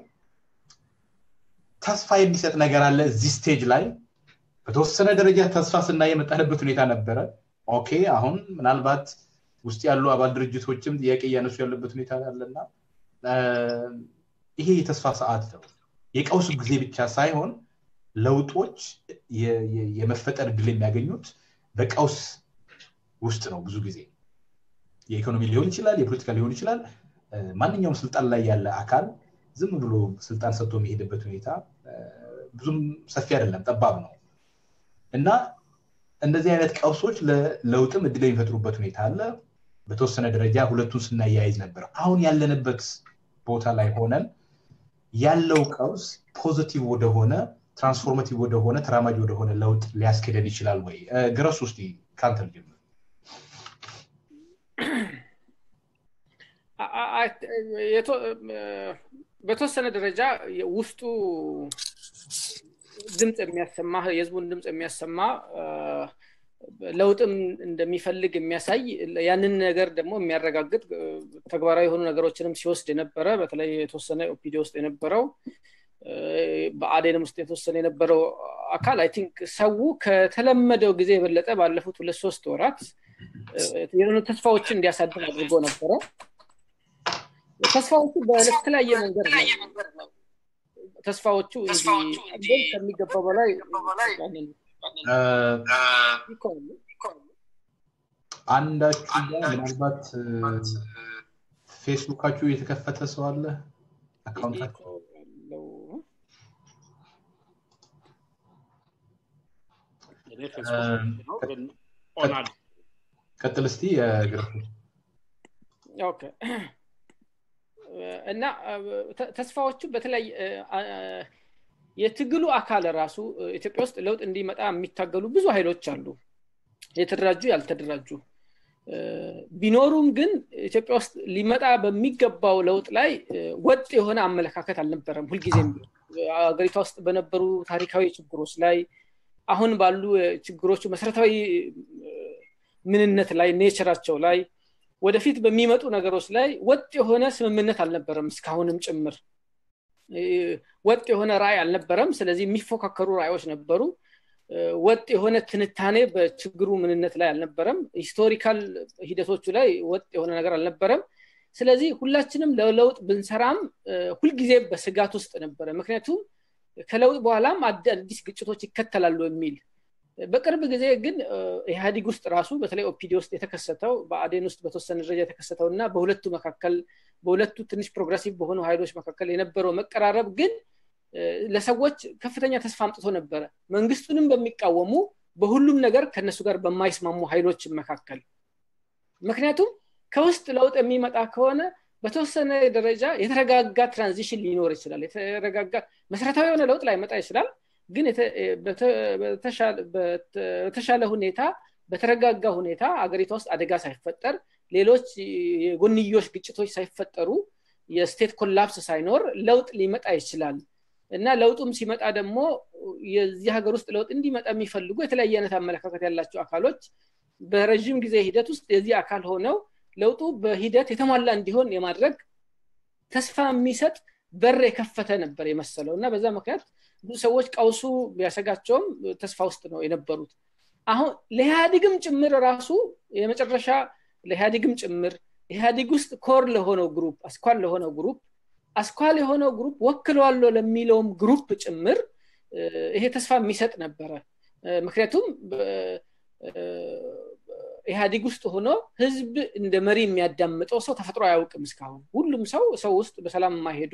Speaker 1: ተስፋ የሚሰጥ ነገር አለ እዚህ ስቴጅ ላይ በተወሰነ ደረጃ ተስፋ ስናይ የመጣንበት ሁኔታ ነበረ። ኦኬ አሁን ምናልባት ውስጥ ያሉ አባል ድርጅቶችም ጥያቄ እያነሱ ያለበት ሁኔታ አለና ይሄ የተስፋ ሰዓት ነው። የቀውስ ጊዜ ብቻ ሳይሆን ለውጦች የመፈጠር እድል የሚያገኙት በቀውስ ውስጥ ነው። ብዙ ጊዜ የኢኮኖሚ ሊሆን ይችላል፣ የፖለቲካ ሊሆን ይችላል። ማንኛውም ስልጣን ላይ ያለ አካል ዝም ብሎ ስልጣን ሰጥቶ የሚሄድበት ሁኔታ ብዙም ሰፊ አይደለም፣ ጠባብ ነው እና እንደዚህ አይነት ቀውሶች ለለውጥም እድል የሚፈጥሩበት ሁኔታ አለ። በተወሰነ ደረጃ ሁለቱን ስናያይዝ ነበር። አሁን ያለንበት ቦታ ላይ ሆነን ያለው ቀውስ ፖዚቲቭ ወደሆነ ትራንስፎርማቲቭ ወደሆነ ተራማጅ ወደሆነ ለውጥ ሊያስኬደን ይችላል ወይ? ግረሱ ውስጥ ከአንተ ልጀምር።
Speaker 3: በተወሰነ ደረጃ ውስጡ ድምፅ የሚያሰማ የህዝቡን ድምፅ የሚያሰማ ለውጥም እንደሚፈልግ የሚያሳይ ያንን ነገር ደግሞ የሚያረጋግጥ ተግባራዊ የሆኑ ነገሮችንም ሲወስድ የነበረ በተለይ የተወሰነ ኦፒዲ ውስጥ የነበረው በአዴንም ውስጥ የተወሰነ የነበረው አካል አይ ቲንክ ሰው ከተለመደው ጊዜ የበለጠ ባለፉት ሁለት ሶስት ወራት የሆኑ ተስፋዎችን እንዲያሳድር አድርጎ ነበረ ተስፋዎቹ በተለያየ መንገድ ነው ተስፋዎቹ ከሚገባው በላይ
Speaker 1: አንዳችሁ ምናልባት ፌስቡካችሁ የተከፈተ ሰው አለ አካውንታችሁ ቀጥል እስቲ ግርፉ
Speaker 3: እና ተስፋዎቹ በተለይ የትግሉ አካል ራሱ ኢትዮጵያ ውስጥ ለውጥ እንዲመጣ የሚታገሉ ብዙ ኃይሎች አሉ የተደራጁ ያልተደራጁ ቢኖሩም ግን ኢትዮጵያ ውስጥ ሊመጣ በሚገባው ለውጥ ላይ ወጥ የሆነ አመለካከት አልነበረም ሁልጊዜም ሀገሪቷ ውስጥ በነበሩ ታሪካዊ ችግሮች ላይ አሁን ባሉ ችግሮቹ መሰረታዊ ምንነት ላይ ኔቸራቸው ላይ ወደፊት በሚመጡ ነገሮች ላይ ወጥ የሆነ ስምምነት አልነበረም እስካሁንም ጭምር ወጥ የሆነ ራእይ አልነበረም ስለዚህ የሚፎካከሩ ራእዮች ነበሩ ወጥ የሆነ ትንታኔ በችግሩ ምንነት ላይ አልነበረም ሂስቶሪካል ሂደቶቹ ላይ ወጥ የሆነ ነገር አልነበረም ስለዚህ ሁላችንም ለለውጥ ብንሰራም ሁልጊዜ በስጋት ውስጥ ነበረ ምክንያቱም ከለውጥ በኋላም አዲስ ግጭቶች ይከተላሉ የሚል በቅርብ ጊዜ ግን ኢህአዲግ ውስጥ ራሱ በተለይ ኦፒዲ ውስጥ የተከሰተው በአዴን ውስጥ በተወሰነ ደረጃ የተከሰተው እና በሁለቱ መካከል በሁለቱ ትንሽ ፕሮግረሲቭ በሆኑ ኃይሎች መካከል የነበረው መቀራረብ ግን ለሰዎች ከፍተኛ ተስፋ አምጥቶ ነበረ መንግስቱንም በሚቃወሙ በሁሉም ነገር ከነሱ ጋር በማይስማሙ ኃይሎች መካከል ምክንያቱም ከውስጥ ለውጥ የሚመጣ ከሆነ በተወሰነ ደረጃ የተረጋጋ ትራንዚሽን ሊኖር ይችላል የተረጋጋ መሰረታዊ የሆነ ለውጥ ላይመጣ ይችላል ግን በተሻለ ሁኔታ በተረጋጋ ሁኔታ አገሪቷ ውስጥ አደጋ ሳይፈጠር ሌሎች የጎንዮሽ ግጭቶች ሳይፈጠሩ የስቴት ኮላፕስ ሳይኖር ለውጥ ሊመጣ ይችላል እና ለውጡም ሲመጣ ደግሞ የዚህ ሀገር ውስጥ ለውጥ እንዲመጣ የሚፈልጉ የተለያየ አይነት አመለካከት ያላቸው አካሎች በረዥም ጊዜ ሂደት ውስጥ የዚህ አካል ሆነው ለውጡ በሂደት የተሟላ እንዲሆን የማድረግ ተስፋ የሚሰጥ በር የከፈተ ነበር የመሰለው እና በዛ ምክንያት ብዙ ሰዎች ቀውሱ ቢያሰጋቸውም ተስፋ ውስጥ ነው የነበሩት አሁን ለኢህአዲግም ጭምር ራሱ የመጨረሻ ለኢህአዲግም ጭምር ኢህአዲግ ውስጥ ኮር ለሆነው ግሩፕ አስኳል ለሆነው ግሩፕ አስኳል የሆነው ግሩፕ ወክለዋለሁ ለሚለውም ግሩፕ ጭምር ይሄ ተስፋ የሚሰጥ ነበረ ምክንያቱም ኢህአዲግ ውስጥ ሆኖ ህዝብ እንደ መሪ የሚያዳምጠው ሰው ተፈጥሮ አያውቅም እስካሁን ሁሉም ሰው ሰው ውስጥ በሰላም የማይሄዱ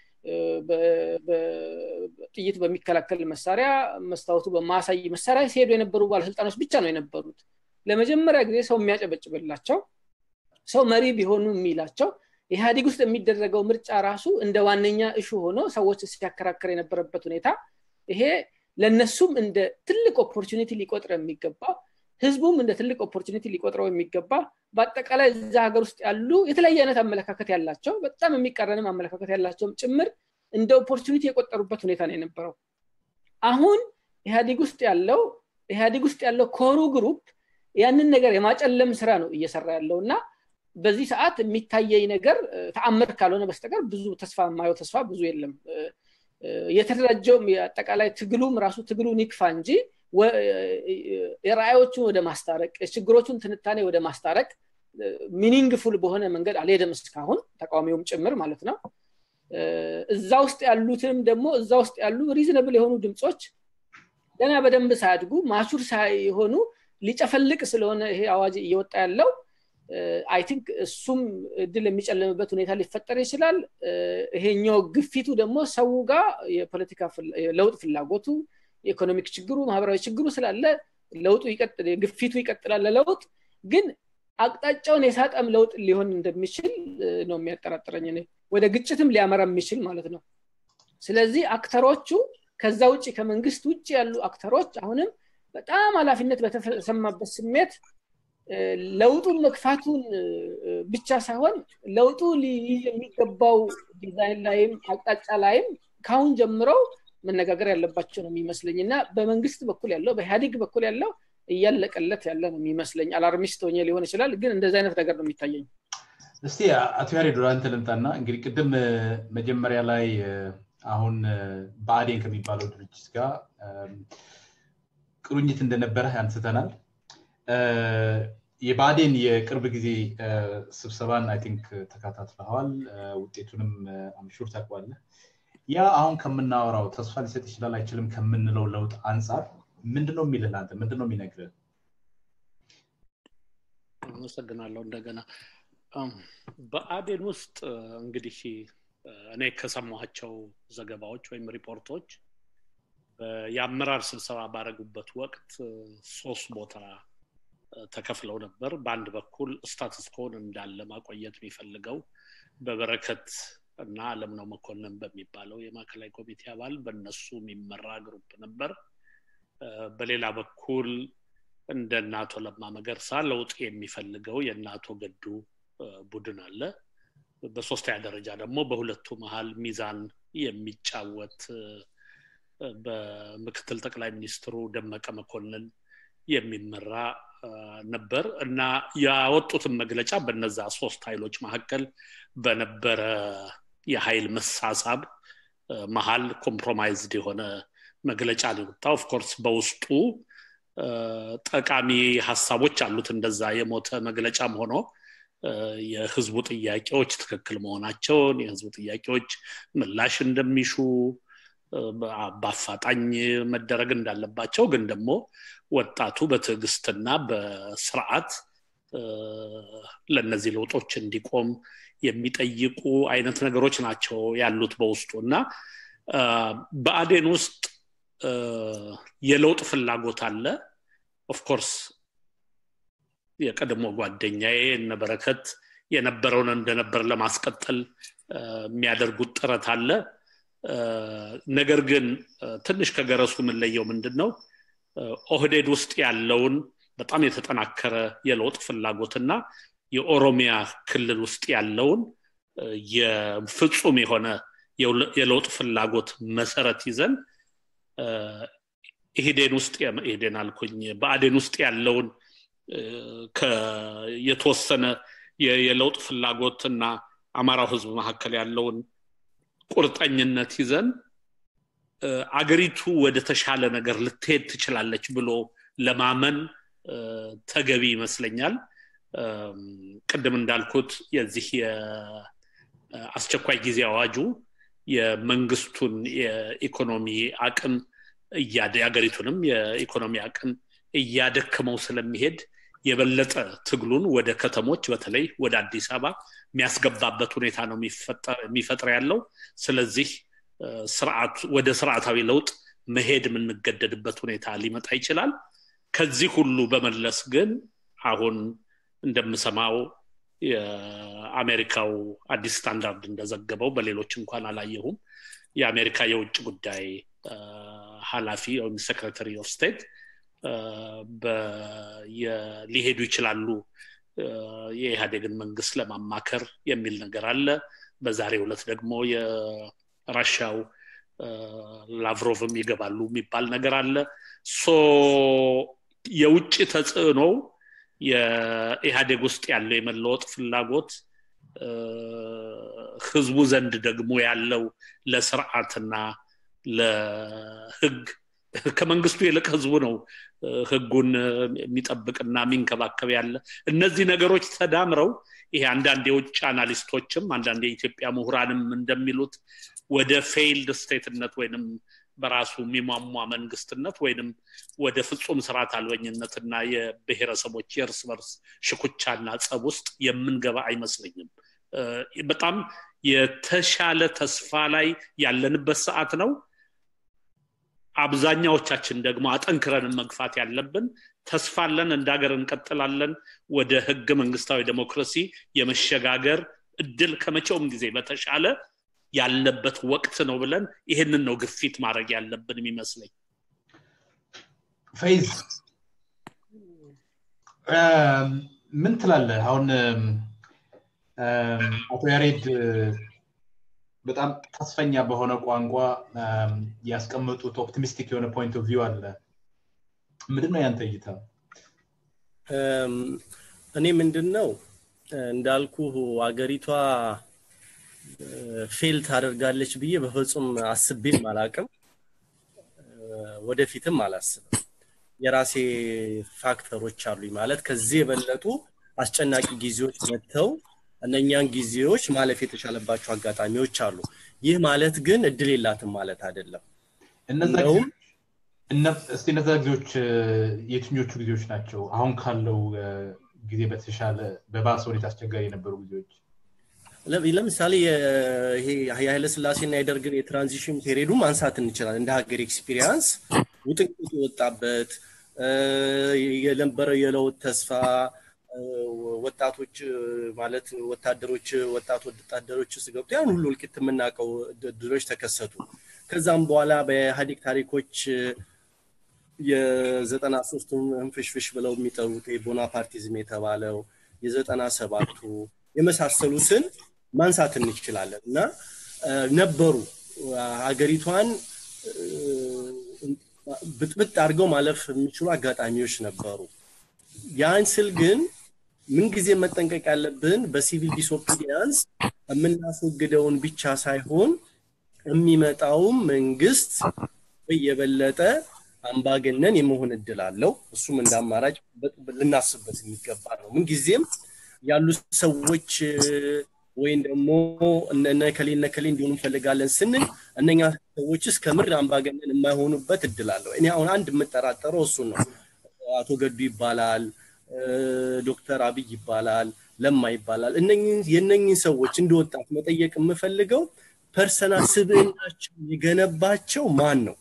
Speaker 3: ጥይት በሚከላከል መሳሪያ መስታወቱ በማሳይ መሳሪያ ሲሄዱ የነበሩ ባለስልጣኖች ብቻ ነው የነበሩት ለመጀመሪያ ጊዜ ሰው የሚያጨበጭብላቸው ሰው መሪ ቢሆኑ የሚላቸው ኢህአዲግ ውስጥ የሚደረገው ምርጫ ራሱ እንደ ዋነኛ እሹ ሆኖ ሰዎች ሲያከራከር የነበረበት ሁኔታ ይሄ ለነሱም እንደ ትልቅ ኦፖርቹኒቲ ሊቆጥር የሚገባ ህዝቡም እንደ ትልቅ ኦፖርቹኒቲ ሊቆጥረው የሚገባ በአጠቃላይ እዛ ሀገር ውስጥ ያሉ የተለያየ አይነት አመለካከት ያላቸው በጣም የሚቃረንም አመለካከት ያላቸውም ጭምር እንደ ኦፖርቹኒቲ የቆጠሩበት ሁኔታ ነው የነበረው አሁን ኢህአዲግ ውስጥ ያለው ኢህአዲግ ውስጥ ያለው ኮሩ ግሩፕ ያንን ነገር የማጨለም ስራ ነው እየሰራ ያለው እና በዚህ ሰዓት የሚታየኝ ነገር ተአምር ካልሆነ በስተቀር ብዙ ተስፋ የማየው ተስፋ ብዙ የለም የተደራጀውም የአጠቃላይ ትግሉም ራሱ ትግሉን ይክፋ እንጂ የራእዮቹን ወደ ማስታረቅ የችግሮቹን ትንታኔ ወደ ማስታረቅ ሚኒንግፉል በሆነ መንገድ አልሄደም እስካሁን ተቃዋሚውም ጭምር ማለት ነው እዛ ውስጥ ያሉትም ደግሞ እዛ ውስጥ ያሉ ሪዝነብል የሆኑ ድምፆች ገና በደንብ ሳያድጉ ማቹር ሳይሆኑ ሊጨፈልቅ ስለሆነ ይሄ አዋጅ እየወጣ ያለው አይ ቲንክ እሱም እድል የሚጨልምበት ሁኔታ ሊፈጠር ይችላል ይሄኛው ግፊቱ ደግሞ ሰው ጋር የፖለቲካ ለውጥ ፍላጎቱ የኢኮኖሚክ ችግሩ ማህበራዊ ችግሩ ስላለ ለውጡ ግፊቱ ይቀጥላል ለለውጥ ግን አቅጣጫውን የሳጠም ለውጥ ሊሆን እንደሚችል ነው የሚያጠራጥረኝ ወደ ግጭትም ሊያመራ የሚችል ማለት ነው ስለዚህ አክተሮቹ ከዛ ውጭ ከመንግስት ውጭ ያሉ አክተሮች አሁንም በጣም ኃላፊነት በተሰማበት ስሜት ለውጡን መግፋቱን ብቻ ሳይሆን ለውጡ የሚገባው ዲዛይን ላይም አቅጣጫ ላይም ካሁን ጀምረው መነጋገር ያለባቸው ነው የሚመስለኝ እና በመንግስት በኩል ያለው በኢህአዲግ በኩል ያለው እያለቀለት ያለ ነው የሚመስለኝ አላርሚስት ሆኜ ሊሆን ይችላል ግን እንደዚህ አይነት ነገር ነው የሚታየኝ
Speaker 1: እስቲ አቶ ያሬድ ወደ አንተ ልምጣና እንግዲህ ቅድም መጀመሪያ ላይ አሁን በአዴን ከሚባለው ድርጅት ጋር ቁርኝት እንደነበረ አንስተናል። የብአዴን የቅርብ ጊዜ ስብሰባን አይ ቲንክ ተከታትለዋል። ውጤቱንም አምሹር ታውቀዋለህ። ያ አሁን ከምናወራው ተስፋ ሊሰጥ ይችላል አይችልም ከምንለው ለውጥ አንጻር ምንድነው የሚልህ አንተ ምንድነው የሚነግርህ?
Speaker 2: አመሰግናለሁ። እንደገና በአዴን ውስጥ እንግዲህ እኔ ከሰማኋቸው ዘገባዎች ወይም ሪፖርቶች የአመራር ስብሰባ ባደረጉበት ወቅት ሶስት ቦታ ተከፍለው ነበር። በአንድ በኩል ስታትስኮን እንዳለ ማቆየት የሚፈልገው በበረከት እና አለምነው መኮንን በሚባለው የማዕከላዊ ኮሚቴ አባል በእነሱ የሚመራ ግሩፕ ነበር። በሌላ በኩል እንደ አቶ ለማ መገርሳ ለውጥ የሚፈልገው የእናቶ ገዱ ቡድን አለ። በሶስተኛ ደረጃ ደግሞ በሁለቱ መሀል ሚዛን የሚጫወት በምክትል ጠቅላይ ሚኒስትሩ ደመቀ መኮንን የሚመራ ነበር እና ያወጡትን መግለጫ በነዛ ሶስት ኃይሎች መካከል በነበረ የኃይል መሳሳብ መሀል ኮምፕሮማይዝድ የሆነ መግለጫ ነው የወጣው። ኦፍኮርስ በውስጡ ጠቃሚ ሀሳቦች አሉት። እንደዛ የሞተ መግለጫም ሆኖ የህዝቡ ጥያቄዎች ትክክል መሆናቸውን የህዝቡ ጥያቄዎች ምላሽ እንደሚሹ በአፋጣኝ መደረግ እንዳለባቸው ግን ደግሞ ወጣቱ በትዕግስትና በስርዓት ለእነዚህ ለውጦች እንዲቆም የሚጠይቁ አይነት ነገሮች ናቸው ያሉት በውስጡ እና በአዴን ውስጥ የለውጥ ፍላጎት አለ ኦፍኮርስ የቀድሞ ጓደኛዬ እነበረከት የነበረውን እንደነበር ለማስቀጠል የሚያደርጉት ጥረት አለ ነገር ግን ትንሽ ከገረሱ የምንለየው ምንድን ነው ኦህዴድ ውስጥ ያለውን በጣም የተጠናከረ የለውጥ ፍላጎትና የኦሮሚያ ክልል ውስጥ ያለውን የፍጹም የሆነ የለውጥ ፍላጎት መሰረት ይዘን ኢህዴን ውስጥ ኢህዴን አልኩኝ በአዴን ውስጥ ያለውን የተወሰነ የለውጥ ፍላጎት እና አማራው ህዝብ መካከል ያለውን ቁርጠኝነት ይዘን አገሪቱ ወደ ተሻለ ነገር ልትሄድ ትችላለች ብሎ ለማመን ተገቢ ይመስለኛል ቅድም እንዳልኩት የዚህ የአስቸኳይ ጊዜ አዋጁ የመንግስቱን የኢኮኖሚ አቅም የሀገሪቱንም የኢኮኖሚ አቅም እያደክመው ስለሚሄድ የበለጠ ትግሉን ወደ ከተሞች በተለይ ወደ አዲስ አበባ የሚያስገባበት ሁኔታ ነው የሚፈጥር ያለው ስለዚህ ስርዓት ወደ ስርዓታዊ ለውጥ መሄድ የምንገደድበት ሁኔታ ሊመጣ ይችላል ከዚህ ሁሉ በመለስ ግን አሁን እንደምሰማው የአሜሪካው አዲስ ስታንዳርድ እንደዘገበው በሌሎች እንኳን አላየሁም የአሜሪካ የውጭ ጉዳይ ኃላፊ ወይም ሴክሬታሪ ኦፍ ስቴት ሊሄዱ ይችላሉ የኢህአዴግን መንግስት ለማማከር የሚል ነገር አለ በዛሬ ሁለት ደግሞ የራሻው ላቭሮቭም ይገባሉ የሚባል ነገር አለ ሶ የውጭ ተጽዕኖ የኢህአዴግ ውስጥ ያለው የመለወጥ ፍላጎት ህዝቡ ዘንድ ደግሞ ያለው ለስርዓትና ለህግ ከመንግስቱ ይልቅ ህዝቡ ነው ህጉን የሚጠብቅና የሚንከባከብ ያለ እነዚህ ነገሮች ተዳምረው ይሄ አንዳንድ የውጭ አናሊስቶችም አንዳንድ የኢትዮጵያ ምሁራንም እንደሚሉት ወደ ፌይልድ ስቴትነት ወይንም በራሱ የሚሟሟ መንግስትነት ወይንም ወደ ፍጹም ስርዓት አልበኝነትና የብሔረሰቦች የእርስ በርስ ሽኩቻና ጸብ ውስጥ የምንገባ አይመስለኝም በጣም የተሻለ ተስፋ ላይ ያለንበት ሰዓት ነው አብዛኛዎቻችን ደግሞ አጠንክረን መግፋት ያለብን ተስፋለን እንደ ሀገር እንቀጥላለን ወደ ህገ መንግስታዊ ዴሞክራሲ የመሸጋገር እድል ከመቼውም ጊዜ በተሻለ ያለበት ወቅት ነው ብለን ይህንን ነው ግፊት ማድረግ ያለብን የሚመስለኝ
Speaker 1: ፈይዝ ምን ትላለህ አሁን አቶ ያሬድ በጣም ተስፈኛ በሆነ ቋንቋ ያስቀመጡት ኦፕቲሚስቲክ የሆነ ፖይንት ኦፍ ቪው አለ ምንድን ነው ያንተ እይታ
Speaker 4: እኔ ምንድን ነው እንዳልኩ አገሪቷ ፌል ታደርጋለች ብዬ በፍጹም አስቤም አላቅም ወደፊትም አላስብም የራሴ ፋክተሮች አሉኝ ማለት ከዚህ የበለጡ አስጨናቂ ጊዜዎች መጥተው እነኛን ጊዜዎች ማለፍ የተቻለባቸው አጋጣሚዎች አሉ ይህ ማለት ግን እድል የላትም ማለት አይደለም
Speaker 1: እስቲ እነዛ ጊዜዎች የትኞቹ ጊዜዎች ናቸው አሁን ካለው ጊዜ በተሻለ በባሰ ሁኔታ አስቸጋሪ የነበሩ ጊዜዎች
Speaker 4: ለምሳሌ ይሄ የኃይለ ስላሴና የደርግን የትራንዚሽን ፔሪዱ ማንሳት እንችላለን እንደ ሀገር ኤክስፒሪያንስ ውጥንቅጡ የወጣበት የነበረው የለውጥ ተስፋ ወጣቶች ማለት ወታደሮች ወጣት ወታደሮች ውስጥ ገብቶ ያን ሁሉ እልቂት የምናውቀው ድሎች ተከሰቱ ከዛም በኋላ በኢህአዴግ ታሪኮች የዘጠና ሶስቱም እንፍሽፍሽ ብለው የሚጠሩት ቦናፓርቲዝም የተባለው የዘጠና ሰባቱ የመሳሰሉትን ማንሳት እንችላለን እና ነበሩ ሀገሪቷን ብጥብጥ አድርገው ማለፍ የሚችሉ አጋጣሚዎች ነበሩ ያን ስል ግን ምንጊዜ መጠንቀቅ ያለብን በሲቪል ዲስኦፒዲያንስ የምናስወግደውን ብቻ ሳይሆን የሚመጣውም መንግስት የበለጠ አምባገነን የመሆን እድል አለው እሱም እንደ አማራጭ ልናስብበት የሚገባ ነው ምንጊዜም ያሉ ሰዎች ወይም ደግሞ እነከሌ እነከሌ እንዲሆኑ እንፈልጋለን ስንል እነኛ ሰዎችስ ከምር አምባገነን የማይሆኑበት እድል አለው እኔ አሁን አንድ የምጠራጠረው እሱን ነው አቶ ገዱ ይባላል ዶክተር አብይ ይባላል ለማ ይባላል የነኝን ሰዎች እንደ ወጣት መጠየቅ የምፈልገው ፐርሰናል ስብዕናቸው የገነባቸው ማን ነው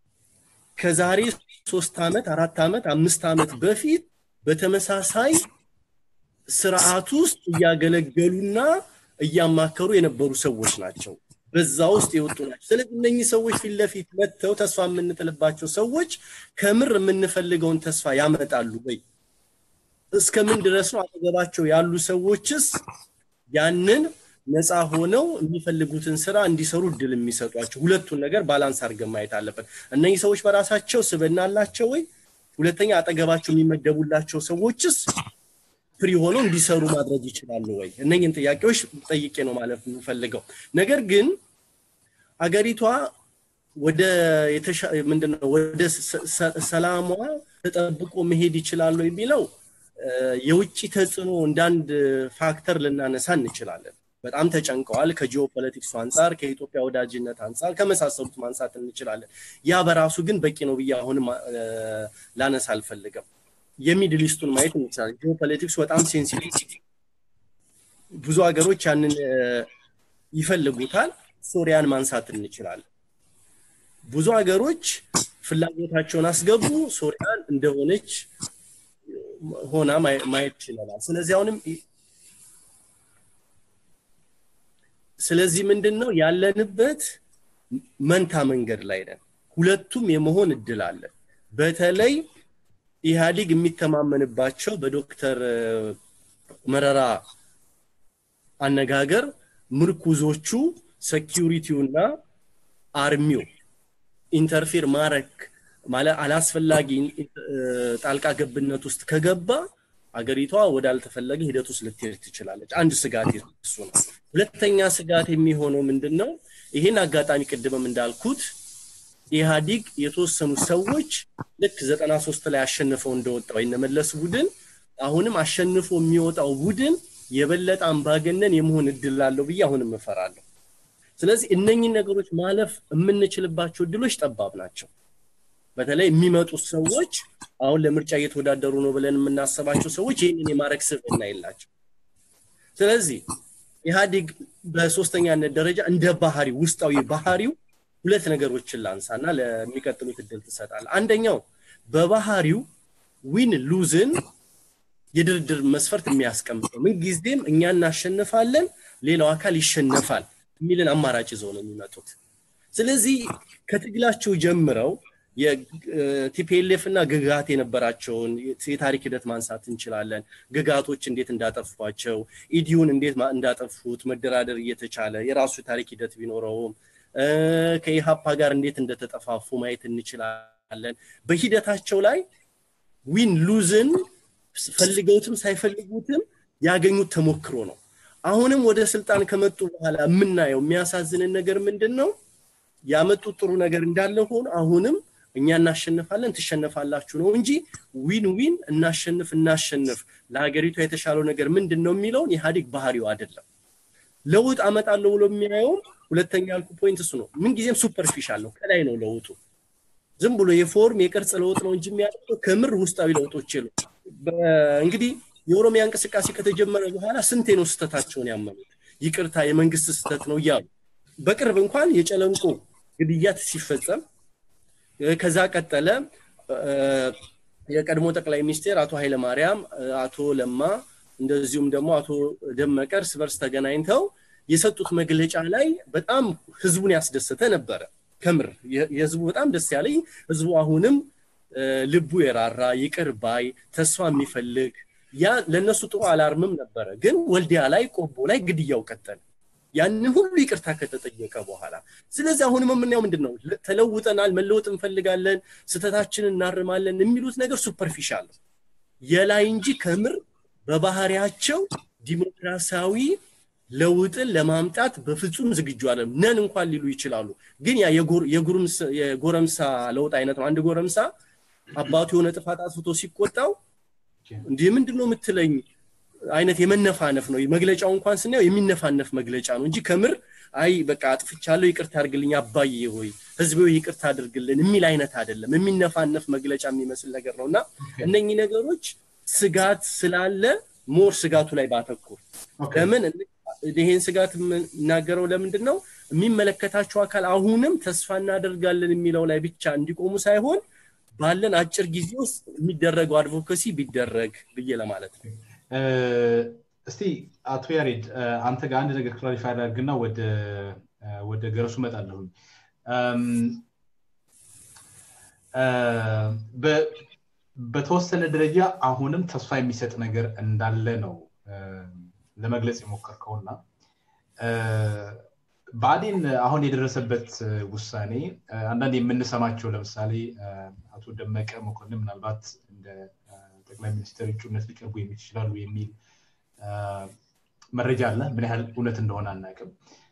Speaker 4: ከዛሬ ሶስት ዓመት አራት ዓመት አምስት ዓመት በፊት በተመሳሳይ ስርዓት ውስጥ እያገለገሉና እያማከሩ የነበሩ ሰዎች ናቸው በዛ ውስጥ የወጡ ናቸው ስለዚህ እነኚህ ሰዎች ፊት ለፊት መጥተው ተስፋ የምንጥልባቸው ሰዎች ከምር የምንፈልገውን ተስፋ ያመጣሉ ወይ እስከምን ድረስ ነው አጠገባቸው ያሉ ሰዎችስ ያንን ነፃ ሆነው የሚፈልጉትን ስራ እንዲሰሩ እድል የሚሰጧቸው ሁለቱን ነገር ባላንስ አድርገን ማየት አለበት እነኚህ ሰዎች በራሳቸው ስብና አላቸው ወይ ሁለተኛ አጠገባቸው የሚመደቡላቸው ሰዎችስ ፍሪ ሆነው እንዲሰሩ ማድረግ ይችላሉ ወይ እነኝን ጥያቄዎች ጠይቄ ነው ማለት የምፈልገው ነገር ግን አገሪቷ ወደ ምንድነው ወደ ሰላሟ ተጠብቆ መሄድ ይችላሉ የሚለው የውጭ ተጽዕኖ እንዳንድ ፋክተር ልናነሳ እንችላለን በጣም ተጨንቀዋል ከጂኦፖለቲክሱ አንጻር ከኢትዮጵያ ወዳጅነት አንጻር ከመሳሰሉት ማንሳት እንችላለን ያ በራሱ ግን በቂ ነው ብዬ አሁንም ላነሳ አልፈልግም የሚድል ኢስቱን ማየት እንችላለን ጂኦፖለቲክሱ በጣም ሴንሲቲቭ ብዙ ሀገሮች ያንን ይፈልጉታል ሶሪያን ማንሳት እንችላለን ብዙ ሀገሮች ፍላጎታቸውን አስገቡ ሶሪያን እንደሆነች ሆና ማየት ይችላል ስለዚህ አሁንም ስለዚህ ምንድን ነው ያለንበት መንታ መንገድ ላይ ነን ሁለቱም የመሆን እድል አለ በተለይ ኢህአዲግ የሚተማመንባቸው በዶክተር መረራ አነጋገር ምርኩዞቹ ሴኪሪቲውና አርሚው ኢንተርፌር ማረክ ማለት አላስፈላጊ ጣልቃ ገብነት ውስጥ ከገባ አገሪቷ ወዳልተፈለገ ሂደት ውስጥ ልትሄድ ትችላለች አንድ ስጋት እሱ ነው ሁለተኛ ስጋት የሚሆነው ምንድን ነው ይህን አጋጣሚ ቅድምም እንዳልኩት ኢህአዲግ የተወሰኑ ሰዎች ልክ ዘጠና ሶስት ላይ አሸንፈው እንደወጣው የነመለስ ቡድን አሁንም አሸንፎ የሚወጣው ቡድን የበለጠ አምባገነን የመሆን እድል አለው ብዬ አሁንም እፈራለሁ ስለዚህ እነኚህ ነገሮች ማለፍ የምንችልባቸው እድሎች ጠባብ ናቸው በተለይ የሚመጡት ሰዎች አሁን ለምርጫ እየተወዳደሩ ነው ብለን የምናስባቸው ሰዎች ይህንን የማድረግ ስብዕና የላቸው ስለዚህ ኢህአዲግ በሶስተኛነት ደረጃ እንደ ባህሪ ውስጣዊ ባህሪው ሁለት ነገሮችን ላንሳና ለሚቀጥሉት እድል ትሰጣል አንደኛው በባህሪው ዊን ሉዝን የድርድር መስፈርት የሚያስቀምጠው ምንጊዜም እኛ እናሸንፋለን ሌላው አካል ይሸነፋል የሚልን አማራጭ ይዘው ነው የሚመጡት ስለዚህ ከትግላቸው ጀምረው የቲፒኤልኤፍ እና ግጋት የነበራቸውን የታሪክ ሂደት ማንሳት እንችላለን ግጋቶች እንዴት እንዳጠፏቸው ኢዲዩን እንዴት እንዳጠፉት መደራደር እየተቻለ የራሱ ታሪክ ሂደት ቢኖረውም ከኢሃፓ ጋር እንዴት እንደተጠፋፉ ማየት እንችላለን በሂደታቸው ላይ ዊን ሉዝን ፈልገውትም ሳይፈልጉትም ያገኙት ተሞክሮ ነው አሁንም ወደ ስልጣን ከመጡ በኋላ የምናየው የሚያሳዝንን ነገር ምንድን ነው? ያመጡት ጥሩ ነገር እንዳለ ሆኖ አሁንም እኛ እናሸንፋለን ትሸነፋላችሁ ነው እንጂ ዊን ዊን እናሸንፍ እናሸንፍ ለሀገሪቷ የተሻለው ነገር ምንድን ነው የሚለውን ኢህአዴግ ባህሪው አይደለም። ለውጥ አመጣለሁ ብሎ የሚያየውም ሁለተኛ ያልኩ ፖይንት እሱ ነው። ምንጊዜም ሱፐርፊሻል ነው፣ ከላይ ነው ለውጡ። ዝም ብሎ የፎርም የቅርጽ ለውጥ ነው እንጂ የሚያደርገው ከምር ውስጣዊ ለውጦች የሉ። እንግዲህ የኦሮሚያ እንቅስቃሴ ከተጀመረ በኋላ ስንቴ ነው ስህተታቸውን ያመኑት? ይቅርታ የመንግስት ስህተት ነው እያሉ በቅርብ እንኳን የጨለንቆ ግድያት ሲፈጸም ከዛ ቀጠለ የቀድሞ ጠቅላይ ሚኒስቴር አቶ ኃይለማርያም አቶ ለማ እንደዚሁም ደግሞ አቶ ደመቀ እርስ በርስ ተገናኝተው የሰጡት መግለጫ ላይ በጣም ህዝቡን ያስደሰተ ነበረ። ከምር የህዝቡ በጣም ደስ ያለኝ ህዝቡ አሁንም ልቡ የራራ ይቅር ባይ ተስፋ የሚፈልግ ያ ለእነሱ ጥሩ አላርምም ነበረ። ግን ወልዲያ ላይ ቆቦ ላይ ግድያው ቀጠለ። ያንን ሁሉ ይቅርታ ከተጠየቀ በኋላ ስለዚህ አሁንም የምናየው ምንድን ነው? ተለውጠናል፣ መለወጥ እንፈልጋለን፣ ስተታችንን እናርማለን የሚሉት ነገር ሱፐርፊሻል ነው የላይ እንጂ ከምር በባህሪያቸው ዲሞክራሲያዊ ለውጥን ለማምጣት በፍጹም ዝግጁ አለም ነን እንኳን ሊሉ ይችላሉ። ግን ያ የጎረምሳ ለውጥ አይነት ነው። አንድ ጎረምሳ አባቱ የሆነ ጥፋት አጥፍቶ ሲቆጣው እንዲህ ምንድን ነው የምትለኝ አይነት የመነፋነፍ ነው። መግለጫው እንኳን ስናየው የሚነፋነፍ መግለጫ ነው እንጂ ከምር አይ በቃ አጥፍቻለሁ ይቅርታ አድርግልኝ አባዬ ሆይ ህዝብ ይቅርታ አድርግልን የሚል አይነት አይደለም። የሚነፋነፍ መግለጫ የሚመስል ነገር ነው እና እነኚህ ነገሮች ስጋት ስላለ ሞር ስጋቱ ላይ ባተኩር ለምን ይሄን ስጋት የምናገረው ለምንድን ነው የሚመለከታቸው አካል አሁንም ተስፋ እናደርጋለን የሚለው ላይ ብቻ እንዲቆሙ ሳይሆን ባለን አጭር ጊዜ ውስጥ የሚደረገው አድቮካሲ ቢደረግ ብዬ ለማለት ነው።
Speaker 1: እስቲ አቶ ያሬድ አንተ ጋር አንድ ነገር ክላሪፋይ አድርግና ወደ ወደ ገረሱ እመጣለሁኝ። በተወሰነ ደረጃ አሁንም ተስፋ የሚሰጥ ነገር እንዳለ ነው ለመግለጽ የሞከርከውና ብአዴን አሁን የደረሰበት ውሳኔ አንዳንድ የምንሰማቸው ለምሳሌ አቶ ደመቀ መኮንን ምናልባት እንደ ጠቅላይ ሚኒስትር እጩነት ሊቀርቡ ይችላሉ የሚል መረጃ አለ። ምን ያህል እውነት እንደሆነ አናውቅም።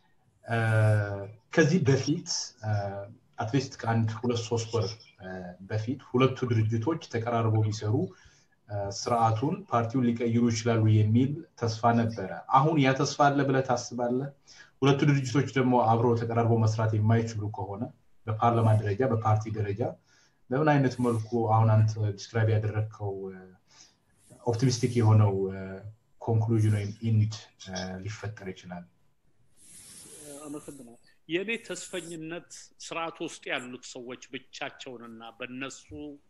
Speaker 1: ከዚህ በፊት አትሊስት ከአንድ ሁለት ሶስት ወር በፊት ሁለቱ ድርጅቶች ተቀራርበው ቢሰሩ ስርዓቱን ፓርቲውን ሊቀይሩ ይችላሉ የሚል ተስፋ ነበረ። አሁን ያ ተስፋ አለ ብለህ ታስባለህ? ሁለቱ ድርጅቶች ደግሞ አብረው ተቀራርበው መስራት የማይችሉ ከሆነ በፓርላማ ደረጃ በፓርቲ ደረጃ በምን አይነት መልኩ አሁን አንተ ዲስክራይብ ያደረግከው ኦፕቲሚስቲክ የሆነው ኮንክሉዥን ወይም ኢንድ ሊፈጠር ይችላል?
Speaker 2: አመሰግናል። የእኔ ተስፈኝነት ስርዓቱ ውስጥ ያሉት ሰዎች ብቻቸውንና በነሱ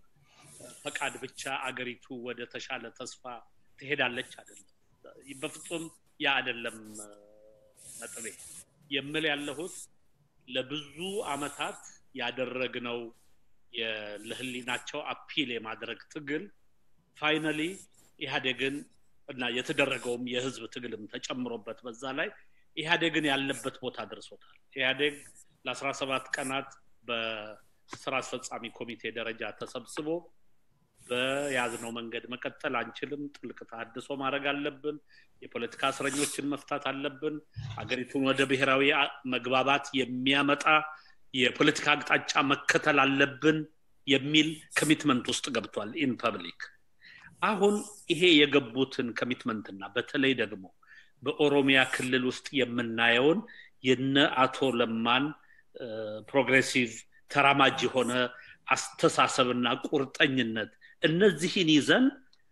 Speaker 2: ፈቃድ ብቻ አገሪቱ ወደ ተሻለ ተስፋ ትሄዳለች አይደለም። በፍጹም ያ አይደለም ነጥቤ። የምል ያለሁት ለብዙ አመታት ያደረግነው ለህሊናቸው አፒል የማድረግ ትግል ፋይናሊ ኢህአዴግን እና የተደረገውም የህዝብ ትግልም ተጨምሮበት በዛ ላይ ኢህአዴግን ያለበት ቦታ ደርሶታል። ኢህአዴግ ለአስራ ሰባት ቀናት በስራ አስፈጻሚ ኮሚቴ ደረጃ ተሰብስቦ በያዝነው መንገድ መቀጠል አንችልም፣ ጥልቅ ተሃድሶ ማድረግ አለብን፣ የፖለቲካ እስረኞችን መፍታት አለብን፣ ሀገሪቱን ወደ ብሔራዊ መግባባት የሚያመጣ የፖለቲካ አቅጣጫ መከተል አለብን የሚል ኮሚትመንት ውስጥ ገብቷል ኢን ፐብሊክ። አሁን ይሄ የገቡትን ኮሚትመንትና በተለይ ደግሞ በኦሮሚያ ክልል ውስጥ የምናየውን የነ አቶ ለማን ፕሮግሬሲቭ ተራማጅ የሆነ አስተሳሰብና ቁርጠኝነት እነዚህን ይዘን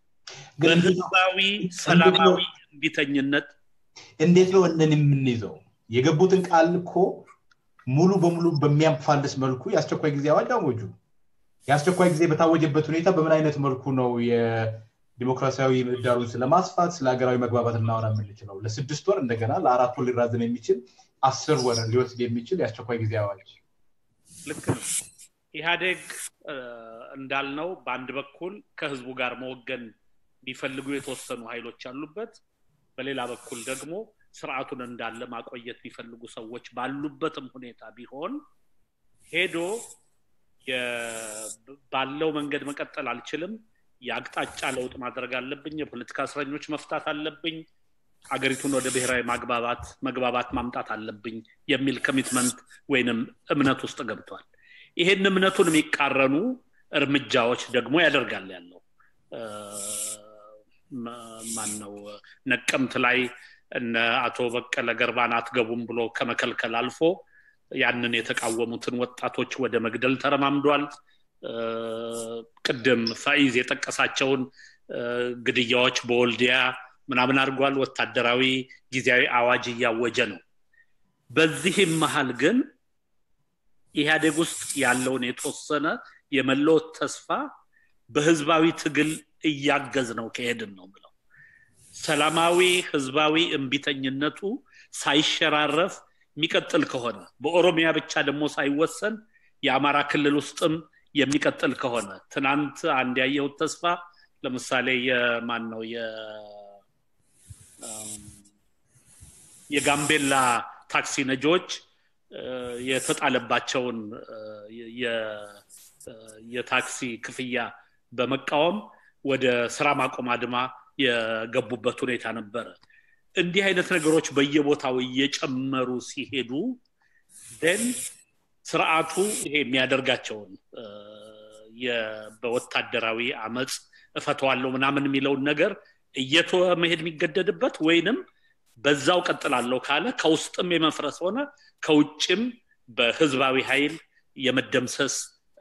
Speaker 2: በህዝባዊ ሰላማዊ እንቢተኝነት
Speaker 1: እንዴት ነው እነን የምንይዘው? የገቡትን ቃል እኮ ሙሉ በሙሉ በሚያፋልስ መልኩ የአስቸኳይ ጊዜ አዋጅ አወጁ። የአስቸኳይ ጊዜ በታወጀበት ሁኔታ በምን አይነት መልኩ ነው የዲሞክራሲያዊ ምህዳሩን ስለማስፋት ስለ ሀገራዊ መግባባት እናወራ የምንችለው? ለስድስት ወር እንደገና ለአራት ወር ሊራዘም የሚችል አስር ወር ሊወስድ የሚችል የአስቸኳይ ጊዜ አዋጅ
Speaker 2: ልክ ነው። ኢህአዴግ እንዳልነው በአንድ በኩል ከህዝቡ ጋር መወገን ሊፈልጉ የተወሰኑ ኃይሎች ያሉበት፣ በሌላ በኩል ደግሞ ስርዓቱን እንዳለ ማቆየት የሚፈልጉ ሰዎች ባሉበትም ሁኔታ ቢሆን ሄዶ ባለው መንገድ መቀጠል አልችልም፣ የአቅጣጫ ለውጥ ማድረግ አለብኝ፣ የፖለቲካ እስረኞች መፍታት አለብኝ አገሪቱን ወደ ብሔራዊ ማግባባት መግባባት ማምጣት አለብኝ የሚል ኮሚትመንት ወይንም እምነት ውስጥ ገብቷል። ይሄን እምነቱን የሚቃረኑ እርምጃዎች ደግሞ ያደርጋል ያለው ማን ነው ነቀምት ላይ እነ አቶ በቀለ ገርባን አትገቡም ብሎ ከመከልከል አልፎ ያንን የተቃወሙትን ወጣቶች ወደ መግደል ተረማምዷል። ቅድም ፋኢዝ የጠቀሳቸውን ግድያዎች በወልዲያ ምናምን አድርጓል። ወታደራዊ ጊዜያዊ አዋጅ እያወጀ ነው። በዚህም መሀል ግን ኢህአዴግ ውስጥ ያለውን የተወሰነ የመለወጥ ተስፋ በህዝባዊ ትግል እያገዝ ነው ከሄድን ነው ብለው ሰላማዊ ህዝባዊ እምቢተኝነቱ ሳይሸራረፍ የሚቀጥል ከሆነ በኦሮሚያ ብቻ ደግሞ ሳይወሰን የአማራ ክልል ውስጥም የሚቀጥል ከሆነ ትናንት አንድ ያየሁት ተስፋ ለምሳሌ የማን ነው የጋምቤላ ታክሲ ነጂዎች የተጣለባቸውን የታክሲ ክፍያ በመቃወም ወደ ስራ ማቆም አድማ የገቡበት ሁኔታ ነበረ። እንዲህ አይነት ነገሮች በየቦታው እየጨመሩ ሲሄዱ ደን ስርዓቱ ይሄ የሚያደርጋቸውን በወታደራዊ አመፅ እፈተዋለሁ ምናምን የሚለውን ነገር እየተወ መሄድ የሚገደድበት ወይንም በዛው ቀጥላለሁ ካለ ከውስጥም የመፍረስ ሆነ ከውጭም በህዝባዊ ኃይል የመደምሰስ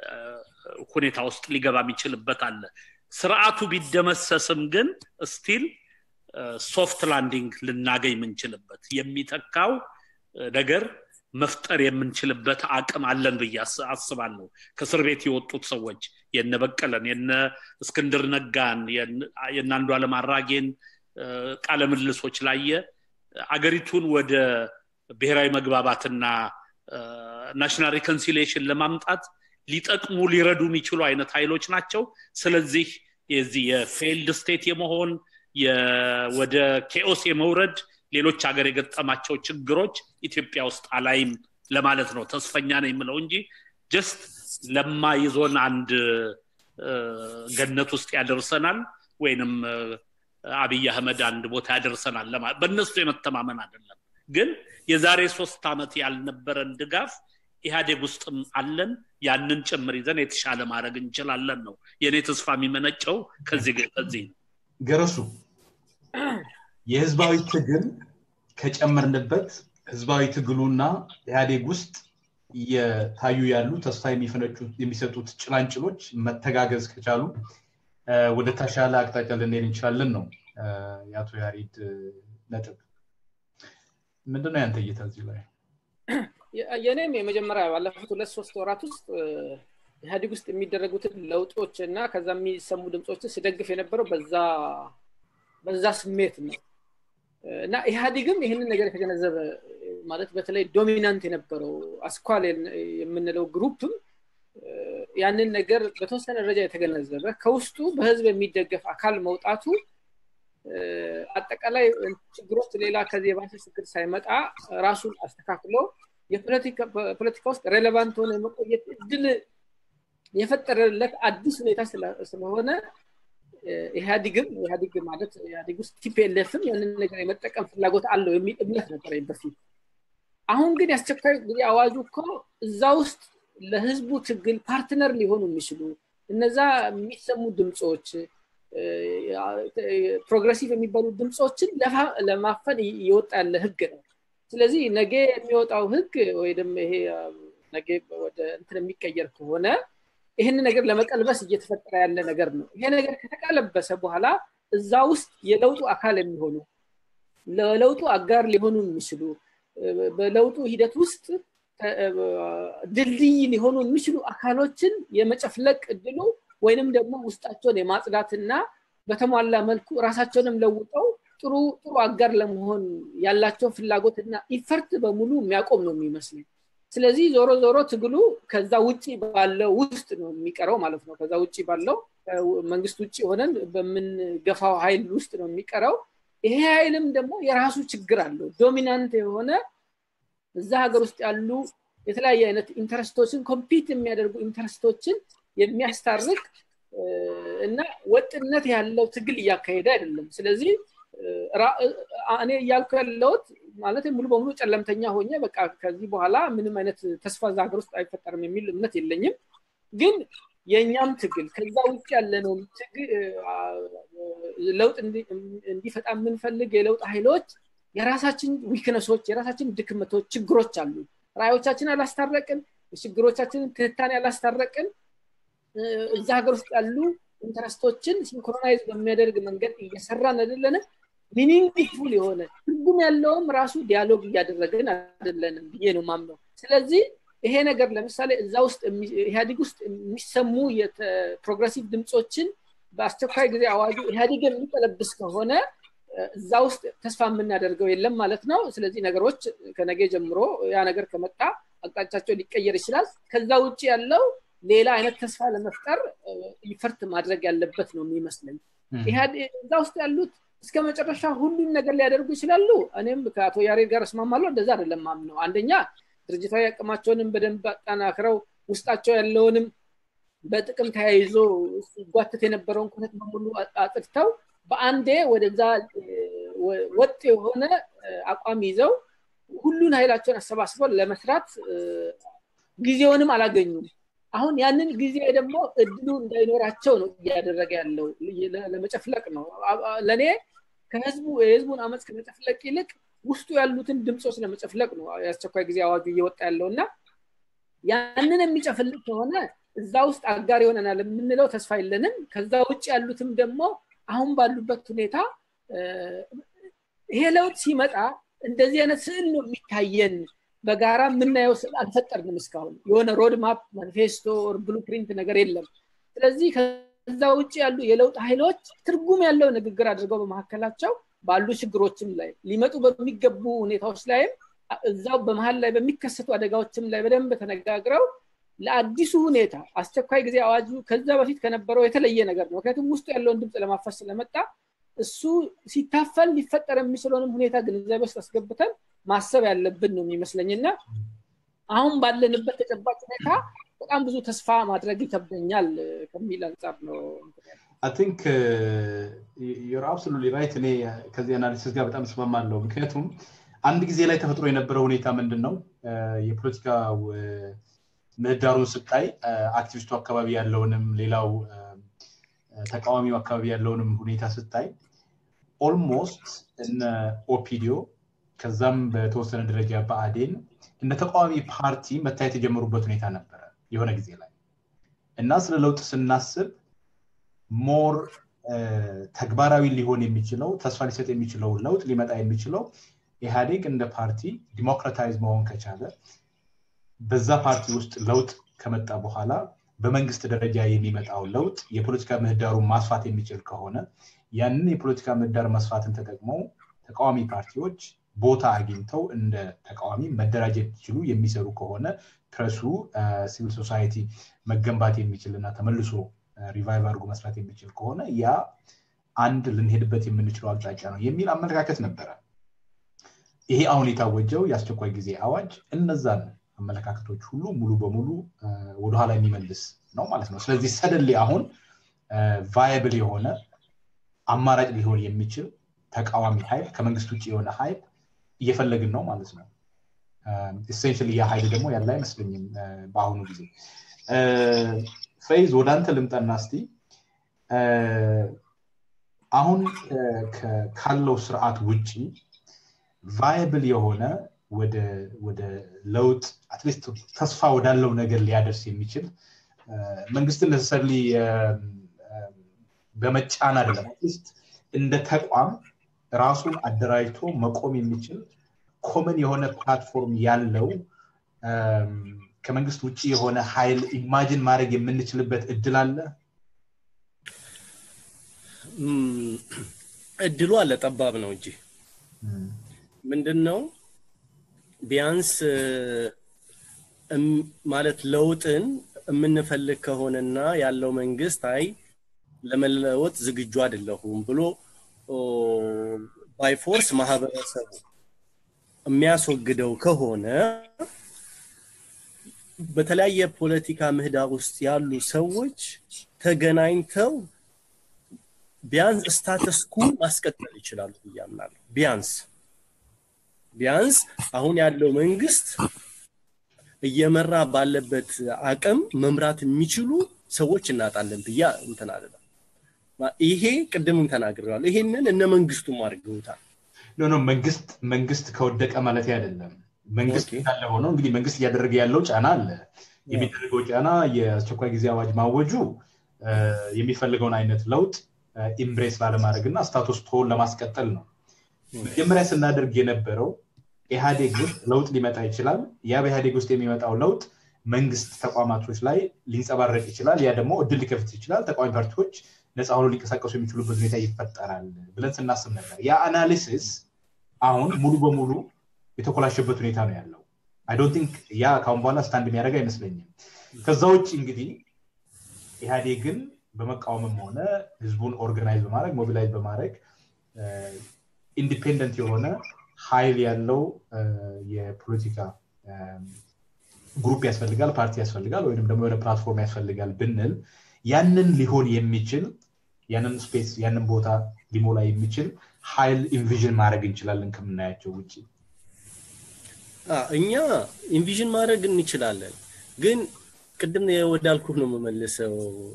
Speaker 2: ሁኔታ ውስጥ ሊገባ የሚችልበት አለ። ስርዓቱ ቢደመሰስም ግን ስቲል ሶፍት ላንዲንግ ልናገኝ የምንችልበት የሚተካው ነገር መፍጠር የምንችልበት አቅም አለን ብዬ አስባለሁ። ከእስር ቤት የወጡት ሰዎች የነ በቀለን፣ የነ እስክንድር ነጋን፣ የነ አንዱዓለም አራጌን ቃለ ምልሶች ላየ አገሪቱን ወደ ብሔራዊ መግባባትና ናሽናል ሪኮንሲሊየሽን ለማምጣት ሊጠቅሙ ሊረዱ የሚችሉ አይነት ኃይሎች ናቸው። ስለዚህ የዚህ የፌልድ ስቴት የመሆን ወደ ኬኦስ የመውረድ ሌሎች ሀገር የገጠማቸው ችግሮች ኢትዮጵያ ውስጥ አላይም ለማለት ነው። ተስፈኛ ነው የምለው እንጂ ጀስት ለማይዞን አንድ ገነት ውስጥ ያደርሰናል ወይንም አብይ አህመድ አንድ ቦታ ያደርሰናል በእነሱ የመተማመን አይደለም። ግን የዛሬ ሶስት ዓመት ያልነበረን ድጋፍ ኢህአዴግ ውስጥም አለን። ያንን ጭምር ይዘን የተሻለ ማድረግ እንችላለን ነው የእኔ ተስፋ የሚመነጨው ከዚህ ከዚህ ነው።
Speaker 1: ገረሱ የህዝባዊ ትግል ከጨመርንበት ህዝባዊ ትግሉና ኢህአዴግ ውስጥ እየታዩ ያሉ ተስፋ የሚሰጡት ጭላንጭሎች መተጋገዝ ከቻሉ ወደ ተሻለ አቅጣጫ ልንሄድ እንችላለን ነው የአቶ ያሬድ ነጥብ። ምንድነው ያንተ እይታ እዚህ ላይ?
Speaker 3: የእኔም የመጀመሪያ ባለፉት ሁለት ሶስት ወራት ውስጥ ኢህአዴግ ውስጥ የሚደረጉትን ለውጦች እና ከዛ የሚሰሙ ድምፆችን ስደግፍ የነበረው በዛ በዛ ስሜት ነው እና ኢህአዴግም ይህንን ነገር የተገነዘበ ማለት በተለይ ዶሚናንት የነበረው አስኳል የምንለው ግሩፕም ያንን ነገር በተወሰነ ደረጃ የተገነዘበ ከውስጡ በህዝብ የሚደገፍ አካል መውጣቱ አጠቃላይ ችግሮች ሌላ ከዚህ የባሰ ችግር ሳይመጣ ራሱን አስተካክሎ የፖለቲካ ውስጥ ሬሌቫንት ሆነ የመቆየት እድል የፈጠረለት አዲስ ሁኔታ ስለሆነ ኢህአዲግም ኢህአዲግ ማለት ኢህአዲግ ውስጥ ቲፒኤልኤፍም ያንን ነገር የመጠቀም ፍላጎት አለው የሚል እምነት ነበር በፊት። አሁን ግን የአስቸኳይ ጊዜ አዋጁ እኮ እዛ ውስጥ ለህዝቡ ትግል ፓርትነር ሊሆኑ የሚችሉ እነዛ የሚሰሙ ድምፆች ፕሮግረሲቭ የሚባሉ ድምፆችን ለማፈን እየወጣ ያለ ህግ ነው። ስለዚህ ነገ የሚወጣው ህግ ወይ ደግሞ ይሄ ነገ ወደ እንትን የሚቀየር ከሆነ ይህን ነገር ለመቀልበስ እየተፈጠረ ያለ ነገር ነው። ይሄ ነገር ከተቀለበሰ በኋላ እዛ ውስጥ የለውጡ አካል የሚሆኑ ለለውጡ አጋር ሊሆኑ የሚችሉ በለውጡ ሂደት ውስጥ ድልድይ ሊሆኑ የሚችሉ አካሎችን የመጨፍለቅ እድሉ ወይንም ደግሞ ውስጣቸውን የማጽዳትና በተሟላ መልኩ ራሳቸውንም ለውጠው ጥሩ ጥሩ አጋር ለመሆን ያላቸው ፍላጎትና ኢፈርት በሙሉ የሚያቆም ነው የሚመስለኝ። ስለዚህ ዞሮ ዞሮ ትግሉ ከዛ ውጭ ባለው ውስጥ ነው የሚቀረው ማለት ነው። ከዛ ውጭ ባለው መንግስት ውጭ ሆነን በምንገፋው ኃይል ውስጥ ነው የሚቀረው። ይሄ ኃይልም ደግሞ የራሱ ችግር አለው። ዶሚናንት የሆነ እዛ ሀገር ውስጥ ያሉ የተለያየ አይነት ኢንተረስቶችን ኮምፒት የሚያደርጉ ኢንተረስቶችን የሚያስታርቅ እና ወጥነት ያለው ትግል እያካሄደ አይደለም። ስለዚህ እኔ እያልኩ ያለሁት ማለት ሙሉ በሙሉ ጨለምተኛ ሆኜ በቃ ከዚህ በኋላ ምንም አይነት ተስፋ እዛ ሀገር ውስጥ አይፈጠርም የሚል እምነት የለኝም ግን የእኛም ትግል ከዛ ውጭ ያለነው ለውጥ እንዲፈጣ የምንፈልግ የለውጥ ኃይሎች የራሳችን ዊክነሶች የራሳችን ድክመቶች ችግሮች አሉ ራዮቻችን አላስታረቅን ችግሮቻችንን ትንታኔ አላስታረቅን እዛ ሀገር ውስጥ ያሉ ኢንተረስቶችን ሲንክሮናይዝ በሚያደርግ መንገድ እየሰራን አይደለንም ሚኒንግፉል የሆነ ትርጉም ያለውም ራሱ ዲያሎግ እያደረግን አይደለንም ብዬ ነው ማምነው ስለዚህ ይሄ ነገር ለምሳሌ እዛ ውስጥ ኢህአዲግ ውስጥ የሚሰሙ የፕሮግረሲቭ ድምፆችን በአስቸኳይ ጊዜ አዋጁ ኢህአዲግ የሚቀለብስ ከሆነ እዛ ውስጥ ተስፋ የምናደርገው የለም ማለት ነው ስለዚህ ነገሮች ከነገ ጀምሮ ያ ነገር ከመጣ አቅጣጫቸው ሊቀየር ይችላል ከዛ ውጭ ያለው ሌላ አይነት ተስፋ ለመፍጠር ይፈርት ማድረግ ያለበት ነው የሚመስለኝ እዛ ውስጥ ያሉት እስከ መጨረሻ ሁሉን ነገር ሊያደርጉ ይችላሉ እኔም ከአቶ ያሬድ ጋር እስማማለሁ እንደዛ አይደለም ማምነው አንደኛ ድርጅታዊ አቅማቸውንም በደንብ አጠናክረው ውስጣቸው ያለውንም በጥቅም ተያይዞ ሲጓትት የነበረውን ኩነት በሙሉ አጥድተው በአንዴ ወደዛ ወጥ የሆነ አቋም ይዘው ሁሉን ኃይላቸውን አሰባስበው ለመስራት ጊዜውንም አላገኙም አሁን ያንን ጊዜ ደግሞ እድሉ እንዳይኖራቸው ነው እያደረገ ያለው ለመጨፍለቅ ነው ለእኔ ከህዝቡ የህዝቡን አመፅ ከመጨፍለቅ ይልቅ ውስጡ ያሉትን ድምፆች ለመጨፍለቅ ነው የአስቸኳይ ጊዜ አዋጁ እየወጣ ያለው እና ያንን የሚጨፍልቅ ከሆነ እዛ ውስጥ አጋር ይሆነናል የምንለው ተስፋ የለንም ከዛ ውጭ ያሉትም ደግሞ አሁን ባሉበት ሁኔታ ይሄ ለውጥ ሲመጣ እንደዚህ አይነት ስዕል ነው የሚታየን በጋራ የምናየው ስዕል አልፈጠርንም እስካሁን የሆነ ሮድማፕ ማኒፌስቶ ብሉ ፕሪንት ነገር የለም ስለዚህ ከዛ ውጭ ያሉ የለውጥ ኃይሎች ትርጉም ያለው ንግግር አድርገው በመካከላቸው ባሉ ችግሮችም ላይ ሊመጡ በሚገቡ ሁኔታዎች ላይም እዛው በመሀል ላይ በሚከሰቱ አደጋዎችም ላይ በደንብ ተነጋግረው ለአዲሱ ሁኔታ አስቸኳይ ጊዜ አዋጁ ከዛ በፊት ከነበረው የተለየ ነገር ነው ምክንያቱም ውስጡ ያለውን ድምፅ ለማፈስ ስለመጣ እሱ ሲታፈል ሊፈጠር የሚችለውንም ሁኔታ ግንዛቤ ውስጥ አስገብተን ማሰብ ያለብን ነው የሚመስለኝ እና አሁን ባለንበት ተጨባጭ ሁኔታ በጣም ብዙ ተስፋ ማድረግ ይከብደኛል ከሚል አንጻር ነው
Speaker 1: አይ ቲንክ ዩር አብሶሉትሊ ራይት እኔ ከዚህ አናሊሲስ ጋር በጣም እስማማለሁ ምክንያቱም አንድ ጊዜ ላይ ተፈጥሮ የነበረው ሁኔታ ምንድን ነው የፖለቲካ ምህዳሩን ስታይ አክቲቪስቱ አካባቢ ያለውንም ሌላው ተቃዋሚው አካባቢ ያለውንም ሁኔታ ስታይ ኦልሞስት እነ ኦፒዲዮ ከዛም በተወሰነ ደረጃ በአዴን እንደ ተቃዋሚ ፓርቲ መታየት የጀመሩበት ሁኔታ ነበረ የሆነ ጊዜ ላይ እና ስለ ለውጥ ስናስብ ሞር ተግባራዊ ሊሆን የሚችለው ተስፋ ሊሰጥ የሚችለው ለውጥ ሊመጣ የሚችለው ኢህአዴግ እንደ ፓርቲ ዲሞክራታይዝ መሆን ከቻለ በዛ ፓርቲ ውስጥ ለውጥ ከመጣ በኋላ በመንግስት ደረጃ የሚመጣው ለውጥ የፖለቲካ ምህዳሩን ማስፋት የሚችል ከሆነ ያንን የፖለቲካ ምህዳር መስፋትን ተጠቅመው ተቃዋሚ ፓርቲዎች ቦታ አግኝተው እንደ ተቃዋሚ መደራጀት ይችሉ የሚሰሩ ከሆነ ፕረሱ ሲቪል ሶሳይቲ መገንባት የሚችል እና ተመልሶ ሪቫይቭ አድርጎ መስራት የሚችል ከሆነ ያ አንድ ልንሄድበት የምንችለው አቅጣጫ ነው የሚል አመለካከት ነበረ ይሄ አሁን የታወጀው የአስቸኳይ ጊዜ አዋጅ እነዛን አመለካከቶች ሁሉ ሙሉ በሙሉ ወደኋላ የሚመልስ ነው ማለት ነው ስለዚህ ሰደሌ አሁን ቫይብል የሆነ አማራጭ ሊሆን የሚችል ተቃዋሚ ኃይል ከመንግስት ውጭ የሆነ ኃይል እየፈለግን ነው ማለት ነው ኢሴንሽል ያ ኃይል ደግሞ ያለ አይመስለኝም በአሁኑ ጊዜ ፈይዝ ወደ አንተ ልምጠና እስቲ አሁን ካለው ስርዓት ውጭ ቫይብል የሆነ ወደ ለውጥ አትሊስት ተስፋ ወዳለው ነገር ሊያደርስ የሚችል መንግስትን ነሰሰርሊ በመጫን አይደለም አትሊስት እንደ ተቋም ራሱን አደራጅቶ መቆም የሚችል ኮመን የሆነ ፕላትፎርም ያለው ከመንግስት ውጭ የሆነ ኃይል ኢማጂን ማድረግ የምንችልበት እድል አለ
Speaker 4: እድሉ አለ ጠባብ ነው እንጂ ምንድን ነው ቢያንስ ማለት ለውጥን የምንፈልግ ከሆነና ያለው መንግስት አይ ለመለወጥ ዝግጁ አይደለሁም ብሎ ባይፎርስ ማህበረሰቡ የሚያስወግደው ከሆነ በተለያየ ፖለቲካ ምህዳር ውስጥ ያሉ ሰዎች ተገናኝተው ቢያንስ ስታተስኩ ማስቀጠል ይችላሉ ብያምናለሁ ቢያንስ ቢያንስ አሁን ያለው መንግስት እየመራ ባለበት አቅም መምራት የሚችሉ ሰዎች እናጣለን ብያ እንትን አለ ይሄ ቅድምም ተናግረዋል ይሄንን እነ መንግስቱም አድርገውታል
Speaker 1: ኖ ኖ መንግስት መንግስት ከወደቀ ማለት አይደለም መንግስት ያለ ሆኖ እንግዲህ መንግስት እያደረገ ያለው ጫና አለ የሚደረገው ጫና የአስቸኳይ ጊዜ አዋጅ ማወጁ የሚፈልገውን አይነት ለውጥ ኢምብሬስ ላለማድረግ እና ስታቱስ ቶን ለማስቀጠል ነው መጀመሪያ ስናደርግ የነበረው ኢህአዴግ ውስጥ ለውጥ ሊመጣ ይችላል ያ በኢህአዴግ ውስጥ የሚመጣው ለውጥ መንግስት ተቋማቶች ላይ ሊንጸባረቅ ይችላል ያ ደግሞ እድል ሊከፍት ይችላል ተቃዋሚ ፓርቲዎች ነፃ ሆኖ ሊንቀሳቀሱ የሚችሉበት ሁኔታ ይፈጠራል ብለን ስናስብ ነበር ያ አናሊሲስ አሁን ሙሉ በሙሉ የተኮላሸበት ሁኔታ ነው ያለው አይ ዶንት ቲንክ ያ ካሁን በኋላ ስታንድ የሚያደርግ አይመስለኝም ከዛ ውጭ እንግዲህ ኢህአዴግን በመቃወምም ሆነ ህዝቡን ኦርጋናይዝ በማድረግ ሞቢላይዝ በማድረግ ኢንዲፔንደንት የሆነ ሀይል ያለው የፖለቲካ ግሩፕ ያስፈልጋል ፓርቲ ያስፈልጋል ወይም ደግሞ የሆነ ፕላትፎርም ያስፈልጋል ብንል ያንን ሊሆን የሚችል ያንን ስፔስ ያንን ቦታ ሊሞላ የሚችል ሀይል ኢንቪዥን ማድረግ እንችላለን ከምናያቸው ውጭ
Speaker 4: እኛ ኢንቪዥን ማድረግ እንችላለን ግን ቅድም ወዳልኩህ ነው የምመልሰው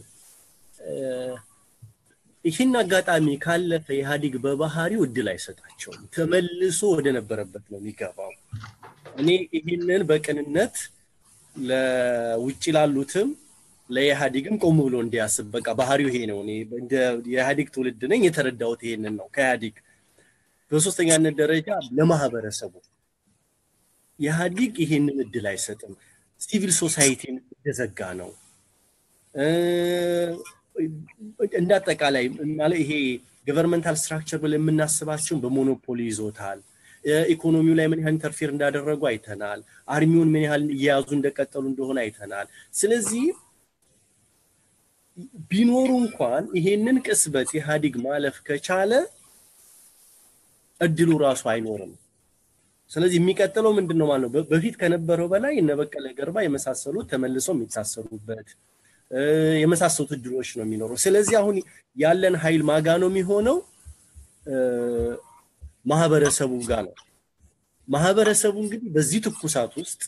Speaker 4: ይህን አጋጣሚ ካለፈ ኢህአዲግ በባህሪው እድል አይሰጣቸውም ተመልሶ ወደ ነበረበት ነው የሚገባው እኔ ይህንን በቅንነት ለውጭ ላሉትም ለኢህአዲግም ቆም ብሎ እንዲያስብ በቃ ባህሪው ይሄ ነው እንደ የኢህአዲግ ትውልድ ነኝ የተረዳሁት ይሄንን ነው ከኢህአዲግ በሶስተኛነት ደረጃ ለማህበረሰቡ ኢህአዲግ ይሄንን እድል አይሰጥም ሲቪል ሶሳይቲን እንደዘጋ ነው እንደ አጠቃላይ ይሄ ገቨርንመንታል ስትራክቸር ብለን የምናስባቸውን በሞኖፖሊ ይዞታል ኢኮኖሚው ላይ ምን ያህል ኢንተርፌር እንዳደረጉ አይተናል አርሚውን ምን ያህል እየያዙ እንደቀጠሉ እንደሆነ አይተናል ስለዚህ ቢኖሩ እንኳን ይሄንን ቅስበት ኢህአዲግ ማለፍ ከቻለ እድሉ ራሱ አይኖርም ስለዚህ የሚቀጥለው ምንድን ነው ማለት ነው በፊት ከነበረው በላይ እነ በቀለ ገርባ የመሳሰሉት ተመልሰው የሚታሰሩበት የመሳሰሉት እድሎች ነው የሚኖረው ስለዚህ አሁን ያለን ኃይል ማጋ ነው የሚሆነው ማህበረሰቡ ጋር ነው ማህበረሰቡ እንግዲህ በዚህ ትኩሳት ውስጥ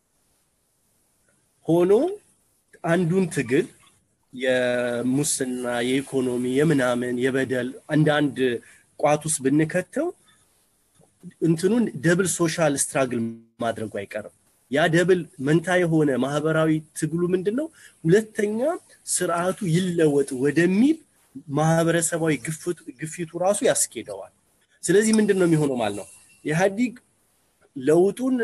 Speaker 4: ሆኖ አንዱን ትግል የሙስና የኢኮኖሚ የምናምን የበደል እንደ አንድ ቋት ውስጥ ብንከተው እንትኑን ደብል ሶሻል ስትራግል ማድረጉ አይቀርም ያ ደብል መንታ የሆነ ማህበራዊ ትግሉ ምንድን ነው ሁለተኛ ስርዓቱ ይለወጥ ወደሚል ማህበረሰባዊ ግፊቱ ራሱ ያስኬደዋል ስለዚህ ምንድን ነው የሚሆነው ማለት ነው ኢህአዲግ ለውጡን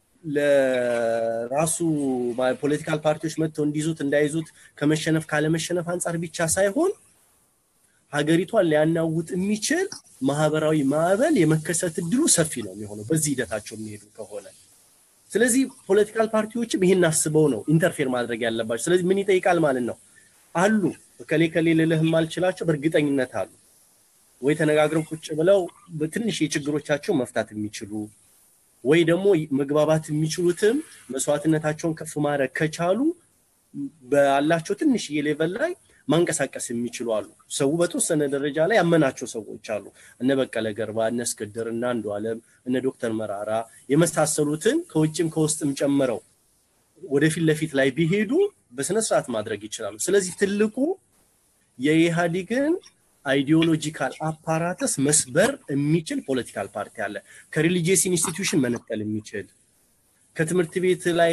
Speaker 4: ለራሱ ፖለቲካል ፓርቲዎች መጥተው እንዲይዙት እንዳይዙት ከመሸነፍ ካለመሸነፍ አንጻር ብቻ ሳይሆን ሀገሪቷን ሊያናውጥ የሚችል ማህበራዊ ማዕበል የመከሰት እድሉ ሰፊ ነው የሚሆነው በዚህ ሂደታቸው የሚሄዱ ከሆነ ስለዚህ ፖለቲካል ፓርቲዎችም ይህን አስበው ነው ኢንተርፌር ማድረግ ያለባቸው ስለዚህ ምን ይጠይቃል ማለት ነው አሉ ከሌ ከሌ ልልህ የማልችላቸው በእርግጠኝነት አሉ ወይ ተነጋግረው ቁጭ ብለው ትንሽ የችግሮቻቸው መፍታት የሚችሉ ወይ ደግሞ መግባባት የሚችሉትም መስዋዕትነታቸውን ከፍ ማድረግ ከቻሉ ባላቸው ትንሽዬ ሌቨል ላይ ማንቀሳቀስ የሚችሉ አሉ ሰው በተወሰነ ደረጃ ላይ ያመናቸው ሰዎች አሉ እነ በቀለ ገርባ እነ እስክድር እነ አንዱ አለም እነ ዶክተር መራራ የመሳሰሉትን ከውጭም ከውስጥም ጨምረው ወደፊት ለፊት ላይ ቢሄዱ በስነስርዓት ማድረግ ይችላሉ ስለዚህ ትልቁ የኢህአዲግን አይዲዮሎጂካል አፓራተስ መስበር የሚችል ፖለቲካል ፓርቲ አለ ከሪሊጂየስ ኢንስቲትዩሽን መነጠል የሚችል ከትምህርት ቤት ላይ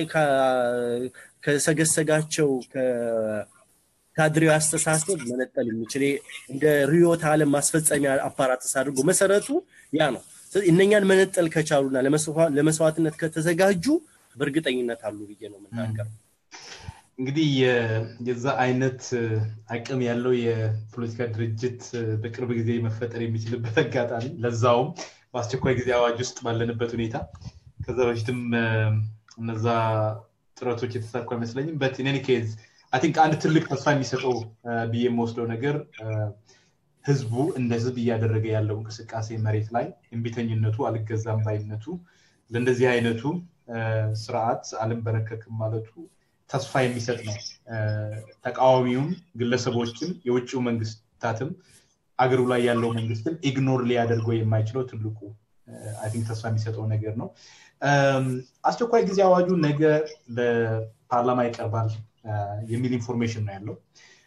Speaker 4: ከሰገሰጋቸው ካድሬው አስተሳሰብ መነጠል የሚችል እንደ ሪዮት አለም ማስፈጸሚያ አፓራተስ አድርጎ መሰረቱ ያ ነው እነኛን መነጠል ከቻሉና ለመስዋዕትነት ከተዘጋጁ በእርግጠኝነት አሉ ብዬ ነው የምናገረው
Speaker 1: እንግዲህ የዛ አይነት አቅም ያለው የፖለቲካ ድርጅት በቅርብ ጊዜ መፈጠር የሚችልበት አጋጣሚ ለዛውም በአስቸኳይ ጊዜ አዋጅ ውስጥ ባለንበት ሁኔታ ከዛ በፊትም እነዛ ጥረቶች የተሳኩ አይመስለኝም በት ኢን ኬዝ አይ ቲንክ አንድ ትልቅ ተስፋ የሚሰጠው ብዬ የምወስደው ነገር ህዝቡ እንደ ህዝብ እያደረገ ያለው እንቅስቃሴ መሬት ላይ እምቢተኝነቱ አልገዛም ባይነቱ ለእንደዚህ አይነቱ ስርዓት አልንበረከክም ማለቱ ተስፋ የሚሰጥ ነው ተቃዋሚውም ግለሰቦችም የውጭው መንግስታትም አገሩ ላይ ያለው መንግስትም ኢግኖር ሊያደርገው የማይችለው ትልቁ አይ ቲንክ ተስፋ የሚሰጠው ነገር ነው። አስቸኳይ ጊዜ አዋጁ ነገ ለፓርላማ ይቀርባል የሚል ኢንፎርሜሽን ነው ያለው።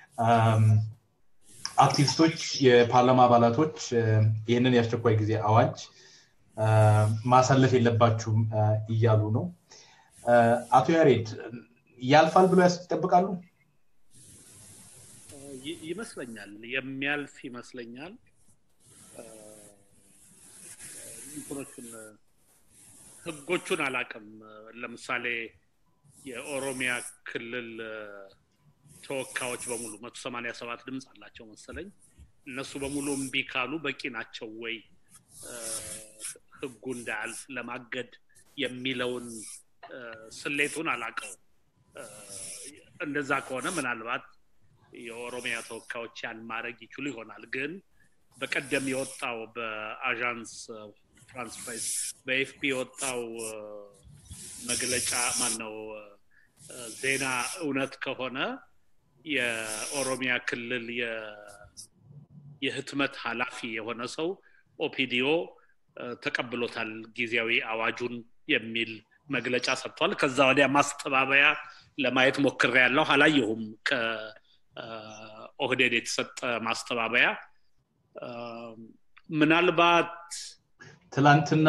Speaker 1: አክቲቪስቶች፣ የፓርላማ አባላቶች ይህንን የአስቸኳይ ጊዜ አዋጅ ማሳለፍ የለባችሁም እያሉ ነው። አቶ ያሬድ ያልፋል ብሎ ይጠብቃሉ?
Speaker 2: ይመስለኛል የሚያልፍ ይመስለኛል። እንትኖቹን ህጎቹን አላቅም። ለምሳሌ የኦሮሚያ ክልል ተወካዮች በሙሉ መቶ ሰማኒያ ሰባት ድምፅ አላቸው መሰለኝ። እነሱ በሙሉ እምቢ ካሉ በቂ ናቸው ወይ ህጉ እንዳያልፍ ለማገድ የሚለውን ስሌቱን አላቀው። እንደዛ ከሆነ ምናልባት የኦሮሚያ ተወካዮች ያን ማድረግ ይችሉ ይሆናል። ግን በቀደም የወጣው በአዣንስ ፍራንስ ፕሬስ በኤፍፒ የወጣው መግለጫ ማነው ዜና እውነት ከሆነ የኦሮሚያ ክልል የህትመት ኃላፊ የሆነ ሰው ኦፒዲዮ ተቀብሎታል ጊዜያዊ አዋጁን የሚል መግለጫ ሰጥቷል። ከዛ ወዲያ ማስተባበያ ለማየት ሞክሬ ያለው አላየሁም። ከኦህዴድ የተሰጠ ማስተባበያ ምናልባት
Speaker 1: ትላንትና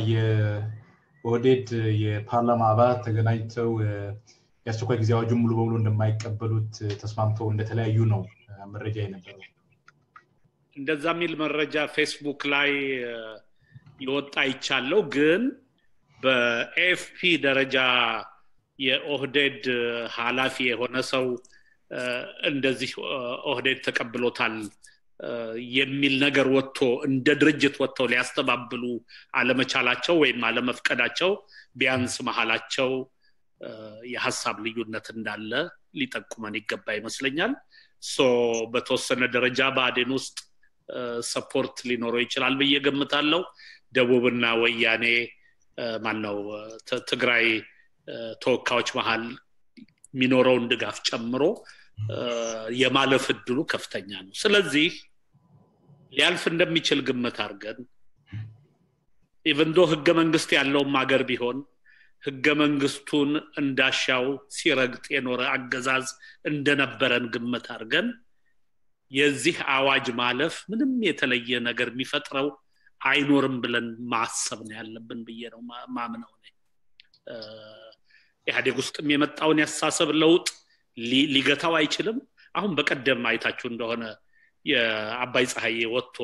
Speaker 1: የኦህዴድ የፓርላማ አባላት ተገናኝተው የአስቸኳይ ጊዜ አዋጁን ሙሉ በሙሉ እንደማይቀበሉት ተስማምተው እንደተለያዩ ነው መረጃ የነበረው።
Speaker 2: እንደዛ የሚል መረጃ ፌስቡክ ላይ የወጣ ይቻለው ግን በኤፍፒ ደረጃ የኦህዴድ ኃላፊ የሆነ ሰው እንደዚህ ኦህዴድ ተቀብሎታል የሚል ነገር ወጥቶ እንደ ድርጅት ወጥተው ሊያስተባብሉ አለመቻላቸው ወይም አለመፍቀዳቸው ቢያንስ መሀላቸው የሀሳብ ልዩነት እንዳለ ሊጠቁመን ይገባ ይመስለኛል። በተወሰነ ደረጃ በአዴን ውስጥ ሰፖርት ሊኖረው ይችላል ብዬ ገምታለው። ደቡብና ወያኔ ማነው ትግራይ ተወካዮች መሀል የሚኖረውን ድጋፍ ጨምሮ የማለፍ እድሉ ከፍተኛ ነው። ስለዚህ ሊያልፍ እንደሚችል ግምት አድርገን ኢቨንዶ ህገ መንግስት ያለውም ሀገር ቢሆን ህገ መንግስቱን እንዳሻው ሲረግጥ የኖረ አገዛዝ እንደነበረን ግምት አድርገን የዚህ አዋጅ ማለፍ ምንም የተለየ ነገር የሚፈጥረው አይኖርም ብለን ማሰብ ነው ያለብን ብዬ ነው ማምነው። ኢህአዴግ ውስጥም የመጣውን ያሳሰብ ለውጥ ሊገታው አይችልም። አሁን በቀደም አይታችሁ እንደሆነ የአባይ ፀሐዬ ወጥቶ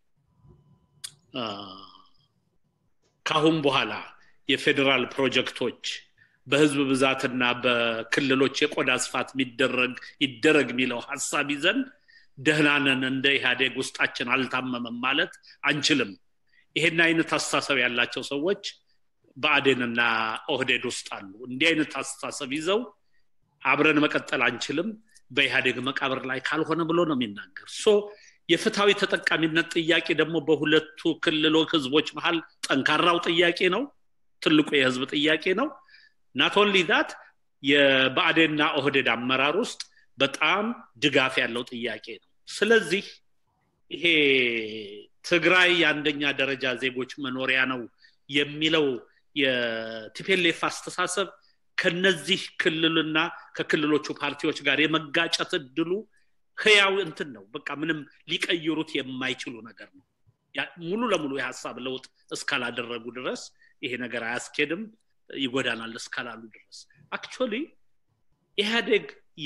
Speaker 2: ካሁን በኋላ የፌዴራል ፕሮጀክቶች በህዝብ ብዛትና በክልሎች የቆዳ ስፋት የሚደረግ ይደረግ የሚለው ሀሳብ ይዘን ደህናነን እንደ ኢህአዴግ ውስጣችን አልታመመም ማለት አንችልም። ይሄን አይነት አስተሳሰብ ያላቸው ሰዎች በአዴንና ኦህዴድ ውስጥ አሉ። እንዲህ አይነት አስተሳሰብ ይዘው አብረን መቀጠል አንችልም በኢህአዴግ መቃብር ላይ ካልሆነ ብሎ ነው የሚናገር። ሶ የፍትሐዊ ተጠቃሚነት ጥያቄ ደግሞ በሁለቱ ክልሎች ህዝቦች መሀል ጠንካራው ጥያቄ ነው። ትልቁ የህዝብ ጥያቄ ነው። ናት ኦንሊ ዳት የብአዴንና ኦህዴድ አመራር ውስጥ በጣም ድጋፍ ያለው ጥያቄ ነው። ስለዚህ ይሄ ትግራይ የአንደኛ ደረጃ ዜጎች መኖሪያ ነው የሚለው የቲፔሌፍ አስተሳሰብ ከነዚህ ክልልና ከክልሎቹ ፓርቲዎች ጋር የመጋጨት እድሉ ህያው እንትን ነው። በቃ ምንም ሊቀይሩት የማይችሉ ነገር ነው። ሙሉ ለሙሉ የሀሳብ ለውጥ እስካላደረጉ ድረስ ይሄ ነገር አያስኬድም፣ ይጎዳናል እስካላሉ ድረስ አክቹዋሊ ኢህአዴግ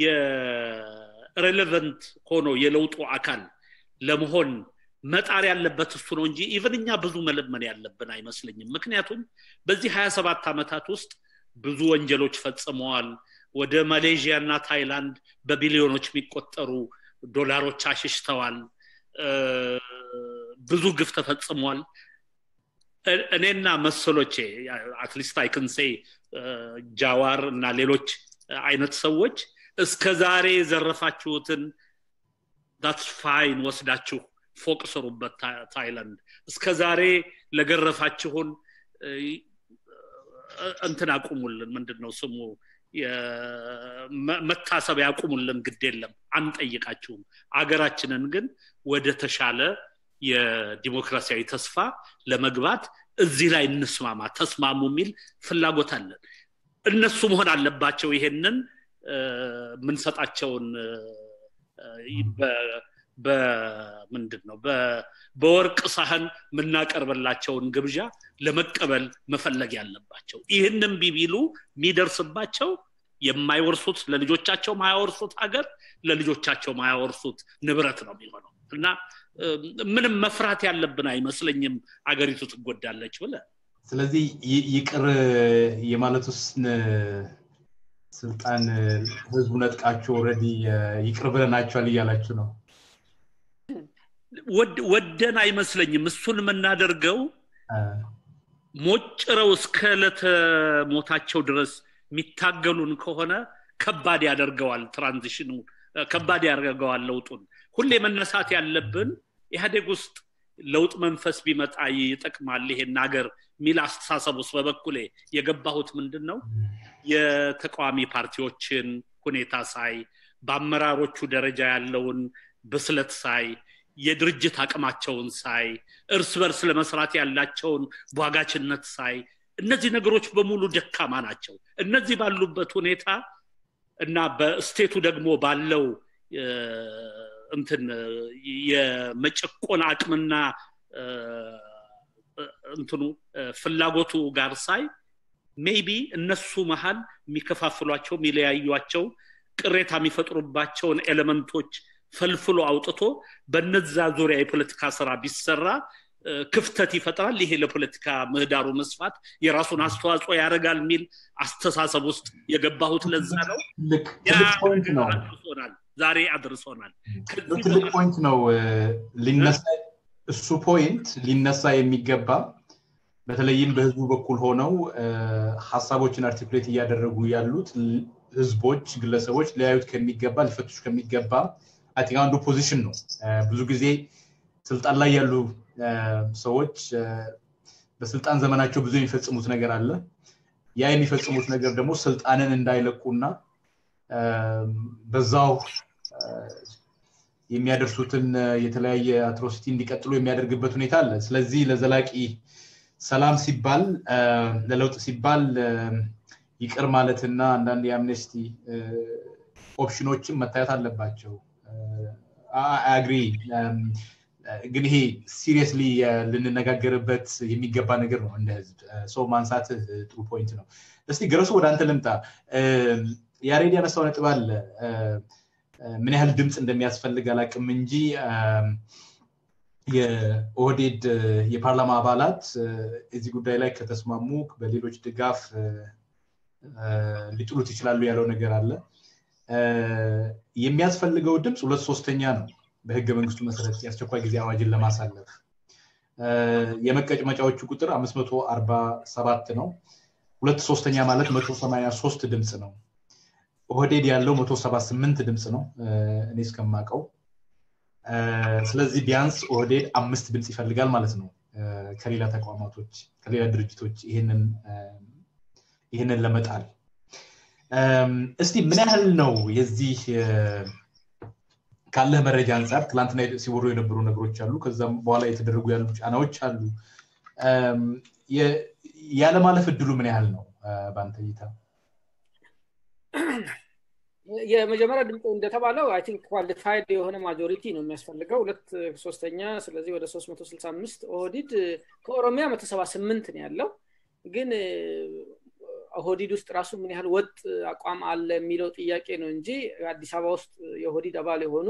Speaker 2: የሬሌቨንት ሆኖ የለውጡ አካል ለመሆን መጣር ያለበት እሱ ነው እንጂ ኢቨን እኛ ብዙ መለመን ያለብን አይመስለኝም። ምክንያቱም በዚህ ሀያ ሰባት ዓመታት ውስጥ ብዙ ወንጀሎች ፈጽመዋል። ወደ ማሌዥያ እና ታይላንድ በቢሊዮኖች የሚቆጠሩ ዶላሮች አሽሽተዋል። ብዙ ግፍ ተፈጽሟል። እኔና መሰሎቼ አትሊስት አይክንሴ ጃዋር እና ሌሎች አይነት ሰዎች እስከ ዛሬ የዘረፋችሁትን ዳትስ ፋይን ወስዳችሁ ፎቅ ስሩበት ታይላንድ እስከ ዛሬ ለገረፋችሁን እንትን አቁሙልን ምንድን ነው ስሙ መታሰብ ያቁሙልን ግድ የለም አንጠይቃችሁም አገራችንን ግን ወደ ተሻለ የዲሞክራሲያዊ ተስፋ ለመግባት እዚህ ላይ እንስማማ ተስማሙ የሚል ፍላጎት አለን እነሱ መሆን አለባቸው ይሄንን የምንሰጣቸውን በምንድን ነው በወርቅ ሳህን የምናቀርብላቸውን ግብዣ ለመቀበል መፈለግ ያለባቸው ይህንም ቢቢሉ የሚደርስባቸው የማይወርሱት ለልጆቻቸው ማያወርሱት ሀገር ለልጆቻቸው ማያወርሱት ንብረት ነው የሚሆነው እና ምንም መፍራት ያለብን አይመስለኝም አገሪቱ ትጎዳለች ብለ
Speaker 1: ስለዚህ ይቅር የማለት ውስጥ ስልጣን ህዝቡ ነጥቃቸው ረዲ ይቅር ብለናቸዋል እያላችሁ ነው
Speaker 2: ወደን አይመስለኝም እሱን የምናደርገው ሞጭረው እስከ ዕለተ ሞታቸው ድረስ የሚታገሉን ከሆነ ከባድ ያደርገዋል ትራንዚሽኑ ከባድ ያደርገዋል ለውጡን ሁሌ መነሳት ያለብን ኢህአዴግ ውስጥ ለውጥ መንፈስ ቢመጣ ይጠቅማል ይሄን ሀገር የሚል አስተሳሰብ ውስጥ በበኩሌ የገባሁት ምንድን ነው የተቃዋሚ ፓርቲዎችን ሁኔታ ሳይ በአመራሮቹ ደረጃ ያለውን ብስለት ሳይ የድርጅት አቅማቸውን ሳይ እርስ በርስ ለመስራት ያላቸውን ቧጋችነት ሳይ እነዚህ ነገሮች በሙሉ ደካማ ናቸው እነዚህ ባሉበት ሁኔታ እና በስቴቱ ደግሞ ባለው እንትን የመጨቆን አቅምና እንትኑ ፍላጎቱ ጋር ሳይ ሜይቢ እነሱ መሀል የሚከፋፍሏቸው የሚለያዩቸው ቅሬታ የሚፈጥሩባቸውን ኤሌመንቶች ፈልፍሎ አውጥቶ በነዛ ዙሪያ የፖለቲካ ስራ ቢሰራ ክፍተት ይፈጥራል ይሄ ለፖለቲካ ምህዳሩ መስፋት የራሱን አስተዋጽኦ ያደርጋል የሚል አስተሳሰብ ውስጥ የገባሁት ለዛ ነው አድርሶናል ዛሬ አድርሶናል
Speaker 1: ትልቅ ፖይንት ነው ሊነሳ እሱ ፖይንት ሊነሳ የሚገባ በተለይም በህዝቡ በኩል ሆነው ሀሳቦችን አርቲኩሌት እያደረጉ ያሉት ህዝቦች ግለሰቦች ሊያዩት ከሚገባ ሊፈቱሽ ከሚገባ አይ አንዱ ፖዚሽን ነው ብዙ ጊዜ ስልጣን ላይ ያሉ ሰዎች በስልጣን ዘመናቸው ብዙ የሚፈጽሙት ነገር አለ ያ የሚፈጽሙት ነገር ደግሞ ስልጣንን እንዳይለቁና በዛው የሚያደርሱትን የተለያየ አትሮሲቲ እንዲቀጥሉ የሚያደርግበት ሁኔታ አለ ስለዚህ ለዘላቂ ሰላም ሲባል ለለውጥ ሲባል ይቅር ማለትና አንዳንድ የአምነስቲ ኦፕሽኖችን መታየት አለባቸው አግሪ ግን ይሄ ሲሪየስሊ ልንነጋገርበት የሚገባ ነገር ነው እንደ ህዝብ ሰው ማንሳት ጥሩ ፖይንት ነው እስቲ ገረሱ ወደ አንተ ልምጣ ያሬድ ያነሳው ነጥብ አለ ምን ያህል ድምፅ እንደሚያስፈልግ አላቅም እንጂ የኦህዴድ የፓርላማ አባላት እዚህ ጉዳይ ላይ ከተስማሙ በሌሎች ድጋፍ ሊጥሉት ይችላሉ ያለው ነገር አለ የሚያስፈልገው ድምፅ ሁለት ሶስተኛ ነው በህገ መንግስቱ መሰረት የአስቸኳይ ጊዜ አዋጅን ለማሳለፍ የመቀጭመጫዎቹ ቁጥር 547 ነው ሁለት ሶስተኛ ማለት 183 ድምፅ ነው ኦህዴድ ያለው 178 ድምፅ ነው እኔ እስከማቀው ስለዚህ ቢያንስ ኦህዴድ አምስት ድምፅ ይፈልጋል ማለት ነው ከሌላ ተቋማቶች ከሌላ ድርጅቶች ይህንን ለመጣል እስቲ ምን ያህል ነው የዚህ ካለ መረጃ አንጻር ትላንትና ሲወሩ የነበሩ ነገሮች አሉ ከዛም በኋላ የተደረጉ ያሉ ጫናዎች አሉ ያለማለፍ እድሉ ምን ያህል ነው በአንተ እይታ
Speaker 3: የመጀመሪያ ድምፅ እንደተባለው አይ ቲንክ ኳሊፋይድ የሆነ ማጆሪቲ ነው የሚያስፈልገው ሁለት ሶስተኛ ስለዚህ ወደ 365 ኦህዲድ ከኦሮሚያ 178 ነው ያለው ግን ኦህዲድ ውስጥ ራሱ ምን ያህል ወጥ አቋም አለ የሚለው ጥያቄ ነው እንጂ አዲስ አበባ ውስጥ የኦህዲድ አባል የሆኑ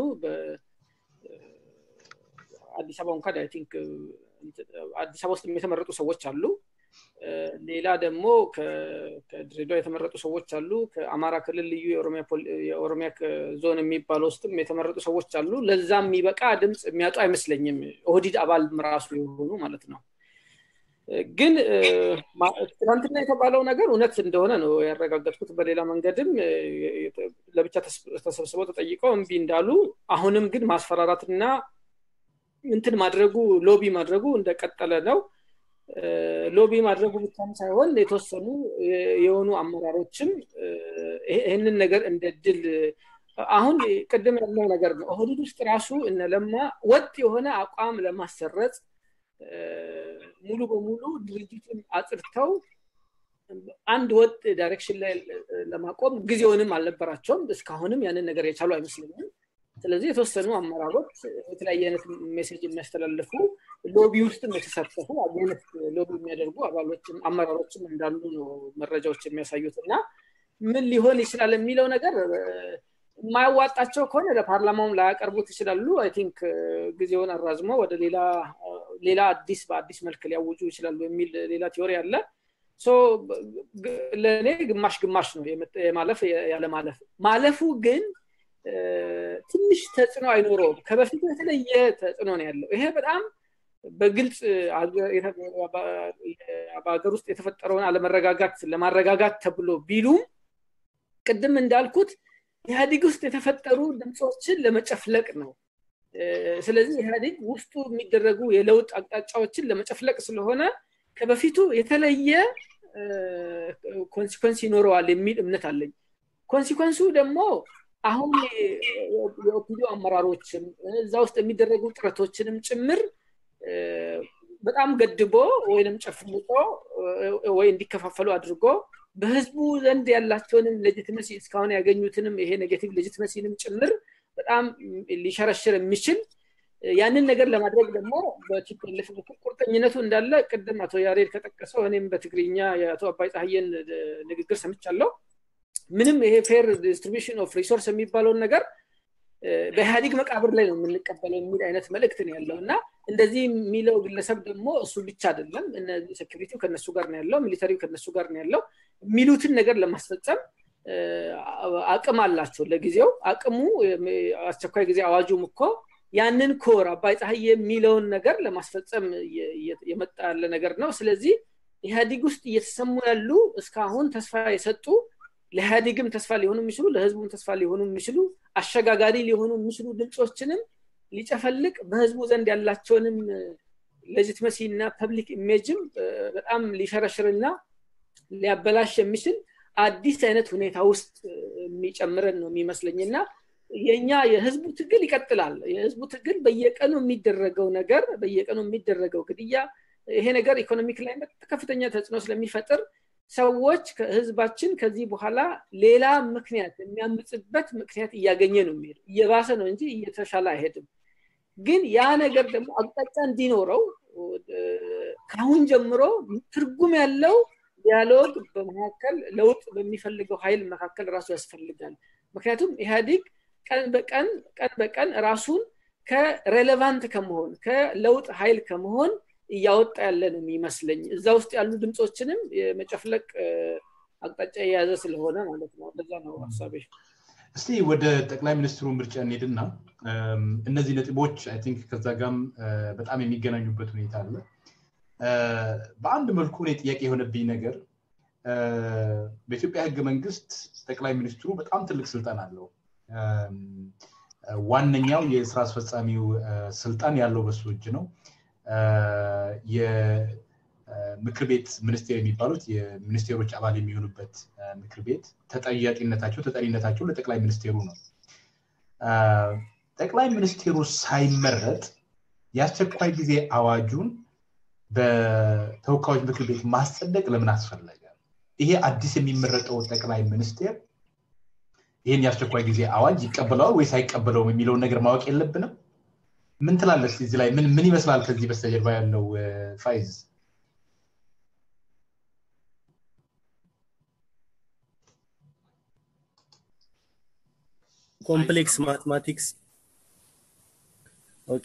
Speaker 3: አዲስ አበባ እንኳን አይ ቲንክ አዲስ አበባ ውስጥ የተመረጡ ሰዎች አሉ ሌላ ደግሞ ከድሬዳዋ የተመረጡ ሰዎች አሉ ከአማራ ክልል ልዩ የኦሮሚያ ዞን የሚባለው ውስጥም የተመረጡ ሰዎች አሉ ለዛ የሚበቃ ድምፅ የሚያጡ አይመስለኝም ኦህዲድ አባል ራሱ የሆኑ ማለት ነው ግን ትናንትና የተባለው ነገር እውነት እንደሆነ ነው ያረጋገጥኩት በሌላ መንገድም ለብቻ ተሰብስበው ተጠይቀው እምቢ እንዳሉ አሁንም ግን ማስፈራራትና እንትን ማድረጉ ሎቢ ማድረጉ እንደቀጠለ ነው ሎቢ ማድረጉ ብቻም ሳይሆን የተወሰኑ የሆኑ አመራሮችም ይህንን ነገር እንደ ድል አሁን ቅድም ያለው ነገር ነው ኦህዴድ ውስጥ ራሱ እነ ለማ ወጥ የሆነ አቋም ለማሰረጽ ሙሉ በሙሉ ድርጅቱን አጽድተው አንድ ወጥ ዳይሬክሽን ላይ ለማቆም ጊዜውንም አልነበራቸውም እስካሁንም ያንን ነገር የቻሉ አይመስለኝም ስለዚህ የተወሰኑ አመራሮች የተለያየ አይነት ሜሴጅ የሚያስተላልፉ ሎቢ ውስጥም የተሳተፉ አይነት ሎቢ የሚያደርጉ አባሎችም አመራሮችም እንዳሉ ነው መረጃዎች የሚያሳዩት እና ምን ሊሆን ይችላል የሚለው ነገር የማያዋጣቸው ከሆነ ለፓርላማውም ላያቀርቡት ይችላሉ አይ ቲንክ ጊዜውን አራዝሞ ወደ ሌላ አዲስ በአዲስ መልክ ሊያውጁ ይችላሉ የሚል ሌላ ቲዮሪ አለ ለእኔ ግማሽ ግማሽ ነው የማለፍ ያለ ማለፍ ማለፉ ግን ትንሽ ተጽዕኖ አይኖረውም ከበፊቱ የተለየ ተጽዕኖ ነው ያለው ይሄ በጣም በግልጽ በሀገር ውስጥ የተፈጠረውን አለመረጋጋት ለማረጋጋት ተብሎ ቢሉም ቅድም እንዳልኩት ኢህአዲግ ውስጥ የተፈጠሩ ድምፆችን ለመጨፍለቅ ነው ስለዚህ ኢህአዲግ ውስጡ የሚደረጉ የለውጥ አቅጣጫዎችን ለመጨፍለቅ ስለሆነ ከበፊቱ የተለየ ኮንሲኮንስ ይኖረዋል የሚል እምነት አለኝ ኮንሲኮንሱ ደግሞ አሁን የኦፒዲዮ አመራሮችም እዛ ውስጥ የሚደረጉ ጥረቶችንም ጭምር በጣም ገድቦ ወይንም ጨፍልቆ ወይ እንዲከፋፈሉ አድርጎ በህዝቡ ዘንድ ያላቸውንም ሌጂትመሲ እስካሁን ያገኙትንም ይሄ ኔጌቲቭ ሌጂትመሲንም ጭምር በጣም ሊሸረሽር የሚችል ያንን ነገር ለማድረግ ደግሞ በቲፒኤልኤፍ ቁርጠኝነቱ እንዳለ ቅድም አቶ ያሬድ ከጠቀሰው እኔም በትግርኛ የአቶ አባይ ፀሐየን ንግግር ሰምቻለሁ ምንም ይሄ ፌር ዲስትሪቢሽን ኦፍ ሪሶርስ የሚባለውን ነገር በኢህአዲግ መቃብር ላይ ነው የምንቀበለው የሚል አይነት መልእክት ነው ያለው እና እንደዚህ የሚለው ግለሰብ ደግሞ እሱ ብቻ አይደለም ሴኪሪቲው ከነሱ ጋር ነው ያለው ሚሊተሪው ከነሱ ጋር ነው ያለው የሚሉትን ነገር ለማስፈጸም አቅም አላቸው ለጊዜው አቅሙ አስቸኳይ ጊዜ አዋጁም እኮ ያንን ኮር አባይ ፀሐይ የሚለውን ነገር ለማስፈጸም የመጣ ያለ ነገር ነው ስለዚህ ኢህአዲግ ውስጥ እየተሰሙ ያሉ እስካሁን ተስፋ የሰጡ ለኢህአዲግም ተስፋ ሊሆኑ የሚችሉ ለህዝቡም ተስፋ ሊሆኑ የሚችሉ አሸጋጋሪ ሊሆኑ የሚችሉ ድምፆችንም ሊጨፈልቅ በህዝቡ ዘንድ ያላቸውንም ሌጂትመሲ እና ፐብሊክ ኢሜጅም በጣም ሊሸረሽርና ሊያበላሽ የሚችል አዲስ አይነት ሁኔታ ውስጥ የሚጨምረን ነው የሚመስለኝ እና የኛ የህዝቡ ትግል ይቀጥላል የህዝቡ ትግል በየቀኑ የሚደረገው ነገር በየቀኑ የሚደረገው ግድያ ይሄ ነገር ኢኮኖሚክ ላይ ከፍተኛ ተጽዕኖ ስለሚፈጥር ሰዎች ህዝባችን ከዚህ በኋላ ሌላ ምክንያት የሚያምፅበት ምክንያት እያገኘ ነው የሚሄዱ እየባሰ ነው እንጂ እየተሻለ አይሄድም ግን ያ ነገር ደግሞ አቅጣጫ እንዲኖረው ከአሁን ጀምሮ ትርጉም ያለው ዲያሎግ በመካከል ለውጥ በሚፈልገው ኃይል መካከል ራሱ ያስፈልጋል ምክንያቱም ኢህአዲግ ቀን በቀን ቀን በቀን ራሱን ከሬሌቫንት ከመሆን ከለውጥ ኃይል ከመሆን እያወጣ ያለ ነው የሚመስለኝ እዛ ውስጥ ያሉ ድምፆችንም የመጨፍለቅ አቅጣጫ የያዘ ስለሆነ ማለት ነው እንደዛ ነው ሀሳቤ
Speaker 1: እስቲ ወደ ጠቅላይ ሚኒስትሩ ምርጫ እንሄድና እነዚህ ነጥቦች አይ ቲንክ ከዛ ጋም በጣም የሚገናኙበት ሁኔታ አለ በአንድ መልኩ እኔ ጥያቄ የሆነብኝ ነገር በኢትዮጵያ ህገ መንግስት ጠቅላይ ሚኒስትሩ በጣም ትልቅ ስልጣን አለው ዋነኛው የስራ አስፈጻሚው ስልጣን ያለው በሱ እጅ ነው የምክር ቤት ሚኒስቴር የሚባሉት የሚኒስቴሮች አባል የሚሆኑበት ምክር ቤት ተጠያቂነታቸው ተጠሪነታቸው ለጠቅላይ ሚኒስቴሩ ነው ጠቅላይ ሚኒስቴሩ ሳይመረጥ የአስቸኳይ ጊዜ አዋጁን በተወካዮች ምክር ቤት ማስጸደቅ ለምን አስፈለገ ይሄ አዲስ የሚመረጠው ጠቅላይ ሚኒስቴር ይህን የአስቸኳይ ጊዜ አዋጅ ይቀበለዋል ወይስ አይቀበለውም የሚለውን ነገር ማወቅ የለብንም ምን ትላለች እዚህ ላይ ምን ምን ይመስላል ከዚህ በስተጀርባ ያለው ፋይዝ
Speaker 4: ኮምፕሌክስ ማትማቲክስ ኦኬ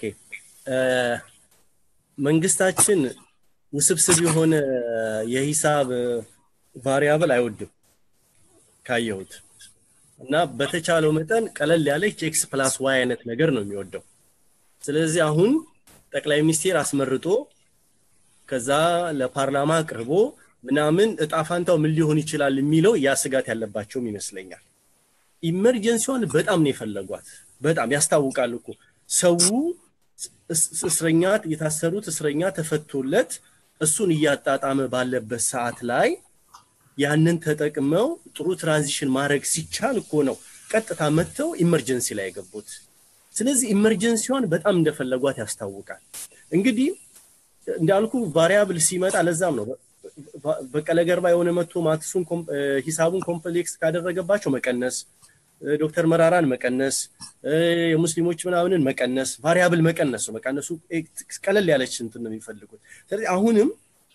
Speaker 4: መንግስታችን ውስብስብ የሆነ የሂሳብ ቫሪያብል አይወድም ካየሁት እና በተቻለው መጠን ቀለል ያለች ኤክስ ፕላስ ዋይ አይነት ነገር ነው የሚወደው ስለዚህ አሁን ጠቅላይ ሚኒስቴር አስመርጦ ከዛ ለፓርላማ አቅርቦ ምናምን እጣፋንታው ምን ሊሆን ይችላል የሚለው ያ ስጋት ያለባቸውም ይመስለኛል ኢመርጀንሲዋን በጣም ነው የፈለጓት በጣም ያስታውቃል እኮ ሰው እስረኛ የታሰሩት እስረኛ ተፈቶለት እሱን እያጣጣመ ባለበት ሰዓት ላይ ያንን ተጠቅመው ጥሩ ትራንዚሽን ማድረግ ሲቻል እኮ ነው ቀጥታ መጥተው ኢመርጀንሲ ላይ የገቡት። ስለዚህ ኢመርጀንሲዋን በጣም እንደፈለጓት ያስታውቃል። እንግዲህ እንዳልኩ ቫሪያብል ሲመጣ ለዛም ነው በቀለ ገርባ የሆነ መጥቶ ማትሱን ሂሳቡን ኮምፕሌክስ ካደረገባቸው መቀነስ፣ ዶክተር መራራን መቀነስ፣ የሙስሊሞች ምናምንን መቀነስ፣ ቫሪያብል መቀነስ ነው። መቀነሱ ቀለል ያለች እንትን ነው የሚፈልጉት። ስለዚህ አሁንም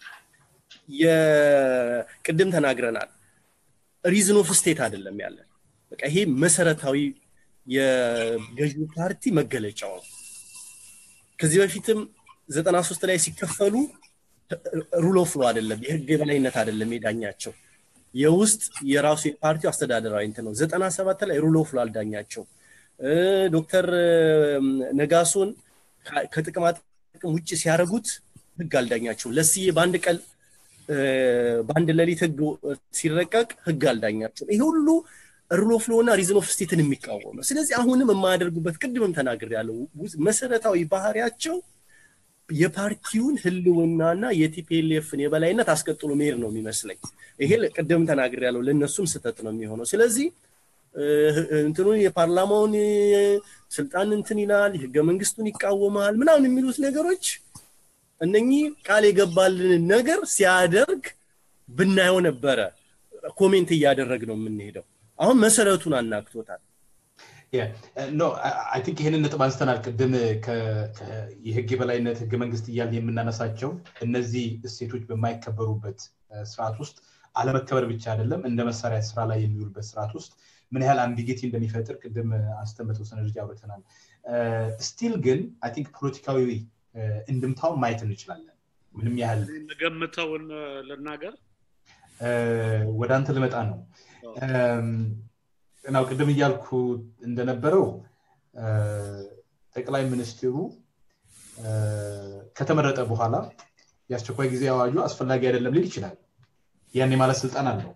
Speaker 4: የቅድም ተናግረናል። ሪዝን ኦፍ ስቴት አይደለም ያለን። በቃ ይሄ መሰረታዊ የገዢው ፓርቲ መገለጫው ነው። ከዚህ በፊትም ዘጠና ሶስት ላይ ሲከፈሉ ሩል ኦፍ ሎ አይደለም፣ የህግ የበላይነት አይደለም የዳኛቸው የውስጥ የራሱ የፓርቲው አስተዳደራዊ እንትን ነው። ዘጠና ሰባት ላይ ሩል ኦፍ ሎ አልዳኛቸው። ዶክተር ነጋሶን ከጥቅማ ጥቅም ውጭ ሲያደርጉት ህግ አልዳኛቸው። ለስዬ በአንድ ቀን በአንድ ሌሊት ህግ ሲረቀቅ ህግ አልዳኛቸው። ይሄ ሁሉ ሩል ኦፍ ሎ እና ሪዝን ኦፍ ስቴትን የሚቃወም ነው። ስለዚህ አሁንም የማያደርጉበት ቅድምም ተናግር ያለው መሰረታዊ ባህሪያቸው የፓርቲውን ህልውናና የቲፒኤልኤፍን የበላይነት አስቀጥሎ መሄድ ነው የሚመስለኝ። ይሄ ቅድም ተናግር ያለው ለእነሱም ስህተት ነው የሚሆነው። ስለዚህ እንትኑን የፓርላማውን ስልጣን እንትን ይላል፣ ህገ መንግስቱን ይቃወማል ምናምን የሚሉት ነገሮች እነኚህ ቃል የገባልንን ነገር ሲያደርግ ብናየው ነበረ ኮሜንት እያደረግ ነው የምንሄደው። አሁን መሰረቱን አናግቶታል።
Speaker 1: ኖ አይ ቲንክ ይህንን ነጥብ አንስተናል ቅድም የህግ የበላይነት ህገ መንግስት እያልን የምናነሳቸው እነዚህ እሴቶች በማይከበሩበት ስርዓት ውስጥ አለመከበር ብቻ አይደለም እንደ መሳሪያ ስራ ላይ የሚውልበት ስርዓት ውስጥ ምን ያህል አምቢጌቲ እንደሚፈጥር ቅድም አንስተን በተወሰነ ደረጃ አውርተናል ስቲል ግን አይ ቲንክ ፖለቲካዊ እንድምታውን ማየት እንችላለን ምንም ያህል
Speaker 2: ገምተውን ልናገር
Speaker 1: ወደ አንተ ልመጣ ነው ናው ቅድም እያልኩ እንደነበረው ጠቅላይ ሚኒስትሩ ከተመረጠ በኋላ የአስቸኳይ ጊዜ አዋጁ አስፈላጊ አይደለም ሊል ይችላል ያን የማለት ስልጣን አለው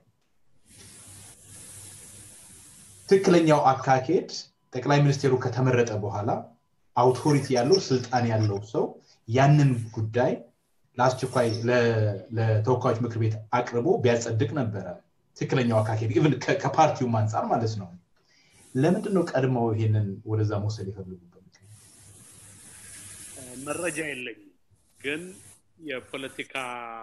Speaker 1: ትክክለኛው አካሄድ ጠቅላይ ሚኒስቴሩ ከተመረጠ በኋላ አውቶሪቲ ያለው ስልጣን ያለው ሰው ያንን ጉዳይ ለአስቸኳይ ለተወካዮች ምክር ቤት አቅርቦ ቢያጸድቅ ነበረ ትክክለኛው አካሄድ ኢቨን ከፓርቲውም አንጻር ማለት ነው ለምንድን ነው ቀድመው ይሄንን ወደዛ መውሰድ የፈለጉበት
Speaker 2: መረጃ የለኝም ግን የፖለቲካ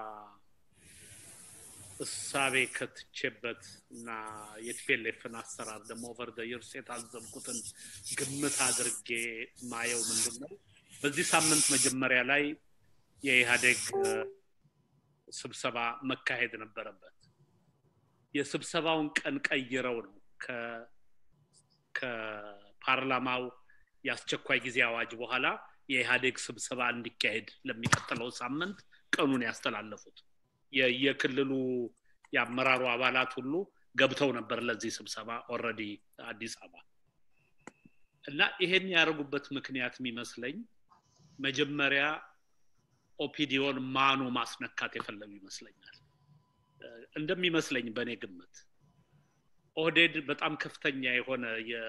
Speaker 2: እሳቤ ከትቼበት እና የቲፔሌፍን አሰራር ደግሞ ኦቨር የርስ የታዘብኩትን ግምት አድርጌ ማየው ምንድን ነው በዚህ ሳምንት መጀመሪያ ላይ የኢህአዴግ ስብሰባ መካሄድ ነበረበት የስብሰባውን ቀን ቀይረው ነው ከፓርላማው የአስቸኳይ ጊዜ አዋጅ በኋላ የኢህአዴግ ስብሰባ እንዲካሄድ ለሚቀጥለው ሳምንት ቀኑን ያስተላለፉት የክልሉ የአመራሩ አባላት ሁሉ ገብተው ነበር ለዚህ ስብሰባ ኦረዲ አዲስ አበባ እና ይሄን ያደረጉበት ምክንያት የሚመስለኝ መጀመሪያ ኦፒዲዮን ማኑ ማስነካት የፈለጉ ይመስለኛል እንደሚመስለኝ በእኔ ግምት ኦህዴድ በጣም ከፍተኛ የሆነ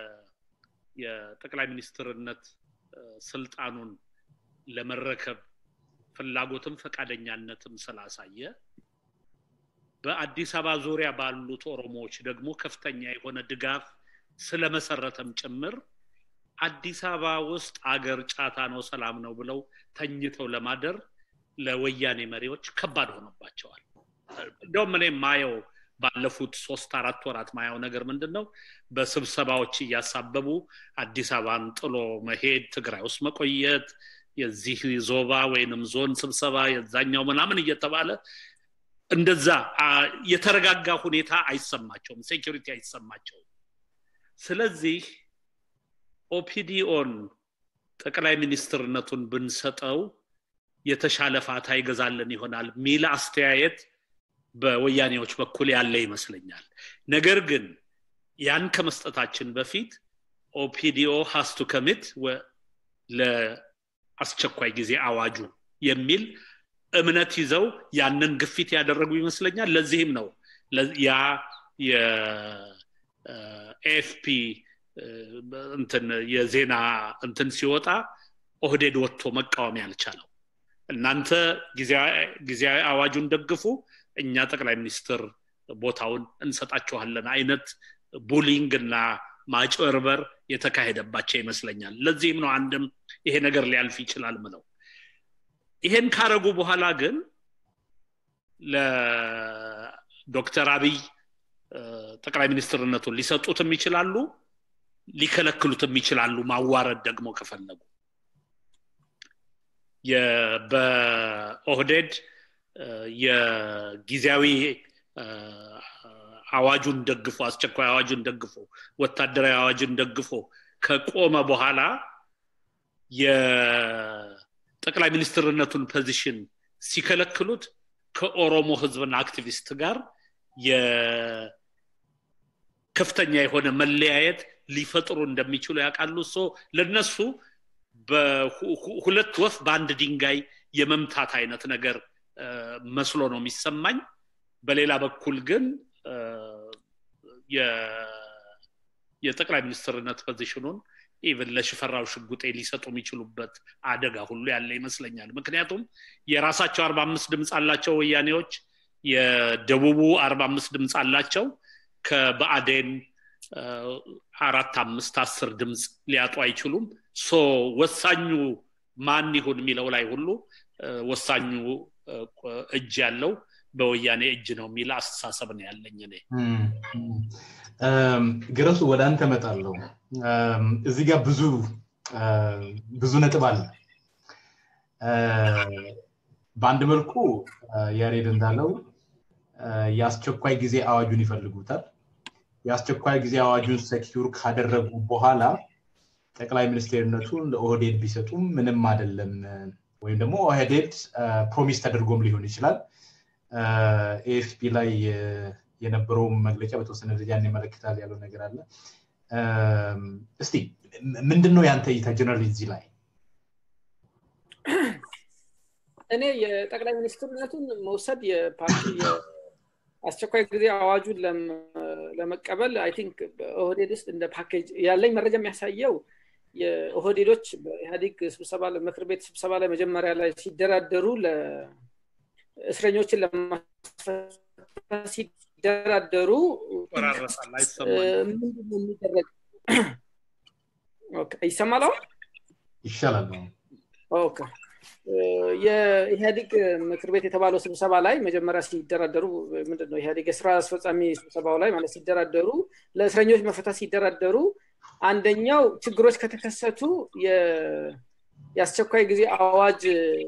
Speaker 2: የጠቅላይ ሚኒስትርነት ስልጣኑን ለመረከብ ፍላጎትም ፈቃደኛነትም ስላሳየ በአዲስ አበባ ዙሪያ ባሉት ኦሮሞዎች ደግሞ ከፍተኛ የሆነ ድጋፍ ስለመሰረተም ጭምር አዲስ አበባ ውስጥ አገር ጫታ ነው ሰላም ነው ብለው ተኝተው ለማደር ለወያኔ መሪዎች ከባድ ሆኖባቸዋል እንደውም እኔ ማየው ባለፉት ሶስት አራት ወራት ማየው ነገር ምንድን ነው በስብሰባዎች እያሳበቡ አዲስ አበባን ጥሎ መሄድ ትግራይ ውስጥ መቆየት የዚህ ዞባ ወይንም ዞን ስብሰባ የዛኛው ምናምን እየተባለ እንደዛ የተረጋጋ ሁኔታ አይሰማቸውም ሴኪሪቲ አይሰማቸውም ስለዚህ ኦፒዲኦን ጠቅላይ ሚኒስትርነቱን ብንሰጠው የተሻለ ፋታ ይገዛልን ይሆናል ሚል አስተያየት በወያኔዎች በኩል ያለ ይመስለኛል ነገር ግን ያን ከመስጠታችን በፊት ኦፒዲኦ ሀስቱ ከሚት ለአስቸኳይ ጊዜ አዋጁ የሚል እምነት ይዘው ያንን ግፊት ያደረጉ ይመስለኛል ለዚህም ነው ያ የኤፍፒ እንትን የዜና እንትን ሲወጣ ኦህዴድ ወጥቶ መቃወም ያልቻለው እናንተ ጊዜያዊ አዋጁን ደግፉ እኛ ጠቅላይ ሚኒስትር ቦታውን እንሰጣችኋለን አይነት ቡሊንግ እና ማጭበርበር የተካሄደባቸው ይመስለኛል ለዚህም ነው አንድም ይሄ ነገር ሊያልፍ ይችላል ምለው ይሄን ካረጉ በኋላ ግን ለዶክተር አብይ ጠቅላይ ሚኒስትርነቱን ሊሰጡትም ይችላሉ ሊከለክሉትም ይችላሉ ማዋረድ ደግሞ ከፈለጉ በኦህዴድ የጊዜያዊ አዋጁን ደግፎ አስቸኳይ አዋጁን ደግፎ ወታደራዊ አዋጁን ደግፎ ከቆመ በኋላ የጠቅላይ ሚኒስትርነቱን ፖዚሽን ሲከለክሉት ከኦሮሞ ህዝብና አክቲቪስት ጋር ከፍተኛ የሆነ መለያየት ሊፈጥሩ እንደሚችሉ ያውቃሉ ሶ ለነሱ በሁለት ወፍ በአንድ ድንጋይ የመምታት አይነት ነገር መስሎ ነው የሚሰማኝ በሌላ በኩል ግን የጠቅላይ ሚኒስትርነት ፖዚሽኑን ኢቨን ለሽፈራው ሽጉጤ ሊሰጡ የሚችሉበት አደጋ ሁሉ ያለ ይመስለኛል ምክንያቱም የራሳቸው አርባ አምስት ድምፅ አላቸው ወያኔዎች የደቡቡ አርባ አምስት ድምፅ አላቸው ከበአዴን አራት አምስት አስር ድምፅ ሊያጡ አይችሉም ሶ ወሳኙ ማን ይሁን የሚለው ላይ ሁሉ ወሳኙ እጅ ያለው በወያኔ እጅ ነው የሚል አስተሳሰብ ነው ያለኝ እኔ
Speaker 1: ግረሱ ወደ አንተ መጣለው እዚህ ጋር ብዙ ብዙ ነጥብ አለ በአንድ መልኩ ያሬድ እንዳለው የአስቸኳይ ጊዜ አዋጁን ይፈልጉታል የአስቸኳይ ጊዜ አዋጁን ሰኪዩር ካደረጉ በኋላ ጠቅላይ ሚኒስቴርነቱን ለኦህዴድ ቢሰጡም ምንም አይደለም ወይም ደግሞ ኦህዴድ ፕሮሚስ ተደርጎም ሊሆን ይችላል ኤኤፍፒ ላይ የነበረው መግለጫ በተወሰነ ደረጃ እንመለከታል ያለው ነገር አለ እስቲ ምንድን ነው ያንተ እይታ ጀነራል እዚህ ላይ
Speaker 3: እኔ የጠቅላይ ሚኒስትርነቱን መውሰድ የፓርቲ አስቸኳይ ጊዜ አዋጁን ለመቀበል አይ ቲንክ በኦህዴድ ውስጥ እንደ ፓኬጅ ያለኝ መረጃ የሚያሳየው የኦህዴዶች በኢህአዴግ ስብሰባ ምክር ቤት ስብሰባ ላይ መጀመሪያ ላይ ሲደራደሩ እስረኞችን ለማስፈታት ሲደራደሩ ምንድነው የሚደረግ ይሰማል አሁን
Speaker 1: ይሻላል
Speaker 3: ኦኬ የኢህአዴግ ምክር ቤት የተባለው ስብሰባ ላይ መጀመሪያ ሲደራደሩ ምንድነው ኢህአዴግ የስራ አስፈጻሚ ስብሰባው ላይ ማለት ሲደራደሩ ለእስረኞች መፈታት ሲደራደሩ አንደኛው ችግሮች ከተከሰቱ የአስቸኳይ ጊዜ አዋጅ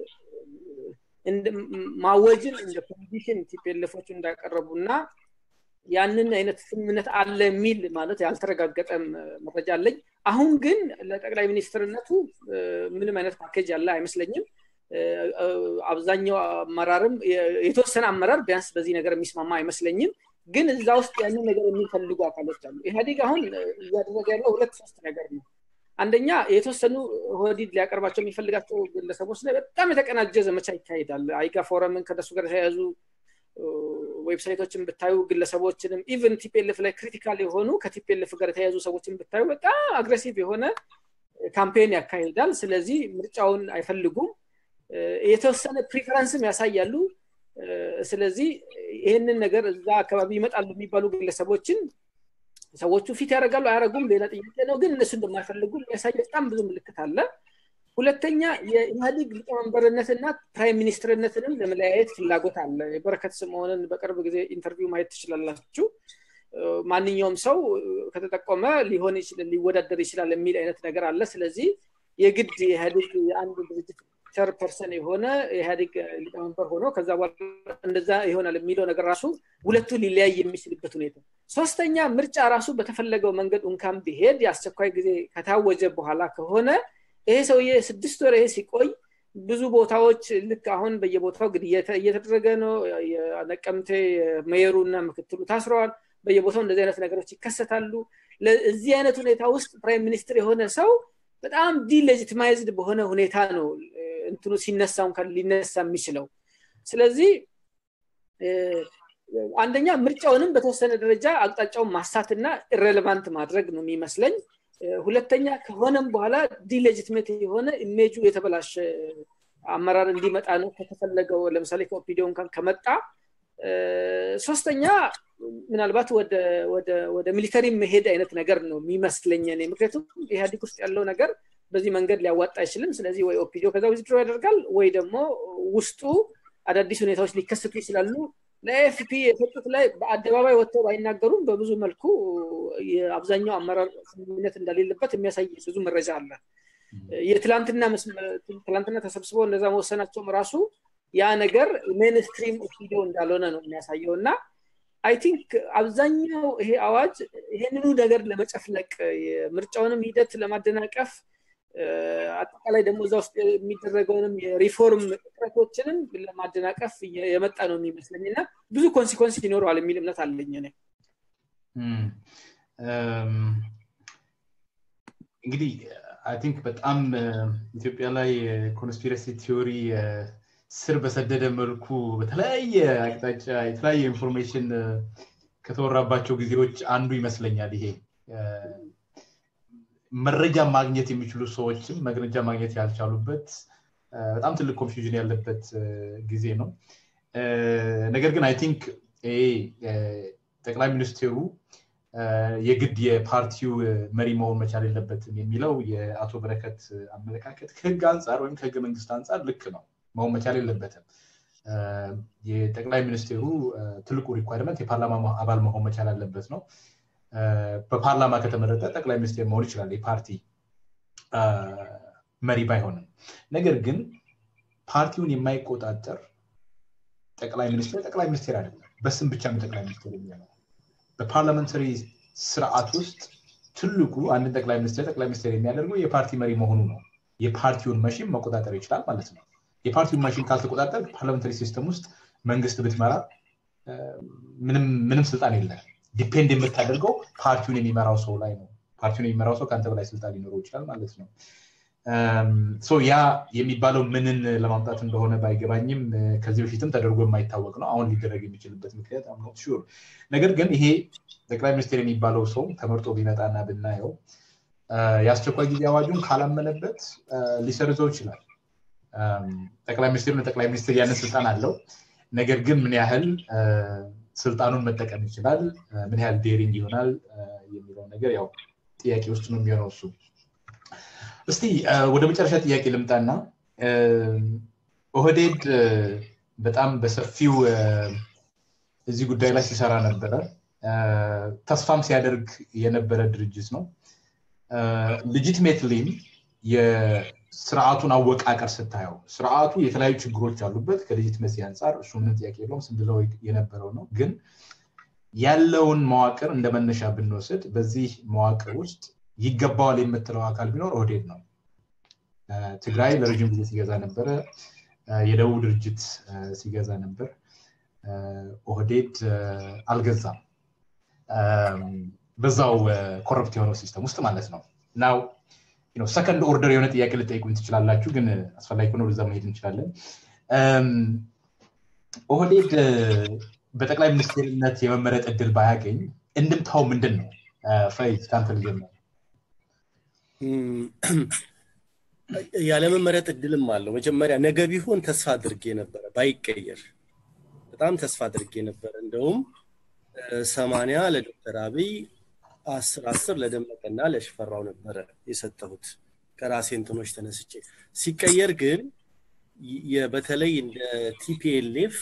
Speaker 3: ማወጅን እንደ ኮንዲሽን ቲፒኤልፎች እንዳቀረቡ እና ያንን አይነት ስምምነት አለ የሚል ማለት ያልተረጋገጠ መረጃ አለኝ አሁን ግን ለጠቅላይ ሚኒስትርነቱ ምንም አይነት ፓኬጅ ያለ አይመስለኝም አብዛኛው አመራርም የተወሰነ አመራር ቢያንስ በዚህ ነገር የሚስማማ አይመስለኝም ግን እዛ ውስጥ ያንን ነገር የሚፈልጉ አካሎች አሉ ኢህአዴግ አሁን እያደረገ ያለው ሁለት ሶስት ነገር ነው አንደኛ የተወሰኑ ሆዲድ ሊያቀርባቸው የሚፈልጋቸው ግለሰቦች ላይ በጣም የተቀናጀ ዘመቻ ይካሄዳል አይጋ ፎረምን ከደሱ ጋር የተያያዙ ዌብሳይቶችን ብታዩ ግለሰቦችንም ኢቨን ቲፒኤልፍ ላይ ክሪቲካል የሆኑ ከቲፒኤልፍ ጋር የተያያዙ ሰዎችን ብታዩ በጣም አግሬሲቭ የሆነ ካምፔን ያካሂዳል ስለዚህ ምርጫውን አይፈልጉም የተወሰነ ፕሪፈረንስም ያሳያሉ ስለዚህ ይህንን ነገር እዛ አካባቢ ይመጣሉ የሚባሉ ግለሰቦችን ሰዎቹ ፊት ያደርጋሉ አያደረጉም ሌላ ጥያቄ ነው ግን እነሱ እንደማይፈልጉ የሚያሳይ በጣም ብዙ ምልክት አለ ሁለተኛ የኢህአዴግ ሊቀመንበርነትና ፕራይም ሚኒስትርነትንም ለመለያየት ፍላጎት አለ የበረከት ስምሆንን በቅርብ ጊዜ ኢንተርቪው ማየት ትችላላችሁ ማንኛውም ሰው ከተጠቆመ ሊሆን ሊወዳደር ይችላል የሚል አይነት ነገር አለ ስለዚህ የግድ የኢህአዴግ የአንድ ድርጅት ቸር ፐርሰን የሆነ የኢህአዴግ ሊቀመንበር ሆኖ ከዛ በኋላ እንደዛ ይሆናል የሚለው ነገር ራሱ ሁለቱ ሊለያይ የሚችልበት ሁኔታ ሶስተኛ ምርጫ ራሱ በተፈለገው መንገድ እንካን ቢሄድ የአስቸኳይ ጊዜ ከታወጀ በኋላ ከሆነ ይሄ ሰውዬ ስድስት ወር ይሄ ሲቆይ ብዙ ቦታዎች ልክ አሁን በየቦታው ግድያ እየተደረገ ነው ነቀምቴ ሜየሩ እና ምክትሉ ታስረዋል በየቦታው እንደዚህ አይነት ነገሮች ይከሰታሉ እዚህ አይነት ሁኔታ ውስጥ ፕራይም ሚኒስትር የሆነ ሰው በጣም ዲሌጂቲማይዝድ በሆነ ሁኔታ ነው እንትኑ ሲነሳ እንኳን ሊነሳ የሚችለው ስለዚህ አንደኛ ምርጫውንም በተወሰነ ደረጃ አቅጣጫውን ማሳትና ኢሬሌቫንት ማድረግ ነው የሚመስለኝ ሁለተኛ ከሆነም በኋላ ዲሌጂትሜት የሆነ ኢሜጁ የተበላሸ አመራር እንዲመጣ ነው ከተፈለገው ለምሳሌ ከኦፒዲዮ እንኳን ከመጣ ሶስተኛ ምናልባት ወደ ሚሊተሪ መሄድ አይነት ነገር ነው የሚመስለኝ እኔ ምክንያቱም ኢህአዲግ ውስጥ ያለው ነገር በዚህ መንገድ ሊያዋጣ አይችልም ስለዚህ ወይ ኦፒዲዮ ከዛ ዊዝድሮ ያደርጋል ወይ ደግሞ ውስጡ አዳዲስ ሁኔታዎች ሊከሰቱ ይችላሉ ለኤፍፒ የሰጡት ላይ በአደባባይ ወጥተው ባይናገሩም በብዙ መልኩ የአብዛኛው አመራር ስምምነት እንደሌለበት የሚያሳይ ብዙ መረጃ አለ የትላንትና ተሰብስበው እንደዛ መወሰናቸውም ራሱ ያ ነገር ሜንስትሪም ኦፒዲዮ እንዳልሆነ ነው የሚያሳየው እና አይ ቲንክ አብዛኛው ይሄ አዋጅ ይሄንኑ ነገር ለመጨፍለቅ የምርጫውንም ሂደት ለማደናቀፍ አጠቃላይ ደግሞ እዛ ውስጥ የሚደረገውንም የሪፎርም ጥረቶችንም ለማደናቀፍ የመጣ ነው የሚመስለኝ እና ብዙ ኮንሲኮንስ ይኖረዋል የሚል እምነት አለኝ ነ
Speaker 1: እንግዲህ አይ ቲንክ በጣም ኢትዮጵያ ላይ ኮንስፒረሲ ቲዮሪ ስር በሰደደ መልኩ በተለያየ አቅጣጫ የተለያየ ኢንፎርሜሽን ከተወራባቸው ጊዜዎች አንዱ ይመስለኛል ይሄ መረጃ ማግኘት የሚችሉ ሰዎችም መግረጃ ማግኘት ያልቻሉበት በጣም ትልቅ ኮንፊውዥን ያለበት ጊዜ ነው ነገር ግን አይ ቲንክ ጠቅላይ ሚኒስቴሩ የግድ የፓርቲው መሪ መሆን መቻል የለበትም የሚለው የአቶ በረከት አመለካከት ከህግ አንጻር ወይም ከህገ መንግስት አንጻር ልክ ነው መሆን መቻል የለበትም የጠቅላይ ሚኒስቴሩ ትልቁ ሪኳርመንት የፓርላማ አባል መሆን መቻል አለበት ነው በፓርላማ ከተመረጠ ጠቅላይ ሚኒስቴር መሆን ይችላል የፓርቲ መሪ ባይሆንም ነገር ግን ፓርቲውን የማይቆጣጠር ጠቅላይ ሚኒስቴር ጠቅላይ ሚኒስቴር አይደለም በስም ብቻ ነው ጠቅላይ ሚኒስቴር የሚሆነው በፓርላመንታሪ ስርዓት ውስጥ ትልቁ አንድን ጠቅላይ ሚኒስቴር ጠቅላይ ሚኒስቴር የሚያደርገው የፓርቲ መሪ መሆኑ ነው የፓርቲውን መሽን መቆጣጠር ይችላል ማለት ነው የፓርቲውን መሽን ካልተቆጣጠር ፓርላመንታሪ ሲስተም ውስጥ መንግስት ብትመራ ምንም ስልጣን የለም ዲፔንድ የምታደርገው ፓርቲውን የሚመራው ሰው ላይ ነው ፓርቲውን የሚመራው ሰው ከአንተ በላይ ስልጣን ሊኖረው ይችላል ማለት ነው ያ የሚባለው ምንን ለማምጣት እንደሆነ ባይገባኝም ከዚህ በፊትም ተደርጎ የማይታወቅ ነው አሁን ሊደረግ የሚችልበት ምክንያት አምኖት ሹር ነገር ግን ይሄ ጠቅላይ ሚኒስቴር የሚባለው ሰው ተመርጦ ቢመጣና ብናየው የአስቸኳይ ጊዜ አዋጁን ካላመነበት ሊሰርዘው ይችላል ጠቅላይ ሚኒስቴሩ ጠቅላይ ሚኒስትር ያንን ስልጣን አለው ነገር ግን ምን ያህል ስልጣኑን መጠቀም ይችላል ምን ያህል ዴሪንግ ይሆናል የሚለው ነገር ያው ጥያቄ ውስጥ ነው የሚሆነው እሱ እስቲ ወደ መጨረሻ ጥያቄ ልምጣና ኦህዴድ በጣም በሰፊው እዚህ ጉዳይ ላይ ሲሰራ ነበረ ተስፋም ሲያደርግ የነበረ ድርጅት ነው ሌጂትሜትሊም የስርዓቱን አወቃቀር ስታየው ስርዓቱ የተለያዩ ችግሮች አሉበት ከሌጂትመሲ አንጻር እሱ ምንም ጥያቄ የለውም ስንድለው የነበረው ነው ግን ያለውን መዋቅር እንደ መነሻ ብንወስድ በዚህ መዋቅር ውስጥ ይገባዋል የምትለው አካል ቢኖር ኦህዴድ ነው ትግራይ ለረጅም ጊዜ ሲገዛ ነበረ የደቡብ ድርጅት ሲገዛ ነበር ኦህዴድ አልገዛም በዛው ኮረፕት የሆነው ሲስተም ውስጥ ማለት ነው ናው ሰከንድ ኦርደር የሆነ ጥያቄ ልጠይቁኝ ትችላላችሁ ግን አስፈላጊ ሆነ ወደዛ መሄድ እንችላለን ኦህዴድ በጠቅላይ ሚኒስትርነት የመመረጥ እድል ባያገኝ እንድምታው ምንድን ነው ፈይዝ ከአንተ ልጀምር
Speaker 4: ያለመመረጥ እድልም አለው መጀመሪያ ነገ ቢሆን ተስፋ አድርጌ ነበረ ባይቀየር በጣም ተስፋ አድርጌ ነበረ እንደውም ሰማንያ ለዶክተር አብይ አስር አስር ለደመቀና ለሽፈራው ነበረ የሰጠሁት ከራሴ እንትኖች ተነስቼ ሲቀየር ግን በተለይ እንደ ቲፒኤልኤፍ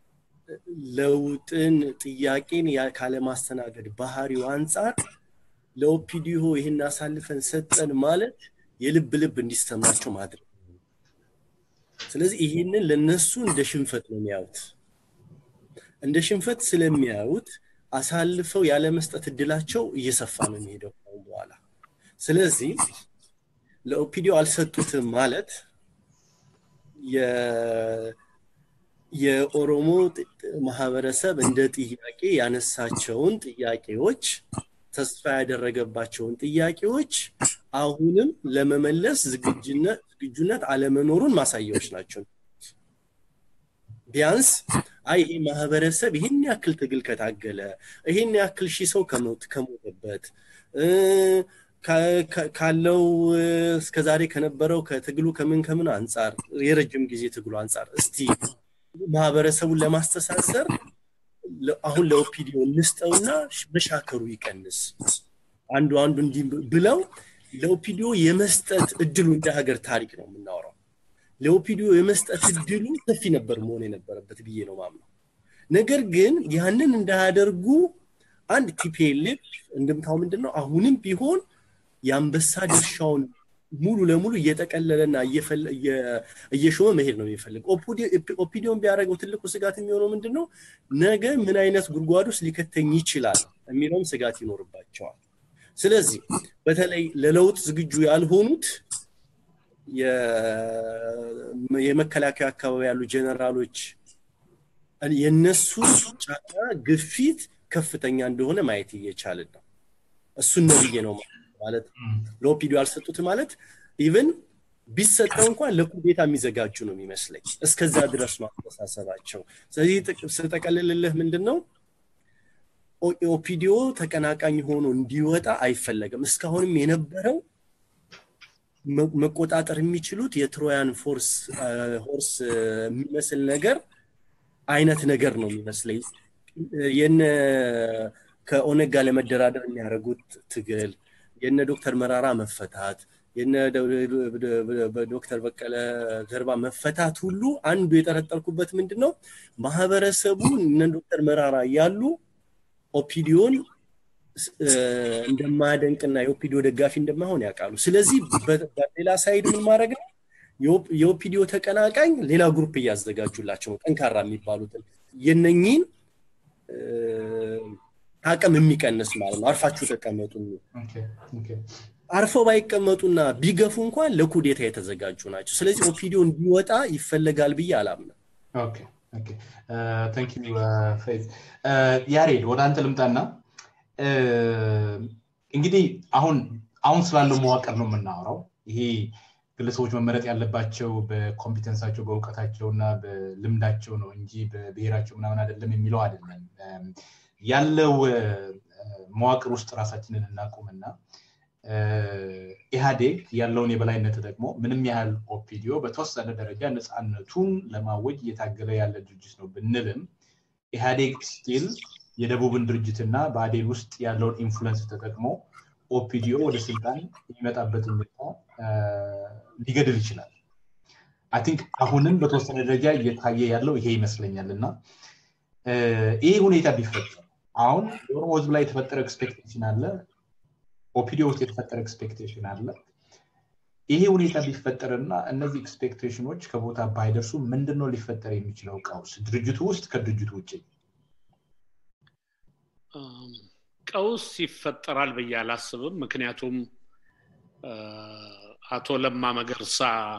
Speaker 4: ለውጥን ጥያቄን ካለማስተናገድ ባህሪው አንጻር ለኦፒዲዮ ይህን አሳልፈን ሰጠን ማለት የልብ ልብ እንዲሰማቸው ማድረግ ስለዚህ ይህንን ለነሱ እንደ ሽንፈት ነው የሚያዩት እንደ ሽንፈት ስለሚያዩት አሳልፈው ያለመስጠት እድላቸው እየሰፋ ነው የሚሄደው በኋላ ስለዚህ ለኦፒዲዮ አልሰጡትም ማለት የኦሮሞ ማህበረሰብ እንደ ጥያቄ ያነሳቸውን ጥያቄዎች ተስፋ ያደረገባቸውን ጥያቄዎች አሁንም ለመመለስ ዝግጁነት አለመኖሩን ማሳያዎች ናቸው ቢያንስ አይ ይሄ ማህበረሰብ ይህን ያክል ትግል ከታገለ ይህን ያክል ሺህ ሰው ከሞተበት ካለው እስከዛሬ ከነበረው ከትግሉ ከምን ከምን አንጻር የረጅም ጊዜ ትግሉ አንጻር እስቲ ማህበረሰቡን ለማስተሳሰር አሁን ለኦፒዲዮ እንስጠውና መሻከሩ ይቀንስ አንዱ አንዱ እንዲህ ብለው ለኦፒዲዮ የመስጠት እድሉ እንደ ሀገር ታሪክ ነው የምናወራው ለኦፒዲዮ የመስጠት እድሉ ሰፊ ነበር መሆን የነበረበት ብዬ ነው ማምነው ነገር ግን ያንን እንዳያደርጉ አንድ ቲፒኤልኤፍ እንደምታው ምንድን ነው አሁንም ቢሆን የአንበሳ ድርሻውን ሙሉ ለሙሉ እየጠቀለለና እየሾመ መሄድ ነው የሚፈልግ ኦፒዲዮን ቢያደረገው ትልቁ ስጋት የሚሆነው ምንድን ነው ነገ ምን አይነት ጉድጓድ ውስጥ ሊከተኝ ይችላል የሚለውም ስጋት ይኖርባቸዋል ስለዚህ በተለይ ለለውጥ ዝግጁ ያልሆኑት የመከላከያ አካባቢ ያሉ ጀነራሎች የነሱ ጫና ግፊት ከፍተኛ እንደሆነ ማየት እየቻልን ነው እሱን ነው ብዬ ነው ማለት ለኦፒዲዮ ያልሰጡት ማለት ኢቨን ቢሰጠው እንኳን ለኩዴታ የሚዘጋጁ ነው የሚመስለኝ እስከዛ ድረስ ነው አስተሳሰባቸው ስለዚህ ስጠቀልልልህ ምንድን ነው ኦፒዲዮ ተቀናቃኝ ሆኖ እንዲወጣ አይፈለግም እስካሁንም የነበረው መቆጣጠር የሚችሉት የትሮያን ፎርስ ሆርስ የሚመስል ነገር አይነት ነገር ነው የሚመስለኝ የነ ከኦነግ ጋር ለመደራደር የሚያደርጉት ትግል የነ ዶክተር መራራ መፈታት የነ ዶክተር በቀለ ገርባ መፈታት ሁሉ አንዱ የጠረጠርኩበት ምንድን ነው ማህበረሰቡ እነ ዶክተር መራራ እያሉ ኦፒዲዮን እንደማያደንቅና የኦፒዲዮ ደጋፊ እንደማይሆን ያውቃሉ ስለዚህ በሌላ ሳይድ ምን ማድረግ ነው የኦፒዲዮ ተቀናቃኝ ሌላ ግሩፕ እያዘጋጁላቸው ነው ጠንካራ የሚባሉትን የነኚህን አቅም የሚቀንስ ማለት ነው አርፋችሁ ተቀመጡ አርፈው ባይቀመጡና ቢገፉ እንኳን ለኩዴታ የተዘጋጁ ናቸው ስለዚህ ኦፒዲዮ እንዲወጣ ይፈለጋል ብዬ አላምንም
Speaker 1: ያሬድ ወደ አንተ ልምጣና እንግዲህ አሁን አሁን ስላለው መዋቅር ነው የምናወራው ይሄ ግለሰቦች መመረጥ ያለባቸው በኮምፒተንሳቸው በእውቀታቸው እና በልምዳቸው ነው እንጂ በብሔራቸው ምናምን አይደለም የሚለው አይደለም ያለው መዋቅር ውስጥ ራሳችንን እናቁምና ኢህአዴግ ያለውን የበላይነት ደግሞ ምንም ያህል ኦፒዲዮ በተወሰነ ደረጃ ነፃነቱን ለማወጅ እየታገለ ያለ ድርጅት ነው ብንልም ኢህአዴግ ስቲል የደቡብን ድርጅትና በአዴን ውስጥ ያለውን ኢንፍሉንስ ተጠቅሞ ኦፒዲዮ ወደ ስልጣን የሚመጣበትን ሁኔታ ሊገድል ይችላል አይ ቲንክ አሁንም በተወሰነ ደረጃ እየታየ ያለው ይሄ ይመስለኛል እና ይህ ሁኔታ ቢፈጠር አሁን የኦሮሞ ህዝብ ላይ የተፈጠረ ኤክስፔክቴሽን አለ ኦፒዲዮ ውስጥ የተፈጠረ ኤክስፔክቴሽን አለ ይሄ ሁኔታ ቢፈጠርና እነዚህ ኤክስፔክቴሽኖች ከቦታ ባይደርሱ ምንድን ነው ሊፈጠር የሚችለው ቀውስ ድርጅቱ ውስጥ ከድርጅቱ ውጭ
Speaker 2: ቀውስ ይፈጠራል ብዬ አላስብም ምክንያቱም አቶ ለማ መገርሳ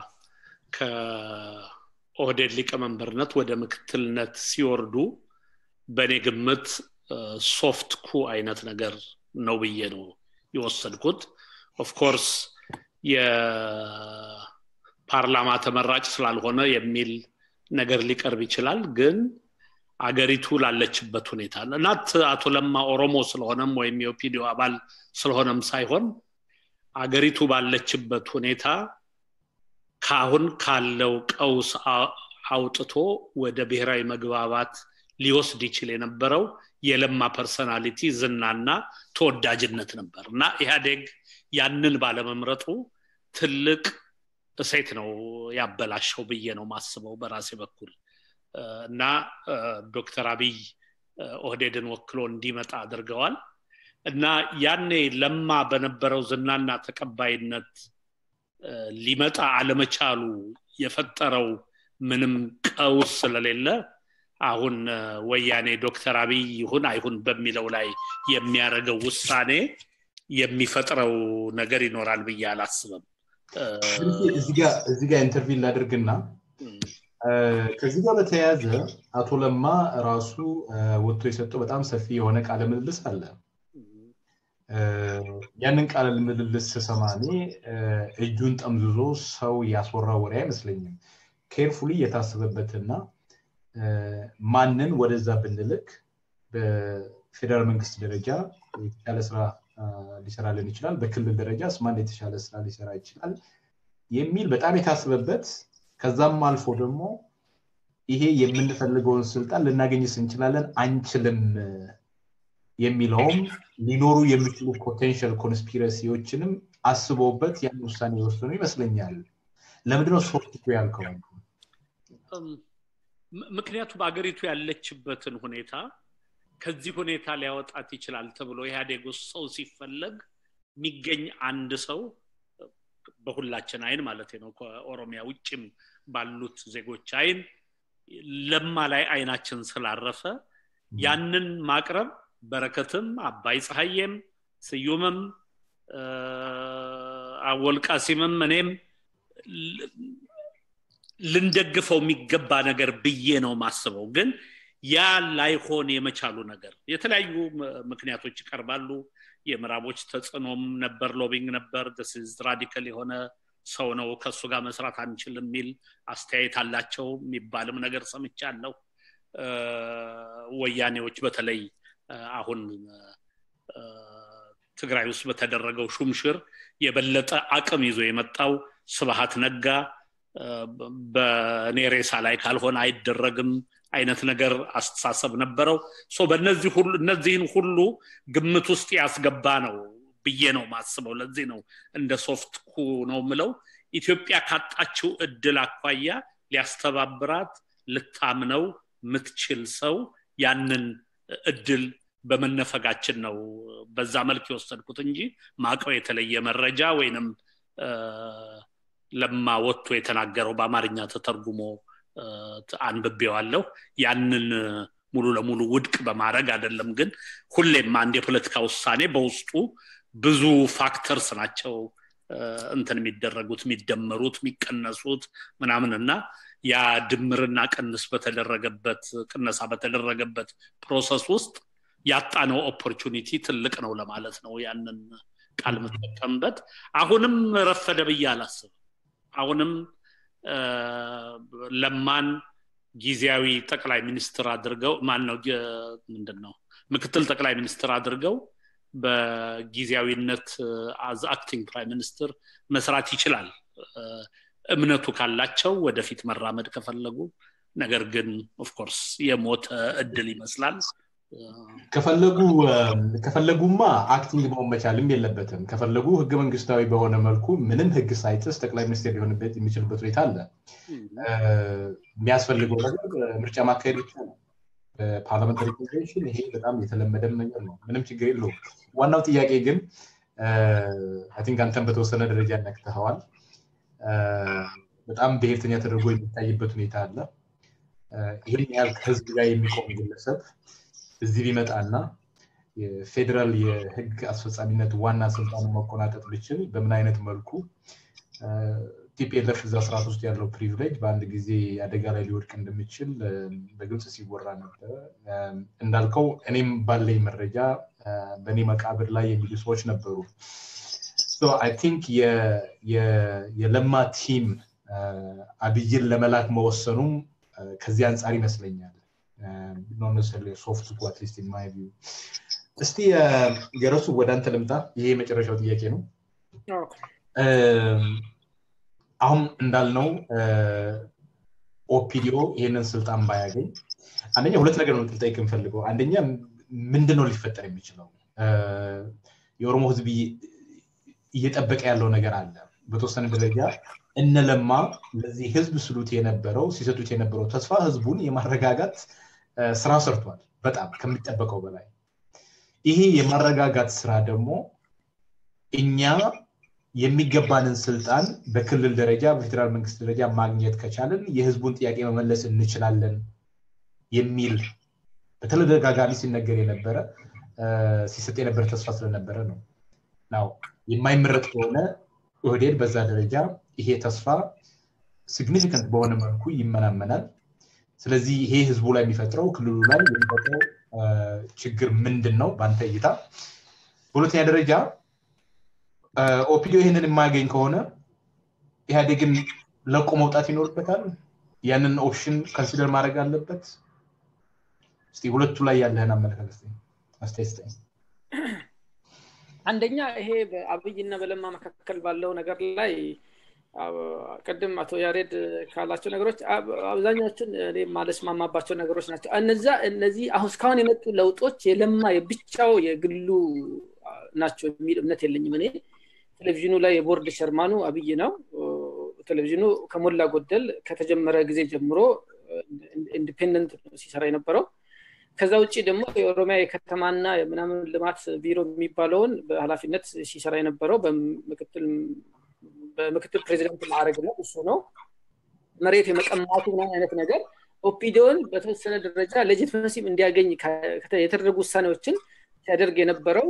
Speaker 2: ከኦህዴድ ሊቀመንበርነት ወደ ምክትልነት ሲወርዱ በእኔ ግምት ሶፍት ኩ አይነት ነገር ነው ብዬ ነው የወሰድኩት ኦፍኮርስ የፓርላማ ተመራጭ ስላልሆነ የሚል ነገር ሊቀርብ ይችላል ግን አገሪቱ ላለችበት ሁኔታ እናት አቶ ለማ ኦሮሞ ስለሆነም ወይም የኦፒዲዮ አባል ስለሆነም ሳይሆን አገሪቱ ባለችበት ሁኔታ ካሁን ካለው ቀውስ አውጥቶ ወደ ብሔራዊ መግባባት ሊወስድ ይችል የነበረው የለማ ፐርሰናሊቲ ዝናና ተወዳጅነት ነበር እና ኢህአዴግ ያንን ባለመምረጡ ትልቅ እሴት ነው ያበላሸው ብዬ ነው ማስበው በራሴ በኩል እና ዶክተር አብይ ኦህዴድን ወክሎ እንዲመጣ አድርገዋል እና ያኔ ለማ በነበረው ዝናና ተቀባይነት ሊመጣ አለመቻሉ የፈጠረው ምንም ቀውስ ስለሌለ አሁን ወያኔ ዶክተር አብይ ይሁን አይሁን በሚለው ላይ የሚያደርገው ውሳኔ የሚፈጥረው ነገር ይኖራል ብዬ አላስብም
Speaker 1: እዚህ ጋር ኢንተርቪው ላድርግና ከዚህ ጋር በተያያዘ አቶ ለማ ራሱ ወጥቶ የሰጠው በጣም ሰፊ የሆነ ቃለ ምልልስ አለ ያንን ቃለ ምልልስ ስሰማ እኔ እጁን ጠምዝዞ ሰው ያስወራ ወሬ አይመስለኝም ኬርፉሊ የታሰበበትና ማንን ወደዛ ብንልክ በፌዴራል መንግስት ደረጃ የተሻለ ስራ ሊሰራልን ይችላል በክልል ደረጃ ማን የተሻለ ስራ ሊሰራ ይችላል የሚል በጣም የታስበበት ከዛም አልፎ ደግሞ ይሄ የምንፈልገውን ስልጣን ልናገኝስ እንችላለን አንችልም የሚለውም ሊኖሩ የሚችሉ ፖቴንሻል ኮንስፒረሲዎችንም አስበውበት ያን ውሳኔ የወሰኑ ይመስለኛል ለምንድነው ሶፍት ያልከው
Speaker 2: ምክንያቱም አገሪቱ ያለችበትን ሁኔታ ከዚህ ሁኔታ ሊያወጣት ይችላል ተብሎ ኢህአዴግ ውስጥ ሰው ሲፈለግ የሚገኝ አንድ ሰው በሁላችን አይን ማለት ነው ከኦሮሚያ ውጭም ባሉት ዜጎች አይን ለማ ላይ አይናችን ስላረፈ ያንን ማቅረብ በረከትም አባይ ፀሐዬም ስዩምም አወልቃሲምም እኔም ልንደግፈው የሚገባ ነገር ብዬ ነው ማስበው ግን ያ ላይሆን የመቻሉ ነገር የተለያዩ ምክንያቶች ይቀርባሉ የምዕራቦች ተጽዕኖም ነበር ሎቢንግ ነበር ስዝ ራዲካል የሆነ ሰው ነው ከእሱ ጋር መስራት አንችልም የሚል አስተያየት አላቸው የሚባልም ነገር ሰምቻለሁ ወያኔዎች በተለይ አሁን ትግራይ ውስጥ በተደረገው ሹምሽር የበለጠ አቅም ይዞ የመጣው ስብሃት ነጋ በእኔ ሬሳ ላይ ካልሆነ አይደረግም አይነት ነገር አስተሳሰብ ነበረው በእነዚህ ሁሉ እነዚህን ሁሉ ግምት ውስጥ ያስገባ ነው ብዬ ነው ማስበው ለዚህ ነው እንደ ሶፍት ኩ ነው ምለው ኢትዮጵያ ካጣችው እድል አኳያ ሊያስተባብራት ልታምነው ምትችል ሰው ያንን እድል በመነፈጋችን ነው በዛ መልክ የወሰድኩት እንጂ ማቀው የተለየ መረጃ ወይንም ለማ ወጥቶ የተናገረው በአማርኛ ተተርጉሞ አንብቤዋለሁ ያንን ሙሉ ለሙሉ ውድቅ በማድረግ አይደለም ግን ሁሌም አንድ የፖለቲካ ውሳኔ በውስጡ ብዙ ፋክተርስ ናቸው እንትን የሚደረጉት የሚደመሩት የሚቀነሱት ምናምን እና ያ ድምርና ቅንስ በተደረገበት ቅነሳ በተደረገበት ፕሮሰስ ውስጥ ያጣነው ኦፖርቹኒቲ ትልቅ ነው ለማለት ነው ያንን ቃል የምጠቀምበት አሁንም ረፈደ ብዬ አላስብ አሁንም ለማን ጊዜያዊ ጠቅላይ ሚኒስትር አድርገው ማን ነው ምንድን ነው ምክትል ጠቅላይ ሚኒስትር አድርገው በጊዜያዊነት አዝ አክቲንግ ፕራይም ሚኒስትር መስራት ይችላል እምነቱ ካላቸው ወደፊት መራመድ ከፈለጉ ነገር ግን ኦፍኮርስ የሞተ እድል ይመስላል
Speaker 1: ከፈለጉ ከፈለጉማ አክቲንግ መሆን መቻልም የለበትም ከፈለጉ ህገ መንግስታዊ በሆነ መልኩ ምንም ህግ ሳይጥስ ጠቅላይ ሚኒስቴር ሊሆንበት የሚችልበት ሁኔታ አለ የሚያስፈልገው ነገር ምርጫ ማካሄድ ብቻ ነው በፓርላመንታሪ ኮንቬንሽን ይሄ በጣም የተለመደም ነገር ነው ምንም ችግር የለውም ዋናው ጥያቄ ግን ቲንክ አንተን በተወሰነ ደረጃ ነክተኸዋል በጣም ብሔርተኛ ተደርጎ የሚታይበት ሁኔታ አለ ይህን ያህል ከህዝብ ጋር የሚቆም ግለሰብ እዚህ ቢመጣና የፌዴራል የህግ አስፈጻሚነት ዋና ስልጣን መቆናጠጥ ብችል በምን አይነት መልኩ ቲፒኤልኤፍ እዛ ስርዓት ውስጥ ያለው ፕሪቪሌጅ በአንድ ጊዜ አደጋ ላይ ሊወድቅ እንደሚችል በግልጽ ሲወራ ነበረ እንዳልከው እኔም ባለኝ መረጃ በእኔ መቃብር ላይ የሚሉ ሰዎች ነበሩ አይ ቲንክ የለማ ቲም አብይን ለመላክ መወሰኑም ከዚህ አንጻር ይመስለኛል not necessarily a soft to at least in my view እስቲ ገረሱ ወደ አንተ ልምጣ ይሄ የመጨረሻው ጥያቄ ነው አሁን እንዳልነው ኦፒዲኦ ይህንን ስልጣን ባያገኝ አንደኛ ሁለት ነገር ነው ልጠይቅ የምፈልገው አንደኛ ምንድን ነው ሊፈጠር የሚችለው የኦሮሞ ህዝብ እየጠበቀ ያለው ነገር አለ በተወሰነ ደረጃ እነለማ ለዚህ ህዝብ ስሉት የነበረው ሲሰጡት የነበረው ተስፋ ህዝቡን የማረጋጋት ስራ ሰርቷል በጣም ከሚጠበቀው በላይ ይሄ የማረጋጋት ስራ ደግሞ እኛ የሚገባንን ስልጣን በክልል ደረጃ በፌዴራል መንግስት ደረጃ ማግኘት ከቻለን የህዝቡን ጥያቄ መመለስ እንችላለን የሚል በተደጋጋሚ ሲነገር የነበረ ሲሰጥ የነበረ ተስፋ ስለነበረ ነው ናው የማይመረጥ ከሆነ ኦህዴድ በዛ ደረጃ ይሄ ተስፋ ሲግኒፊካንት በሆነ መልኩ ይመናመናል ስለዚህ ይሄ ህዝቡ ላይ የሚፈጥረው ክልሉ ላይ የሚፈጥረው ችግር ምንድን ነው በአንተ እይታ በሁለተኛ ደረጃ ኦፒዲዮ ይህንን የማያገኝ ከሆነ ኢህአዴግን ለቆ መውጣት ይኖርበታል ያንን ኦፕሽን ከንሲደር ማድረግ አለበት እስቲ ሁለቱ ላይ ያለህን አመለካከት አስተያየት
Speaker 3: አንደኛ ይሄ በአብይና በለማ መካከል ባለው ነገር ላይ ቅድም አቶ ያሬድ ካላቸው ነገሮች አብዛኛዎቹን እኔ ማለስማማባቸው ነገሮች ናቸው እነዛ እነዚህ አሁን እስካሁን የመጡ ለውጦች የለማ የብቻው የግሉ ናቸው የሚል እምነት የለኝም እኔ ቴሌቪዥኑ ላይ የቦርድ ሸርማኑ አብይ ነው ቴሌቪዥኑ ከሞላ ጎደል ከተጀመረ ጊዜ ጀምሮ ኢንዲፔንደንት ሲሰራ የነበረው ከዛ ውጭ ደግሞ የኦሮሚያ የከተማና የምናምን ልማት ቢሮ የሚባለውን በኃላፊነት ሲሰራ የነበረው በምክትል ፕሬዚደንት ማዕረግ ነው እሱ ነው መሬት የመቀማቱ ምናምን አይነት ነገር ኦፒዲዮን በተወሰነ ደረጃ ሌጂትመሲም እንዲያገኝ የተደረጉ ውሳኔዎችን ሲያደርግ የነበረው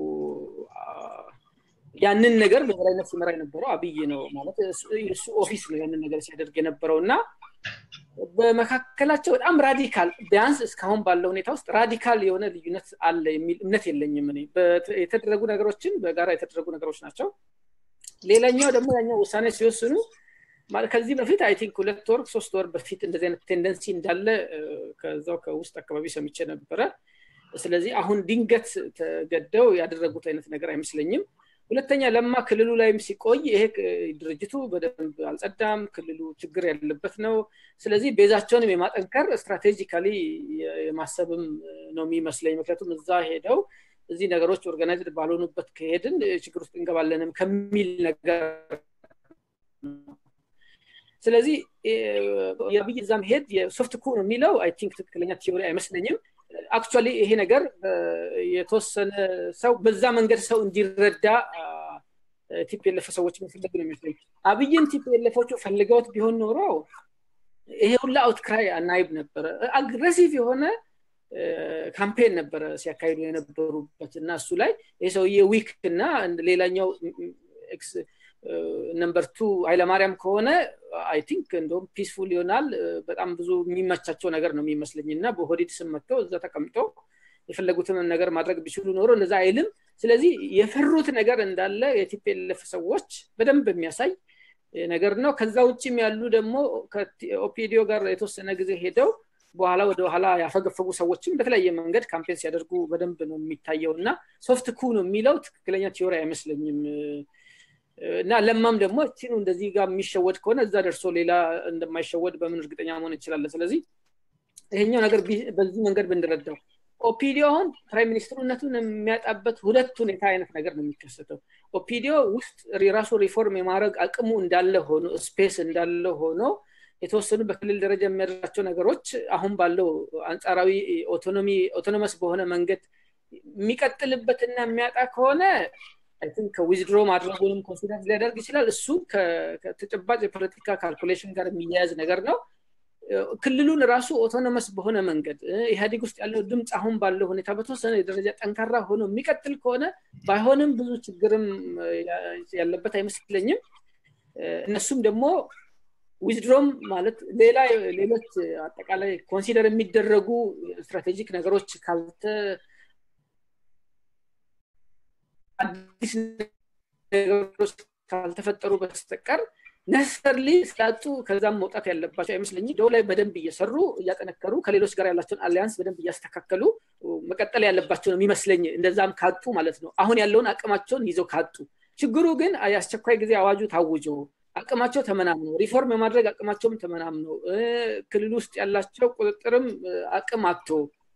Speaker 3: ያንን ነገር በበላይነት ሲመራ የነበረው አብይ ነው ማለት እሱ ኦፊስ ነው ያንን ነገር ሲያደርግ የነበረው እና በመካከላቸው በጣም ራዲካል ቢያንስ እስካሁን ባለው ሁኔታ ውስጥ ራዲካል የሆነ ልዩነት አለ የሚል እምነት የለኝም እኔ የተደረጉ ነገሮችን በጋራ የተደረጉ ነገሮች ናቸው ሌላኛው ደግሞ ያኛው ውሳኔ ሲወስኑ ከዚህ በፊት አይ ቲንክ ሁለት ወር ሶስት ወር በፊት እንደዚህ አይነት ቴንደንሲ እንዳለ ከዛው ከውስጥ አካባቢ ሰምቼ ነበረ ስለዚህ አሁን ድንገት ተገደው ያደረጉት አይነት ነገር አይመስለኝም ሁለተኛ ለማ ክልሉ ላይም ሲቆይ ይሄ ድርጅቱ በደንብ አልጸዳም ክልሉ ችግር ያለበት ነው ስለዚህ ቤዛቸውንም የማጠንከር ስትራቴጂካሊ የማሰብም ነው የሚመስለኝ ምክንያቱም እዛ ሄደው እዚህ ነገሮች ኦርጋናይዝድ ባልሆኑበት ከሄድን ችግር ውስጥ እንገባለንም ከሚል ነገር ስለዚህ የአብይ እዛ መሄድ የሶፍት ኩ ነው የሚለው አይ ቲንክ ትክክለኛ ቲዮሪ አይመስለኝም አክቹዋሊ ይሄ ነገር የተወሰነ ሰው በዛ መንገድ ሰው እንዲረዳ ቲፒኤልኤፍ ሰዎች የሚፈልጉ ነው የሚመስለኝ አብይን ቲፒኤልኤፎቹ ፈልገውት ቢሆን ኖሮ ይሄ ሁላ አውትክራይ አናይብ ነበረ አግሬሲቭ የሆነ ካምፔን ነበረ ሲያካሂዱ የነበሩበት እና እሱ ላይ ይህ ሰውዬ ዊክ እና ሌላኛው ነምበር ቱ ኃይለማርያም ከሆነ አይ ቲንክ እንደውም ፒስፉል ይሆናል በጣም ብዙ የሚመቻቸው ነገር ነው የሚመስለኝ እና በሆዲድ ስም መጥተው እዛ ተቀምጠው የፈለጉትን ነገር ማድረግ ቢችሉ ኖሮ እንደዛ አይልም ስለዚህ የፈሩት ነገር እንዳለ የቲፒኤልኤፍ ሰዎች በደንብ የሚያሳይ ነገር ነው ከዛ ውጭም ያሉ ደግሞ ከኦፒዲዮ ጋር የተወሰነ ጊዜ ሄደው በኋላ ወደ ኋላ ያፈገፈጉ ሰዎችም በተለያየ መንገድ ካምፔን ሲያደርጉ በደንብ ነው የሚታየው እና ሶፍት ኩ ነው የሚለው ትክክለኛ ቲዮሪ አይመስለኝም እና ለማም ደግሞ ቲኑ እንደዚህ ጋር የሚሸወድ ከሆነ እዛ ደርሶ ሌላ እንደማይሸወድ በምን እርግጠኛ መሆን እንችላለን ስለዚህ ይሄኛው ነገር በዚህ መንገድ ብንረዳው ኦፒዲዮ አሁን ፕራይም ሚኒስትሩነቱን የሚያጣበት ሁለት ሁኔታ አይነት ነገር ነው የሚከሰተው ኦፒዲዮ ውስጥ የራሱ ሪፎርም የማድረግ አቅሙ እንዳለ ሆኖ ስፔስ እንዳለ ሆኖ የተወሰኑ በክልል ደረጃ የሚያደርጋቸው ነገሮች አሁን ባለው አንጻራዊ ኦቶኖሚ ኦቶኖመስ በሆነ መንገድ የሚቀጥልበትና የሚያጣ ከሆነ ቲንክ ከዊዝድሮ ማድረጉንም ኮንሲደር ሊያደርግ ይችላል እሱ ከተጨባጭ የፖለቲካ ካልኩሌሽን ጋር የሚያያዝ ነገር ነው ክልሉን ራሱ ኦቶኖመስ በሆነ መንገድ ኢህአዴግ ውስጥ ያለው ድምፅ አሁን ባለው ሁኔታ በተወሰነ ደረጃ ጠንካራ ሆኖ የሚቀጥል ከሆነ ባይሆንም ብዙ ችግርም ያለበት አይመስለኝም እነሱም ደግሞ ዊዝድሮም ማለት ሌላ ሌሎች አጠቃላይ ኮንሲደር የሚደረጉ ስትራቴጂክ ነገሮች ካልተ አዲስ ነገሮች ካልተፈጠሩ በስተቀር ነሰርሊ ስላጡ ከዛም መውጣት ያለባቸው አይመስለኝ ደው ላይ በደንብ እየሰሩ እያጠነከሩ ከሌሎች ጋር ያላቸውን አሊያንስ በደንብ እያስተካከሉ መቀጠል ያለባቸው ነው የሚመስለኝ እንደዛም ካጡ ማለት ነው አሁን ያለውን አቅማቸውን ይዘው ካጡ ችግሩ ግን የአስቸኳይ ጊዜ አዋጁ ታውጆ አቅማቸው ተመናምኖ ሪፎርም የማድረግ አቅማቸውም ተመናምኖ ክልል ውስጥ ያላቸው ቁጥጥርም አቅም አቶ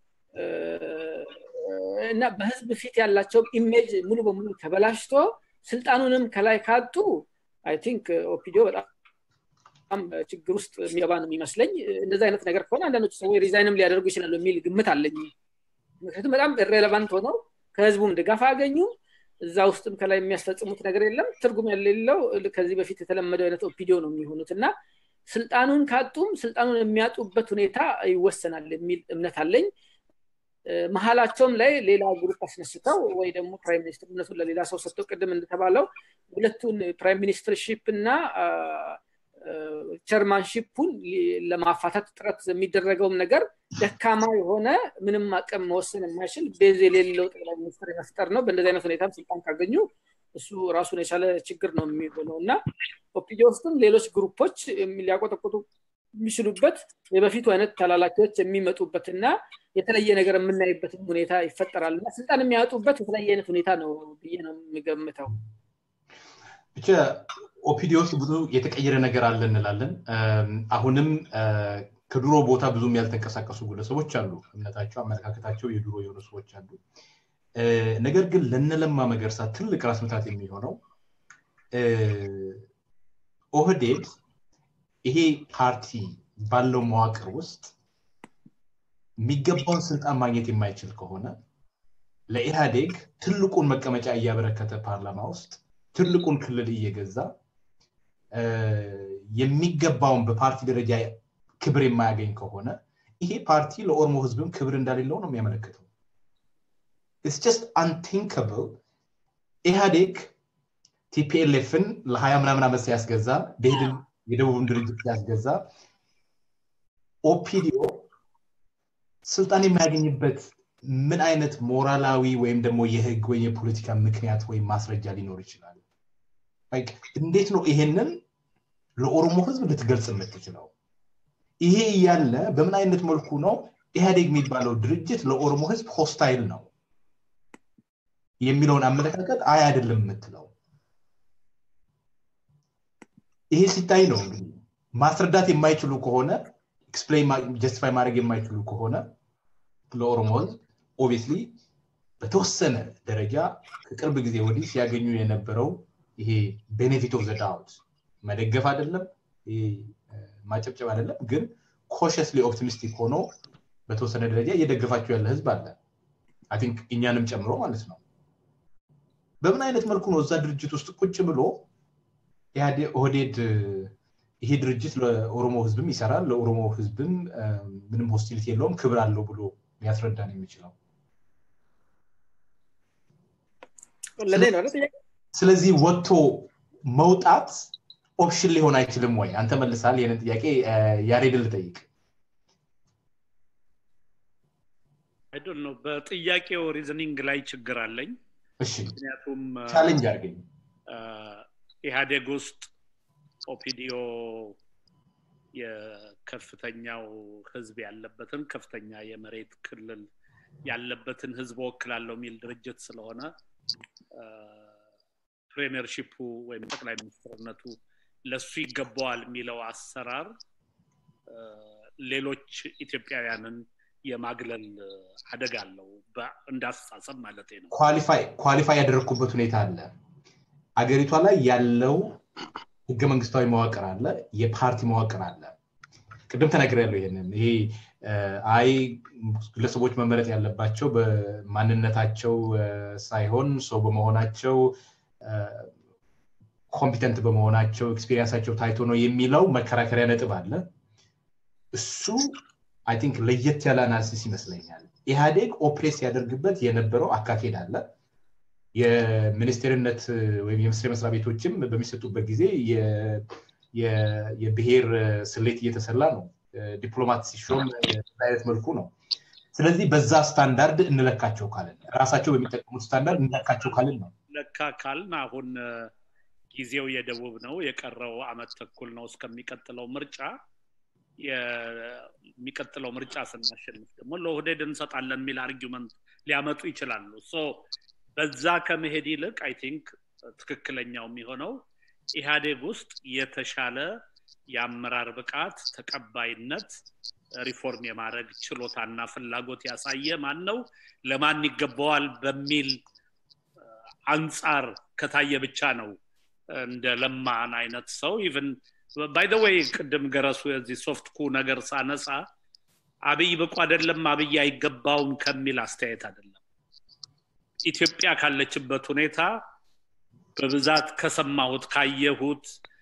Speaker 3: እና በህዝብ ፊት ያላቸው ኢሜጅ ሙሉ በሙሉ ተበላሽቶ ስልጣኑንም ከላይ ካጡ አይ ቲንክ ኦፒዲዮ በጣም ችግር ውስጥ የሚገባ ነው የሚመስለኝ እንደዚ አይነት ነገር ከሆነ አንዳንዶቹ ሰዎች ሪዛይንም ሊያደርጉ ይችላሉ የሚል ግምት አለኝ ምክንያቱም በጣም ኢሬሌቫንት ሆነው ከህዝቡም ድጋፍ አገኙ እዛ ውስጥም ከላይ የሚያስፈጽሙት ነገር የለም ትርጉም የሌለው ከዚህ በፊት የተለመደው አይነት ኦፒዲዮ ነው የሚሆኑት እና ስልጣኑን ካጡም ስልጣኑን የሚያጡበት ሁኔታ ይወሰናል የሚል እምነት አለኝ መሀላቸውም ላይ ሌላ ግሩፕ አስነስተው ወይ ደግሞ ፕራይም ሚኒስትርነቱን ለሌላ ሰው ሰጥተው ቅድም እንደተባለው ሁለቱን ፕራይም ሚኒስትርሺፕ እና ቸርማንሺፑን ለማፋታት ጥረት የሚደረገውም ነገር ደካማ የሆነ ምንም አቅም መወሰን የማይችል ቤዝ የሌለው ጠቅላይ ሚኒስትር የመፍጠር ነው በእንደዚህ አይነት ሁኔታም ስልጣን ካገኙ እሱ ራሱን የቻለ ችግር ነው የሚሆነው እና ኦፒዲ ውስጥም ሌሎች ግሩፖች ሊያቆጠቁጡ የሚችሉበት የበፊቱ አይነት ተላላኪዎች የሚመጡበትና የተለየ ነገር የምናይበትን ሁኔታ ይፈጠራል እና ስልጣን የሚያወጡበት የተለየ አይነት ሁኔታ ነው ብዬ ነው የሚገምተው
Speaker 1: ብቻ ኦፒዲ ውስጥ ብዙ የተቀየረ ነገር አለ እንላለን አሁንም ከድሮ ቦታ ብዙም ያልተንቀሳቀሱ ግለሰቦች አሉ እምነታቸው አመለካከታቸው የድሮ የሆኑ ሰዎች አሉ ነገር ግን ለነለማ መገርሳ ትልቅ ራስ ምታት የሚሆነው ኦህዴድ ይሄ ፓርቲ ባለው መዋቅር ውስጥ የሚገባውን ስልጣን ማግኘት የማይችል ከሆነ ለኢህአዴግ ትልቁን መቀመጫ እያበረከተ ፓርላማ ውስጥ ትልቁን ክልል እየገዛ የሚገባውን በፓርቲ ደረጃ ክብር የማያገኝ ከሆነ ይሄ ፓርቲ ለኦሮሞ ህዝብም ክብር እንዳሌለው ነው የሚያመለክተው ኢትስ ጀስት አንቲንከብል ኢህአዴግ ቲፒኤልኤፍን ለሀያ ምናምን ዓመት ሲያስገዛ ደሄድን የደቡብን ድርጅት ሲያስገዛ ኦፒዲኦ ስልጣን የሚያገኝበት ምን አይነት ሞራላዊ ወይም ደግሞ የህግ ወይም የፖለቲካ ምክንያት ወይም ማስረጃ ሊኖር ይችላል እንዴት ነው ይሄንን ለኦሮሞ ህዝብ ልትገልጽ የምትችለው ይሄ እያለ በምን አይነት መልኩ ነው ኢህአዴግ የሚባለው ድርጅት ለኦሮሞ ህዝብ ሆስታይል ነው የሚለውን አመለካከት አይ አይደለም የምትለው ይሄ ሲታይ ነው እንግዲህ ማስረዳት የማይችሉ ከሆነ ኤክስፕሌን ጀስቲፋይ ማድረግ የማይችሉ ከሆነ ለኦሮሞ ህዝብ ኦብቪስሊ በተወሰነ ደረጃ ከቅርብ ጊዜ ወዲህ ሲያገኙ የነበረው ይሄ ቤኔፊት ኦፍ ዘዳውት መደገፍ አይደለም ማጨብጨብ አይደለም ግን ኮሽስሊ ኦፕቲሚስቲክ ሆኖ በተወሰነ ደረጃ እየደገፋቸው ያለ ህዝብ አለ ቲንክ እኛንም ጨምሮ ማለት ነው በምን አይነት መልኩ ነው እዛ ድርጅት ውስጥ ቁጭ ብሎ ኦህዴድ ይሄ ድርጅት ለኦሮሞ ህዝብም ይሰራል ለኦሮሞ ህዝብም ምንም ሆስቲሊቲ የለውም ክብር አለው ብሎ ሊያስረዳን የሚችለው ስለዚህ ወጥቶ መውጣት ኦፕሽን ሊሆን አይችልም ወይ አንተ መልሳል ይህንን ጥያቄ ያሬድን ልጠይቅ
Speaker 2: አይዶን ነው በጥያቄው ሪዝኒንግ ላይ ችግር አለኝ
Speaker 1: እሺ
Speaker 2: ምክንያቱም
Speaker 1: ቻሌንጅ አድርገኝ
Speaker 2: ኢህአዴግ ውስጥ ኦፒዲዮ የከፍተኛው ህዝብ ያለበትን ከፍተኛ የመሬት ክልል ያለበትን ህዝብ ወክላለሁ የሚል ድርጅት ስለሆነ ፕሬሚየርሺፑ ወይም ጠቅላይ ሚኒስትርነቱ ለሱ ይገባዋል የሚለው አሰራር ሌሎች ኢትዮጵያውያንን የማግለል አደጋ አለው እንዳስተሳሰብ ማለት ነው
Speaker 1: ኳሊፋይ ያደረግኩበት ሁኔታ አለ አገሪቷ ላይ ያለው ህገ መንግስታዊ መዋቅር አለ የፓርቲ መዋቅር አለ ቅድም ተነግር ያለው ይሄንን ይሄ አይ ግለሰቦች መመረጥ ያለባቸው በማንነታቸው ሳይሆን ሰው በመሆናቸው ኮምፒተንት በመሆናቸው ኤክስፔሪንሳቸው ታይቶ ነው የሚለው መከራከሪያ ነጥብ አለ እሱ አይ ቲንክ ለየት ያለ አናሊሲስ ይመስለኛል ኢህአዴግ ኦፕሬት ሲያደርግበት የነበረው አካሄድ አለ የሚኒስቴርነት ወይም የሚኒስቴር መስሪያ ቤቶችም በሚሰጡበት ጊዜ የብሔር ስሌት እየተሰላ ነው ዲፕሎማት ሲሾም አይነት መልኩ ነው ስለዚህ በዛ ስታንዳርድ እንለካቸው ካልን ራሳቸው በሚጠቀሙት ስታንዳርድ እንለካቸው ካልን ነው
Speaker 2: ለካ ካልን አሁን ጊዜው የደቡብ ነው የቀረው አመት ተኩል ነው እስከሚቀጥለው ምርጫ የሚቀጥለው ምርጫ ስናሸንፍ ደግሞ ለኦህዴድ እንሰጣለን የሚል አርጊመንት ሊያመጡ ይችላሉ በዛ ከመሄድ ይልቅ አይ ቲንክ ትክክለኛው የሚሆነው ኢህአዴግ ውስጥ የተሻለ የአመራር ብቃት ተቀባይነት ሪፎርም የማድረግ ችሎታና ፍላጎት ያሳየ ማን ነው ለማን ይገባዋል በሚል አንጻር ከታየ ብቻ ነው እንደ ለማን አይነት ሰው ኢቨን ባይደወይ ቅድም ገረሱ የዚህ ሶፍት ኩ ነገር ሳነሳ አብይ ብቁ አይደለም አብይ አይገባውም ከሚል አስተያየት አይደለም ኢትዮጵያ ካለችበት ሁኔታ በብዛት ከሰማሁት ካየሁት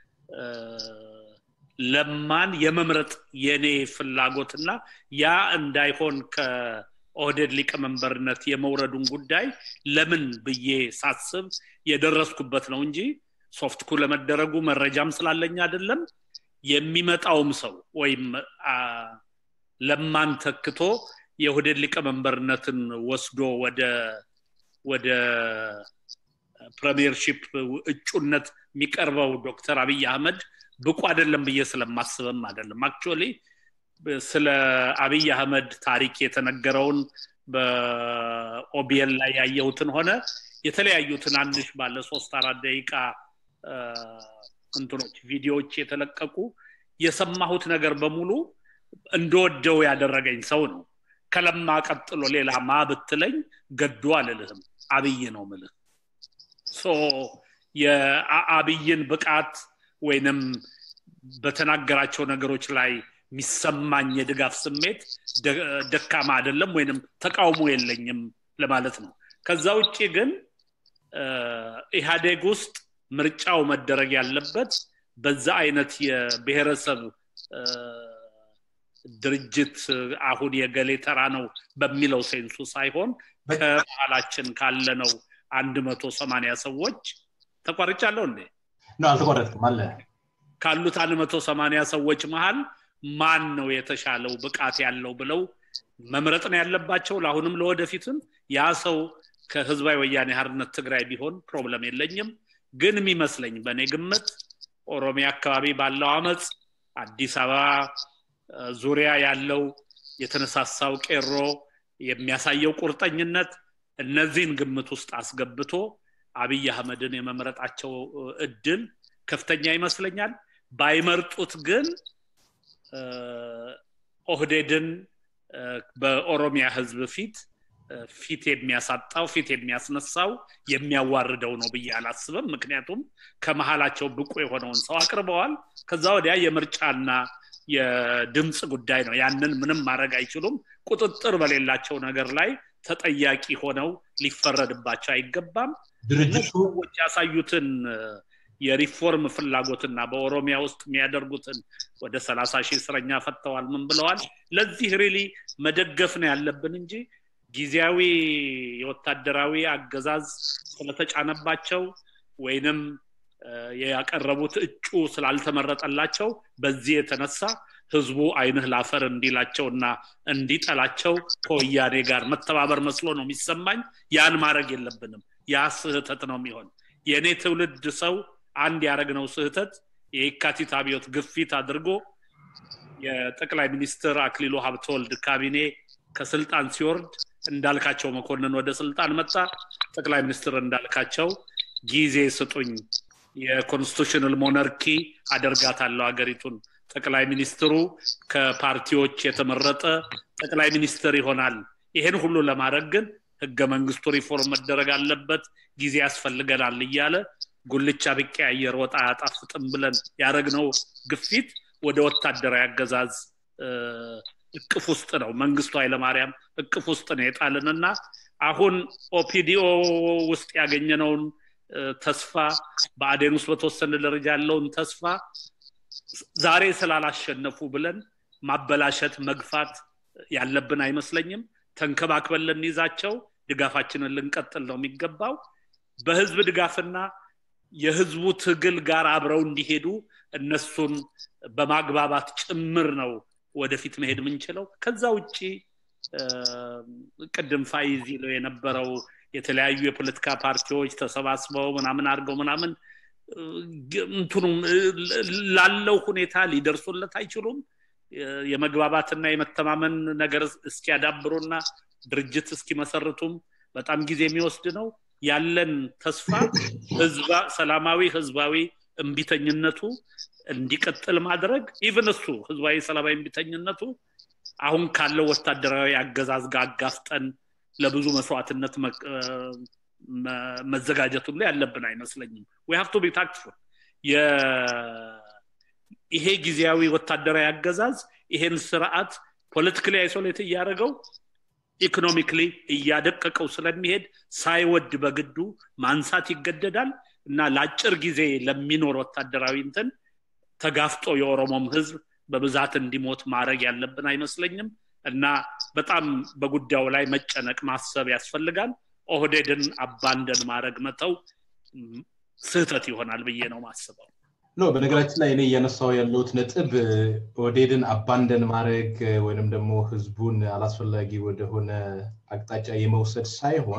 Speaker 2: ለማን የመምረጥ የኔ ፍላጎትና ያ እንዳይሆን ከኦህዴድ ሊቀመንበርነት የመውረዱን ጉዳይ ለምን ብዬ ሳስብ የደረስኩበት ነው እንጂ ሶፍትኩ ለመደረጉ መረጃም ስላለኝ አይደለም የሚመጣውም ሰው ወይም ለማን ተክቶ የኦህዴድ ሊቀመንበርነትን ወስዶ ወደ ወደ ፕሪሚየርሺፕ እጩነት የሚቀርበው ዶክተር አብይ አህመድ ብቁ አይደለም ብዬ ስለማስብም አይደለም አክቹዋሊ ስለ አብይ አህመድ ታሪክ የተነገረውን በኦቢኤል ላይ ያየሁትን ሆነ የተለያዩ ትናንሽ ባለ ሶስት አራት ደቂቃ እንትኖች ቪዲዮዎች የተለቀቁ የሰማሁት ነገር በሙሉ እንደወደው ያደረገኝ ሰው ነው ከለማ ቀጥሎ ሌላ ማ ብትለኝ ገዱ አልልህም አብይ ነው ምልህ የአብይን ብቃት ወይንም በተናገራቸው ነገሮች ላይ የሚሰማኝ የድጋፍ ስሜት ደካማ አይደለም ወይንም ተቃውሞ የለኝም ለማለት ነው ከዛ ውጭ ግን ኢህአዴግ ውስጥ ምርጫው መደረግ ያለበት በዛ አይነት የብሔረሰብ ድርጅት አሁን የገሌ ተራ ነው በሚለው ሴንሱ ሳይሆን ከመሀላችን ካለነው አንድ መቶ ሰማኒያ ሰዎች ተቋርጫለሁ እንዴ
Speaker 1: አልተቋረጥክም አለ
Speaker 2: ካሉት አንድ መቶ ሰማኒያ ሰዎች መሀል ማን ነው የተሻለው ብቃት ያለው ብለው መምረጥ ነው ያለባቸው ለአሁንም ለወደፊትም ያ ሰው ከህዝባዊ ወያኔ ሀርነት ትግራይ ቢሆን ፕሮብለም የለኝም ግን የሚመስለኝ በእኔ ግምት ኦሮሚያ አካባቢ ባለው አመፅ አዲስ አበባ ዙሪያ ያለው የተነሳሳው ቄሮ የሚያሳየው ቁርጠኝነት እነዚህን ግምት ውስጥ አስገብቶ አብይ አህመድን የመምረጣቸው እድል ከፍተኛ ይመስለኛል ባይመርጡት ግን ኦህዴድን በኦሮሚያ ህዝብ ፊት ፊት የሚያሳጣው ፊት የሚያስነሳው የሚያዋርደው ነው ብዬ አላስብም ምክንያቱም ከመሀላቸው ብቁ የሆነውን ሰው አቅርበዋል ከዛ ወዲያ የምርጫና የድምፅ ጉዳይ ነው ያንን ምንም ማድረግ አይችሉም ቁጥጥር በሌላቸው ነገር ላይ ተጠያቂ ሆነው ሊፈረድባቸው አይገባም
Speaker 1: ድርጅቱ
Speaker 2: ሰዎች ያሳዩትን የሪፎርም ፍላጎትና በኦሮሚያ ውስጥ የሚያደርጉትን ወደ ሰላሳ ሺህ እስረኛ ፈተዋል ምን ብለዋል ለዚህ ሪሊ መደገፍ ነው ያለብን እንጂ ጊዜያዊ የወታደራዊ አገዛዝ ስለተጫነባቸው ወይንም ያቀረቡት እጩ ስላልተመረጠላቸው በዚህ የተነሳ ህዝቡ አይንህ ላፈር እንዲላቸው እና እንዲጠላቸው ከወያኔ ጋር መተባበር መስሎ ነው የሚሰማኝ ያን ማድረግ የለብንም ያ ስህተት ነው የሚሆን የእኔ ትውልድ ሰው አንድ ያደረግነው ስህተት የካቲት አብዮት ግፊት አድርጎ የጠቅላይ ሚኒስትር አክሊሉ ሀብተወልድ ካቢኔ ከስልጣን ሲወርድ እንዳልካቸው መኮንን ወደ ስልጣን መጣ ጠቅላይ ሚኒስትር እንዳልካቸው ጊዜ ስጡኝ የኮንስቲቱሽናል ሞነርኪ አደርጋታለሁ ሀገሪቱን ጠቅላይ ሚኒስትሩ ከፓርቲዎች የተመረጠ ጠቅላይ ሚኒስትር ይሆናል ይሄን ሁሉ ለማድረግ ግን ህገ መንግስቱ ሪፎርም መደረግ አለበት ጊዜ ያስፈልገናል እያለ ጉልቻ ቢቀያየር ወጣ አያጣፍጥም ብለን ያደረግነው ግፊት ወደ ወታደራዊ አገዛዝ እቅፍ ውስጥ ነው መንግስቱ ኃይለማርያም እቅፍ ውስጥ ነው የጣልንና አሁን ኦፒዲኦ ውስጥ ያገኘነውን ተስፋ በአዴን ውስጥ በተወሰነ ደረጃ ያለውን ተስፋ ዛሬ ስላላሸነፉ ብለን ማበላሸት መግፋት ያለብን አይመስለኝም ተንከባክበን ልንይዛቸው ድጋፋችንን ልንቀጥል ነው የሚገባው በህዝብ ድጋፍና የህዝቡ ትግል ጋር አብረው እንዲሄዱ እነሱን በማግባባት ጭምር ነው ወደፊት መሄድ የምንችለው ከዛ ውጭ ቅድም ፋይዝ ይለው የነበረው የተለያዩ የፖለቲካ ፓርቲዎች ተሰባስበው ምናምን አድርገው ምናምን እንትኑ ላለው ሁኔታ ሊደርሱለት አይችሉም የመግባባትና የመተማመን ነገር እስኪያዳብሩና ድርጅት እስኪመሰርቱም በጣም ጊዜ የሚወስድ ነው ያለን ተስፋ ሰላማዊ ህዝባዊ እምቢተኝነቱ እንዲቀጥል ማድረግ ኢቨን እሱ ህዝባዊ ሰላማዊ እምቢተኝነቱ አሁን ካለው ወታደራዊ አገዛዝ ጋር አጋፍጠን ለብዙ መስዋዕትነት መዘጋጀት ሁሉ ያለብን አይመስለኝም ሀፍቶ ቢ ታክትፉል ይሄ ጊዜያዊ ወታደራዊ አገዛዝ ይሄን ስርዓት ፖለቲካሊ አይሶሌት እያደረገው ኢኮኖሚክሊ እያደቀቀው ስለሚሄድ ሳይወድ በግዱ ማንሳት ይገደዳል እና ለአጭር ጊዜ ለሚኖር ወታደራዊ እንትን ተጋፍጦ የኦሮሞም ህዝብ በብዛት እንዲሞት ማድረግ ያለብን አይመስለኝም እና በጣም በጉዳዩ ላይ መጨነቅ ማሰብ ያስፈልጋል ኦህዴድን አባንደን ማድረግ መተው ስህተት ይሆናል ብዬ ነው ማስበው
Speaker 1: ኖ በነገራችን ላይ እኔ እያነሳው ያለሁት ነጥብ ኦህዴድን አባንደን ማድረግ ወይንም ደግሞ ህዝቡን አላስፈላጊ ወደሆነ አቅጣጫ የመውሰድ ሳይሆን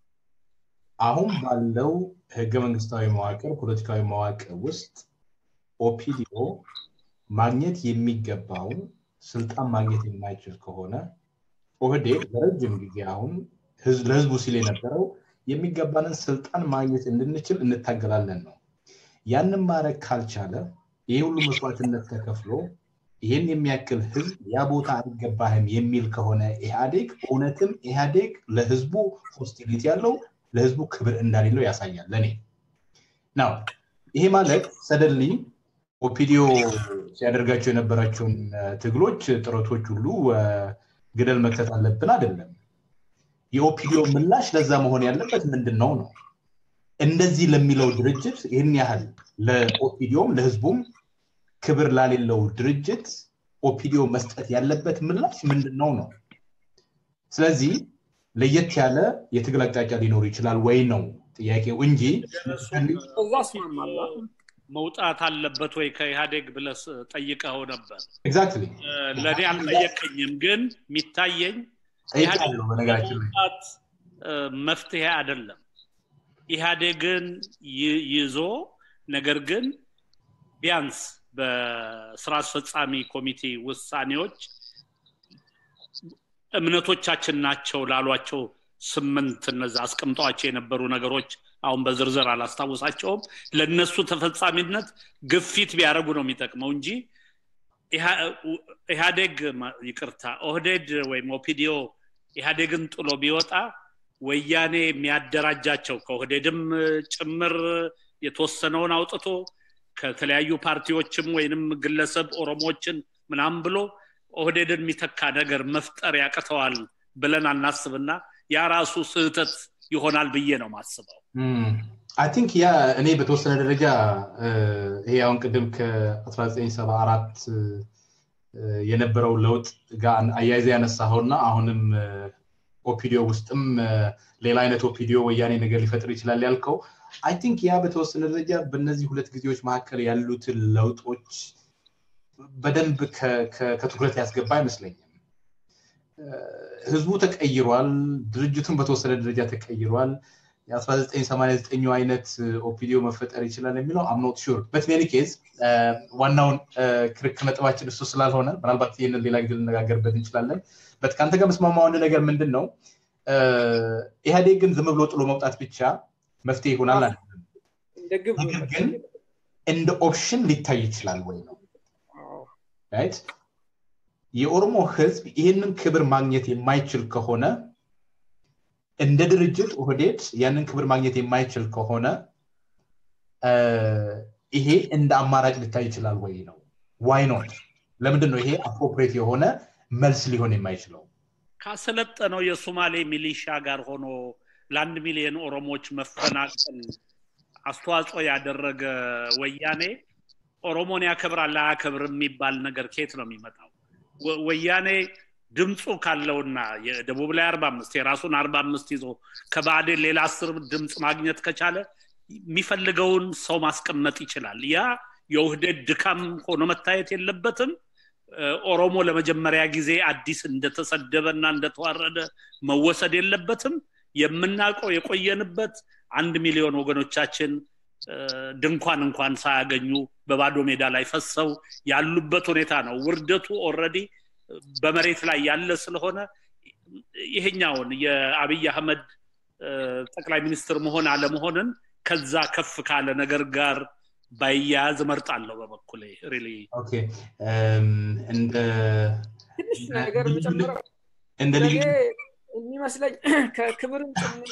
Speaker 1: አሁን ባለው ህገ መንግስታዊ መዋቅር ፖለቲካዊ መዋቅር ውስጥ ኦፒዲዮ ማግኘት የሚገባውን ስልጣን ማግኘት የማይችል ከሆነ ኦህዴድ ለረጅም ጊዜ አሁን ለህዝቡ ሲል የነበረው የሚገባንን ስልጣን ማግኘት እንድንችል እንታገላለን ነው። ያንን ማድረግ ካልቻለ ይህ ሁሉ መስዋዕትነት ተከፍሎ ይህን የሚያክል ህዝብ ያ ቦታ አይገባህም የሚል ከሆነ ኢህአዴግ እውነትም ኢህአዴግ ለህዝቡ ሆስቲሊቲ ያለው ለህዝቡ ክብር እንዳሌለው ያሳያል ለእኔ ናው ይሄ ማለት ሰደንሊ ኦፒዲዮ ሲያደርጋቸው የነበራቸውን ትግሎች ጥረቶች ሁሉ ግደል መክተት አለብን አይደለም የኦፒዲዮ ምላሽ ለዛ መሆን ያለበት ምንድን ነው ነው እንደዚህ ለሚለው ድርጅት ይህን ያህል ለኦፒዲዮም ለህዝቡም ክብር ላሌለው ድርጅት ኦፒዲዮ መስጠት ያለበት ምላሽ ምንድን ነው ነው ስለዚህ ለየት ያለ የትግል አቅጣጫ ሊኖር ይችላል ወይ ነው ጥያቄው እንጂ
Speaker 3: እዛ እስማማለሁ
Speaker 2: መውጣት አለበት ወይ ከኢህአዴግ ብለስ ጠይቀው ነበር
Speaker 1: ኤግዛክትሊ
Speaker 2: ለእኔ አልጠየቀኝም ግን የሚታየኝ
Speaker 1: ጠይቃለሁ በነገራችን ላይ
Speaker 2: መውጣት መፍትሄ አይደለም ኢህአዴግን ይዞ ነገር ግን ቢያንስ በስራ አስፈጻሚ ኮሚቴ ውሳኔዎች እምነቶቻችን ናቸው ላሏቸው ስምንት እነዚ አስቀምጠዋቸው የነበሩ ነገሮች አሁን በዝርዝር አላስታውሳቸውም ለእነሱ ተፈጻሚነት ግፊት ቢያደረጉ ነው የሚጠቅመው እንጂ ኢህአዴግ ይቅርታ ኦህዴድ ወይም ኦፒዲዮ ኢህአዴግን ጥሎ ቢወጣ ወያኔ የሚያደራጃቸው ከኦህዴድም ጭምር የተወሰነውን አውጥቶ ከተለያዩ ፓርቲዎችም ወይንም ግለሰብ ኦሮሞዎችን ምናምን ብሎ ኦህዴድን የሚተካ ነገር መፍጠር ያቅተዋል ብለን አናስብና ያ ራሱ ስህተት ይሆናል ብዬ ነው ማስበው
Speaker 1: አይ ቲንክ ያ እኔ በተወሰነ ደረጃ ይሄ አሁን ቅድም ከ1974 የነበረው ለውጥ ጋር አያይዘ ያነሳኸውና አሁንም ኦፒዲዮ ውስጥም ሌላ አይነት ኦፒዲዮ ወያኔ ነገር ሊፈጥር ይችላል ያልከው አይ ቲንክ ያ በተወሰነ ደረጃ በእነዚህ ሁለት ጊዜዎች መካከል ያሉትን ለውጦች በደንብ ከትኩረት ያስገባ አይመስለኝም ህዝቡ ተቀይሯል ድርጅቱን በተወሰነ ደረጃ ተቀይሯል የ1989 አይነት ኦፒዲዮ መፈጠር ይችላል የሚለው አምኖት ሹር በትሜኒ ኬዝ ዋናውን ክርክ ነጥባችን እሱ ስላልሆነ ምናልባት ይህንን ሌላ ጊዜ ልነጋገርበት እንችላለን በት ከአንተ ጋር መስማማ አንድ ነገር ምንድን ነው ኢህአዴግ ግን ዝም ብሎ ጥሎ መውጣት ብቻ መፍትሄ ይሆናል አይደለም ነገር ግን እንደ ኦፕሽን ሊታይ ይችላል ወይ ነው ራይት የኦሮሞ ህዝብ ይህንን ክብር ማግኘት የማይችል ከሆነ እንደ ድርጅት ኦህዴድ ያንን ክብር ማግኘት የማይችል ከሆነ ይሄ እንደ አማራጭ ሊታይ ይችላል ወይ ነው ዋይ ኖት ለምንድን ነው ይሄ አፕሮፕሬት የሆነ መልስ ሊሆን የማይችለው
Speaker 2: ካሰለጠነው የሶማሌ ሚሊሻ ጋር ሆኖ ለአንድ ሚሊዮን ኦሮሞዎች መፈናቀል አስተዋጽኦ ያደረገ ወያኔ ኦሮሞን ያከብራል አያከብር የሚባል ነገር ከየት ነው የሚመጣው ወያኔ ድምፁ ካለውና የደቡብ ላይ አርባ አምስት የራሱን አርባ አምስት ይዞ ከባዕዴን ሌላ አስር ድምፅ ማግኘት ከቻለ የሚፈልገውን ሰው ማስቀመጥ ይችላል ያ የውህደት ድካም ሆኖ መታየት የለበትም ኦሮሞ ለመጀመሪያ ጊዜ አዲስ እንደተሰደበ እና እንደተዋረደ መወሰድ የለበትም የምናውቀው የቆየንበት አንድ ሚሊዮን ወገኖቻችን ድንኳን እንኳን ሳያገኙ በባዶ ሜዳ ላይ ፈሰው ያሉበት ሁኔታ ነው ውርደቱ ኦረዲ በመሬት ላይ ያለ ስለሆነ ይሄኛውን የአብይ አህመድ ጠቅላይ ሚኒስትር መሆን አለመሆንን ከዛ ከፍ ካለ ነገር ጋር ባያያዝ እመርጣለሁ በበኩሌ ሪሊ
Speaker 1: እንደ
Speaker 3: ትንሽ ነገር የምጨምረው
Speaker 1: እንደ ልዩ
Speaker 3: የሚመስለኝ ከክብርም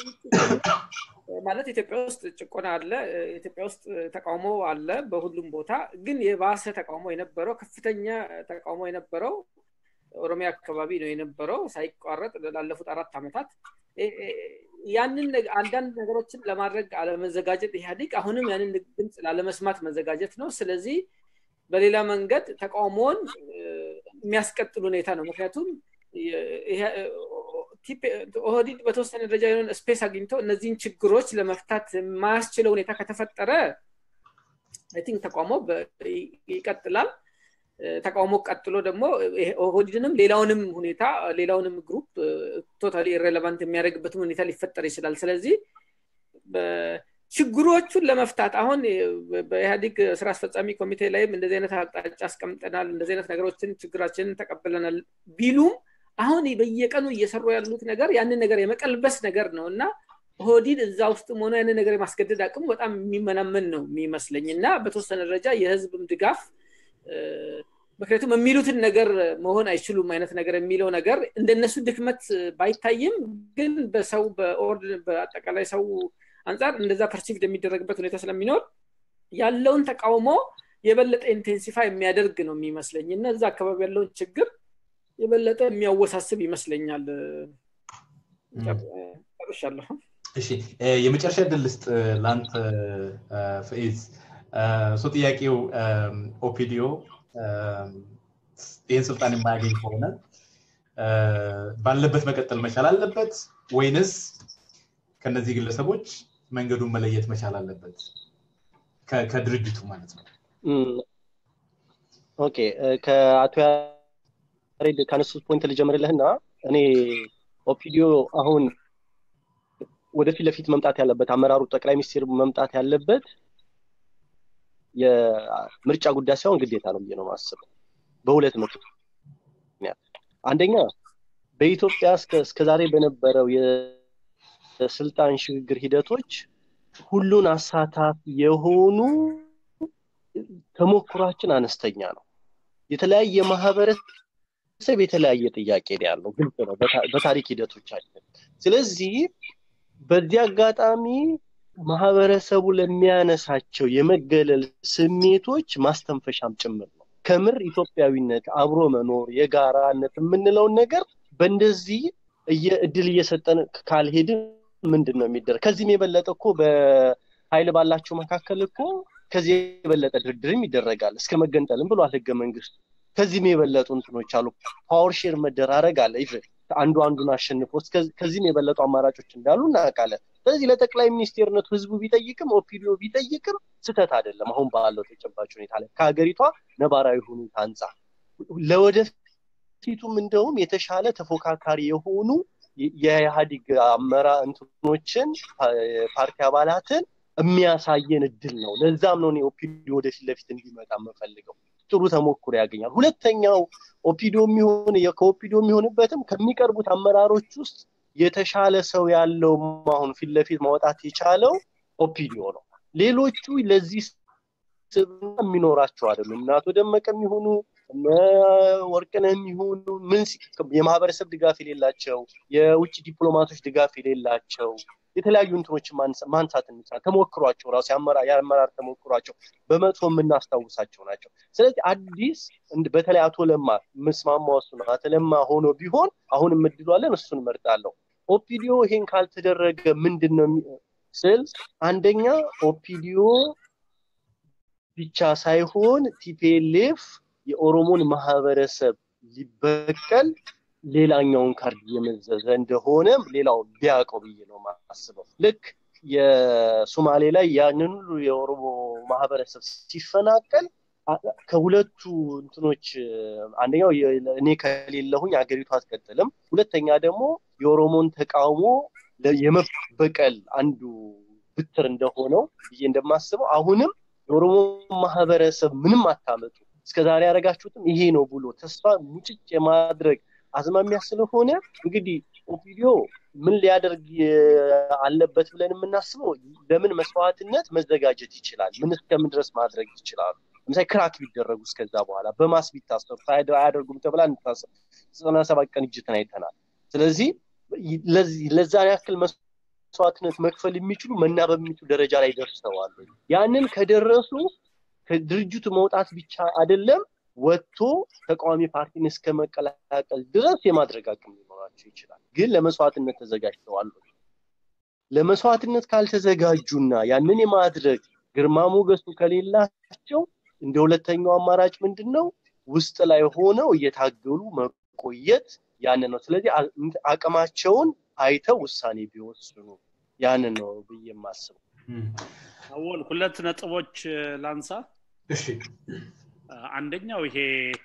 Speaker 3: ማለት ኢትዮጵያ ውስጥ ጭቆና አለ ኢትዮጵያ ውስጥ ተቃውሞ አለ በሁሉም ቦታ ግን የባሰ ተቃውሞ የነበረው ከፍተኛ ተቃውሞ የነበረው ኦሮሚያ አካባቢ ነው የነበረው ሳይቋረጥ ላለፉት አራት ዓመታት ያንን አንዳንድ ነገሮችን ለማድረግ አለመዘጋጀት ኢህአዲግ አሁንም ያንን ድምፅ ላለመስማት መዘጋጀት ነው ስለዚህ በሌላ መንገድ ተቃውሞውን የሚያስቀጥል ሁኔታ ነው ምክንያቱም ኦህዲድ በተወሰነ ደረጃ የሆነ ስፔስ አግኝቶ እነዚህን ችግሮች ለመፍታት የማያስችለው ሁኔታ ከተፈጠረ ቲንክ ተቃውሞ ይቀጥላል ተቃውሞ ቀጥሎ ደግሞ ኦህዲድንም ሌላውንም ሁኔታ ሌላውንም ግሩፕ ቶታሊ ኢሬሌቫንት የሚያደርግበትም ሁኔታ ሊፈጠር ይችላል ስለዚህ ችግሮቹን ለመፍታት አሁን በኢህአዲግ ስራ አስፈጻሚ ኮሚቴ ላይም እንደዚህ አይነት አቅጣጫ አስቀምጠናል እንደዚህ አይነት ነገሮችን ችግራችንን ተቀብለናል ቢሉም አሁን በየቀኑ እየሰሩ ያሉት ነገር ያንን ነገር የመቀልበስ ነገር ነው እና ኦህዲድ እዛ ውስጥም ሆነ ያንን ነገር የማስገደድ አቅሙ በጣም የሚመናመን ነው የሚመስለኝ እና በተወሰነ ደረጃ የህዝብም ድጋፍ ምክንያቱም የሚሉትን ነገር መሆን አይችሉም አይነት ነገር የሚለው ነገር እንደነሱ ድክመት ባይታይም ግን በሰው በአጠቃላይ ሰው አንጻር እንደዛ ፐርሲቭድ የሚደረግበት ሁኔታ ስለሚኖር ያለውን ተቃውሞ የበለጠ ኢንቴንሲፋይ የሚያደርግ ነው የሚመስለኝ እና እዛ አካባቢ ያለውን ችግር የበለጠ የሚያወሳስብ ይመስለኛል ጨርሻለሁ
Speaker 1: እሺ የመጨረሻ ድል ልስጥ ለአንተ ፈኢዝ ሶ ጥያቄው ኦፒዲዮ ይህን ስልጣን የማያገኝ ከሆነ ባለበት መቀጠል መቻል አለበት ወይንስ ከነዚህ ግለሰቦች መንገዱን መለየት መቻል አለበት ከድርጅቱ ማለት ነው
Speaker 5: ኦኬ ከአቶ ያሬድ ካነሱት ፖይንት ልጀምርልህና እኔ ኦፒዲዮ አሁን ወደፊት ለፊት መምጣት ያለበት አመራሩ ጠቅላይ ሚኒስትር መምጣት ያለበት የምርጫ ጉዳይ ሳይሆን ግዴታ ነው ብዬ ነው ማስበው በሁለት ምክንያት አንደኛ በኢትዮጵያ እስከዛሬ በነበረው የስልጣን ሽግግር ሂደቶች ሁሉን አሳታፊ የሆኑ ተሞክሯችን አነስተኛ ነው የተለያየ ማህበረሰብ የተለያየ ጥያቄ ነው ያለው ግልጽ ነው በታሪክ ሂደቶቻችን ስለዚህ በዚህ አጋጣሚ ማህበረሰቡ ለሚያነሳቸው የመገለል ስሜቶች ማስተንፈሻም ጭምር ነው ከምር ኢትዮጵያዊነት አብሮ መኖር የጋራነት የምንለውን ነገር በእንደዚህ እድል እየሰጠን ካልሄድን ምንድን ነው የሚደረግ ከዚህም የበለጠ እኮ በኃይል ባላቸው መካከል እኮ ከዚህ የበለጠ ድርድርም ይደረጋል እስከ መገንጠልም ብሏል ህገ መንግስቱ ከዚህም የበለጡ እንትኖች አሉ ፓወር ሼር መደራረግ አለ ኢቨን አንዱ አንዱን አሸንፎ ከዚህም የበለጡ አማራጮች እንዳሉ እናውቃለን ስለዚህ ለጠቅላይ ሚኒስቴርነቱ ህዝቡ ቢጠይቅም ኦፒዲዮ ቢጠይቅም ስህተት አይደለም አሁን ባለው ተጨባጭ ሁኔታ ላይ ከሀገሪቷ ነባራዊ ሁኔታ አንጻር ለወደፊቱም እንደውም የተሻለ ተፎካካሪ የሆኑ የኢህአዲግ አመራ እንትኖችን ፓርቲ አባላትን የሚያሳየን እድል ነው ለዛም ነው ኦፒዲዮ ወደፊት ለፊት እንዲመጣ የምፈልገው ጥሩ ተሞክሮ ያገኛል ሁለተኛው ኦፒዲዮ የሚሆን ከኦፒዲዮ የሚሆንበትም ከሚቀርቡት አመራሮች ውስጥ የተሻለ ሰው ያለው አሁን ፊት ለፊት ማውጣት የቻለው ኦፒዲዮ ነው ሌሎቹ ለዚህ ስብና የሚኖራቸው አይደሉም እነ አቶ ደመቀ የሚሆኑ እነ ወርቅነህ የሚሆኑ ምን የማህበረሰብ ድጋፍ የሌላቸው የውጭ ዲፕሎማቶች ድጋፍ የሌላቸው የተለያዩ እንትኖችን ማንሳት እንችላል ተሞክሯቸው ራሱ የአመራር ተሞክሯቸው በመጥፎ የምናስታውሳቸው ናቸው ስለዚህ አዲስ በተለይ አቶ ለማ ምስማማ እሱ ነው አቶ ለማ ሆኖ ቢሆን አሁን እምድሏለን እሱን መርጣለሁ ኦፒዲዮ ይሄን ካልተደረገ ምንድን ነው ስል አንደኛ ኦፒዲዮ ብቻ ሳይሆን ቲፒኤልኤፍ የኦሮሞን ማህበረሰብ ሊበቀል ሌላኛውን ካርድ እየመዘዘ እንደሆነ ሌላው ቢያውቀው ብዬ ነው ማስበው ልክ የሶማሌ ላይ ያንን ሁሉ የኦሮሞ ማህበረሰብ ሲፈናቀል ከሁለቱ እንትኖች አንደኛው እኔ ከሌለሁኝ ሀገሪቱ አትቀጥልም ሁለተኛ ደግሞ የኦሮሞን ተቃውሞ የመበቀል አንዱ ብትር እንደሆነው ብዬ እንደማስበው አሁንም የኦሮሞ ማህበረሰብ ምንም አታመጡ እስከዛሬ ያደረጋችሁትም ይሄ ነው ብሎ ተስፋ ሙጭጭ የማድረግ አዝማሚያ ስለሆነ እንግዲህ ኦፒዲዮ ምን ሊያደርግ አለበት ብለን የምናስበው ለምን መስዋዕትነት መዘጋጀት ይችላል ምን እስከምን ድረስ ማድረግ ይችላሉ ለምሳሌ ክራክ ቢደረጉ እስከዛ በኋላ በማስ ቢታሰሩ አያደርጉም ተብላ እንታሰብ ዘጠና ሰባት ቀን እጅትን አይተናል ስለዚህ ለዛ ያክል መስዋዕትነት መክፈል የሚችሉ መናበብ የሚችሉ ደረጃ ላይ ደርሰዋል ያንን ከደረሱ ከድርጅቱ መውጣት ብቻ አይደለም ወጥቶ ተቃዋሚ ፓርቲን እስከ መቀላቀል ድረስ የማድረግ አቅም ሊኖራቸው ይችላል ግን ለመስዋዕትነት ተዘጋጅተዋል ለመስዋዕትነት ካልተዘጋጁና ያንን የማድረግ ግርማ ሞገሱ ከሌላቸው እንደ ሁለተኛው አማራጭ ምንድን ነው ውስጥ ላይ ሆነው እየታገሉ መቆየት ያንን ነው ስለዚህ አቅማቸውን አይተው ውሳኔ ቢወስኑ ያንን ነው ብዬ የማስበው
Speaker 2: አወል ሁለት ነጥቦች ላንሳ
Speaker 1: እሺ
Speaker 2: አንደኛው ይሄ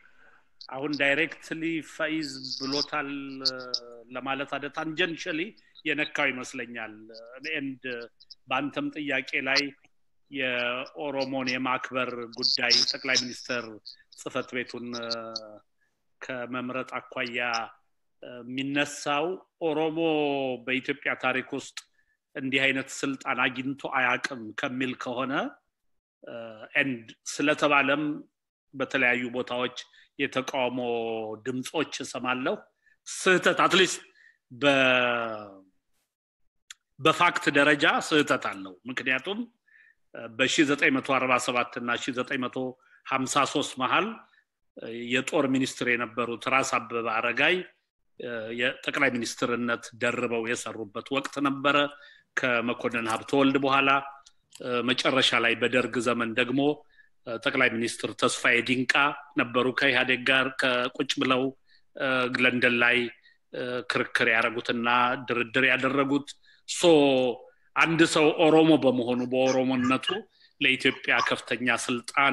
Speaker 2: አሁን ዳይሬክትሊ ፈይዝ ብሎታል ለማለት አደ ታንጀንሽሊ የነካው ይመስለኛል ኤንድ በአንተም ጥያቄ ላይ የኦሮሞን የማክበር ጉዳይ ጠቅላይ ሚኒስትር ጽህፈት ቤቱን ከመምረጥ አኳያ የሚነሳው ኦሮሞ በኢትዮጵያ ታሪክ ውስጥ እንዲህ አይነት ስልጣን አግኝቶ አያቅም ከሚል ከሆነ ኤንድ ስለተባለም በተለያዩ ቦታዎች የተቃውሞ ድምፆች እሰማለሁ ስህተት አትሊስት በፋክት ደረጃ ስህተት አለው ምክንያቱም በ947 እና 953 መሀል የጦር ሚኒስትር የነበሩት ራስ አበበ አረጋይ የጠቅላይ ሚኒስትርነት ደርበው የሰሩበት ወቅት ነበረ ከመኮንን ሀብተወልድ በኋላ መጨረሻ ላይ በደርግ ዘመን ደግሞ ጠቅላይ ሚኒስትር ተስፋዬ ዲንቃ ነበሩ ከኢህአዴግ ጋር ከቁጭ ብለው ለንደን ላይ ክርክር ያደረጉትና ድርድር ያደረጉት ሶ አንድ ሰው ኦሮሞ በመሆኑ በኦሮሞነቱ ለኢትዮጵያ ከፍተኛ ስልጣን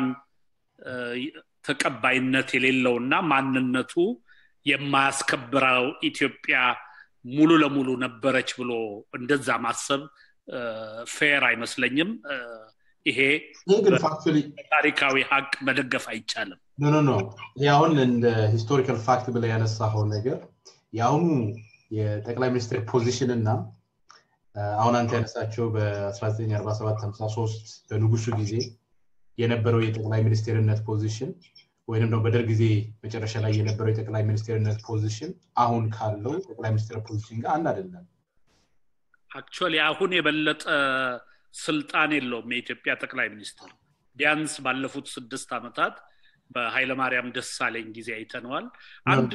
Speaker 2: ተቀባይነት የሌለውና ማንነቱ የማያስከብረው ኢትዮጵያ ሙሉ ለሙሉ ነበረች ብሎ እንደዛ ማሰብ ፌር አይመስለኝም ይሄ ታሪካዊ ሀቅ መደገፍ አይቻልም
Speaker 1: ኖ ኖ ኖ ይህ አሁን እንደ ሂስቶሪካል ፋክት ብለ ያነሳኸው ነገር የአሁኑ የጠቅላይ ሚኒስትር ፖዚሽን እና አሁን አንተ ያነሳቸው በ1947 53 በንጉሱ ጊዜ የነበረው የጠቅላይ ሚኒስቴርነት ፖዚሽን ወይም ደግሞ በደርግ ጊዜ መጨረሻ ላይ የነበረው የጠቅላይ ሚኒስቴርነት ፖዚሽን አሁን ካለው ጠቅላይ ሚኒስትር ፖዚሽን ጋር አንድ አይደለም
Speaker 2: አክቹዋሊ አሁን የበለጠ ስልጣን የለውም የኢትዮጵያ ጠቅላይ ሚኒስትር ቢያንስ ባለፉት ስድስት ዓመታት በኃይለማርያም ደሳለኝ ጊዜ አይተነዋል አንድ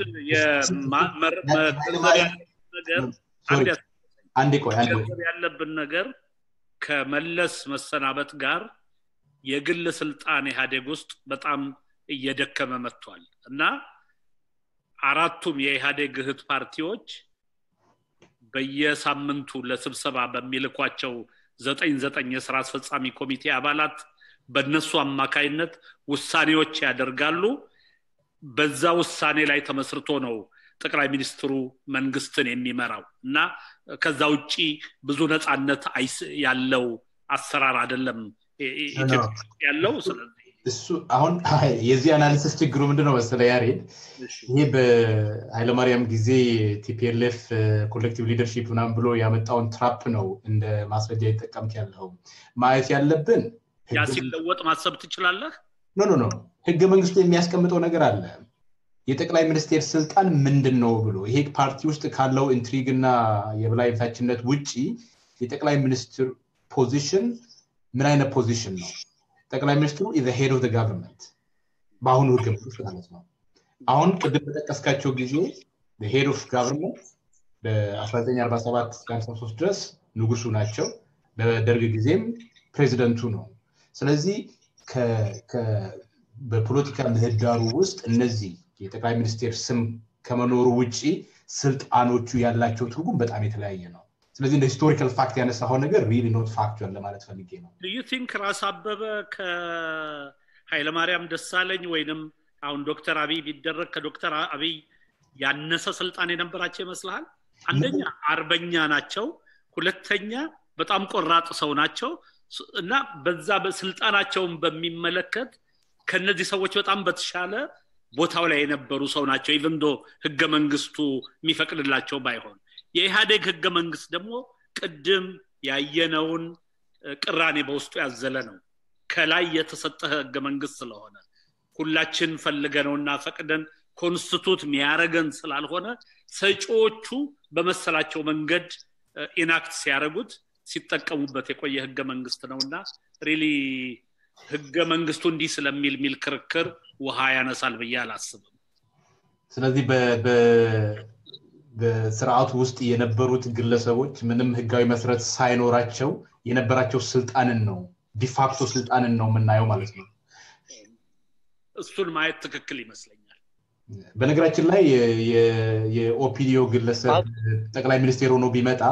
Speaker 2: ነገር
Speaker 1: አንድ ቆይ
Speaker 2: ያለብን ነገር ከመለስ መሰናበት ጋር የግል ስልጣን ኢህአዴግ ውስጥ በጣም እየደከመ መጥቷል እና አራቱም የኢህአዴግ እህት ፓርቲዎች በየሳምንቱ ለስብሰባ በሚልኳቸው ዘጠኝ ዘጠኝ የስራ አስፈጻሚ ኮሚቴ አባላት በእነሱ አማካይነት ውሳኔዎች ያደርጋሉ በዛ ውሳኔ ላይ ተመስርቶ ነው ጠቅላይ ሚኒስትሩ መንግስትን የሚመራው እና ከዛ ውጭ ብዙ ነፃነት ያለው አሰራር አይደለም ያለው ስለዚህ
Speaker 1: እሱ አሁን የዚህ አናሊሲስ ችግሩ ምንድነው መሰለ ያሬድ ይሄ በኃይለማርያም ጊዜ ቲፒኤልኤፍ ኮሌክቲቭ ሊደርሺፕ ምናምን ብሎ ያመጣውን ትራፕ ነው እንደ ማስረጃ ይጠቀምት ያለው ማየት ያለብን
Speaker 2: ያ ሲለወጥ ማሰብ ትችላለህ
Speaker 1: ኖ ኖ ኖ ህገ መንግስቱ የሚያስቀምጠው ነገር አለ የጠቅላይ ሚኒስቴር ስልጣን ምንድን ነው ብሎ ይሄ ፓርቲ ውስጥ ካለው ኢንትሪግ እና የበላይታችነት ውጭ የጠቅላይ ሚኒስትር ፖዚሽን ምን አይነት ፖዚሽን ነው ጠቅላይ ሚኒስትሩ ኢዘ ሄድ ኦፍ ጋቨርንመንት በአሁኑ ህገ መንግስት ማለት ነው አሁን ቅድም በጠቀስካቸው ጊዜ ሄድ ኦፍ ጋቨርንመንት በ1947 እስከ 53 ድረስ ንጉሱ ናቸው በደርግ ጊዜም ፕሬዚደንቱ ነው ስለዚህ በፖለቲካ ምህዳሩ ውስጥ እነዚህ የጠቅላይ ሚኒስቴር ስም ከመኖሩ ውጭ ስልጣኖቹ ያላቸው ትርጉም በጣም የተለያየ ነው ስለዚህ እንደ ሂስቶሪካል ፋክት ያነሳው ነገር ሪሊ ኖት ፋክቹዋል ለማለት ፈልጌ ነው
Speaker 2: ዩ ቲንክ ራስ አበበ ከኃይለማርያም ደሳለኝ ወይንም አሁን ዶክተር አብይ ቢደረግ ከዶክተር አብይ ያነሰ ስልጣን የነበራቸው ይመስልሃል አንደኛ አርበኛ ናቸው ሁለተኛ በጣም ቆራጥ ሰው ናቸው እና በዛ በስልጣናቸውን በሚመለከት ከነዚህ ሰዎች በጣም በተሻለ ቦታው ላይ የነበሩ ሰው ናቸው ኢቨንዶ ህገ መንግስቱ የሚፈቅድላቸው ባይሆን የኢህአዴግ ህገ መንግስት ደግሞ ቅድም ያየነውን ቅራኔ በውስጡ ያዘለ ነው ከላይ የተሰጠ ህገ መንግስት ስለሆነ ሁላችን ፈልገነውና ፈቅደን ኮንስቲቱት የሚያረገን ስላልሆነ ሰጪዎቹ በመሰላቸው መንገድ ኢናክት ሲያደረጉት ሲጠቀሙበት የቆየ ህገ መንግስት ነው እና ሪሊ ህገ መንግስቱ እንዲህ ስለሚል ሚል ክርክር ውሃ ያነሳል ብዬ አላስብም
Speaker 1: ስለዚህ በስርዓቱ ውስጥ የነበሩት ግለሰቦች ምንም ህጋዊ መሰረት ሳይኖራቸው የነበራቸው ስልጣንን ነው ዲፋክቶ ስልጣንን ነው የምናየው ማለት ነው
Speaker 2: እሱን ማየት ትክክል ይመስለኛል
Speaker 1: በነገራችን ላይ የኦፒዲዮ ግለሰብ ጠቅላይ ሚኒስቴር ሆኖ ቢመጣ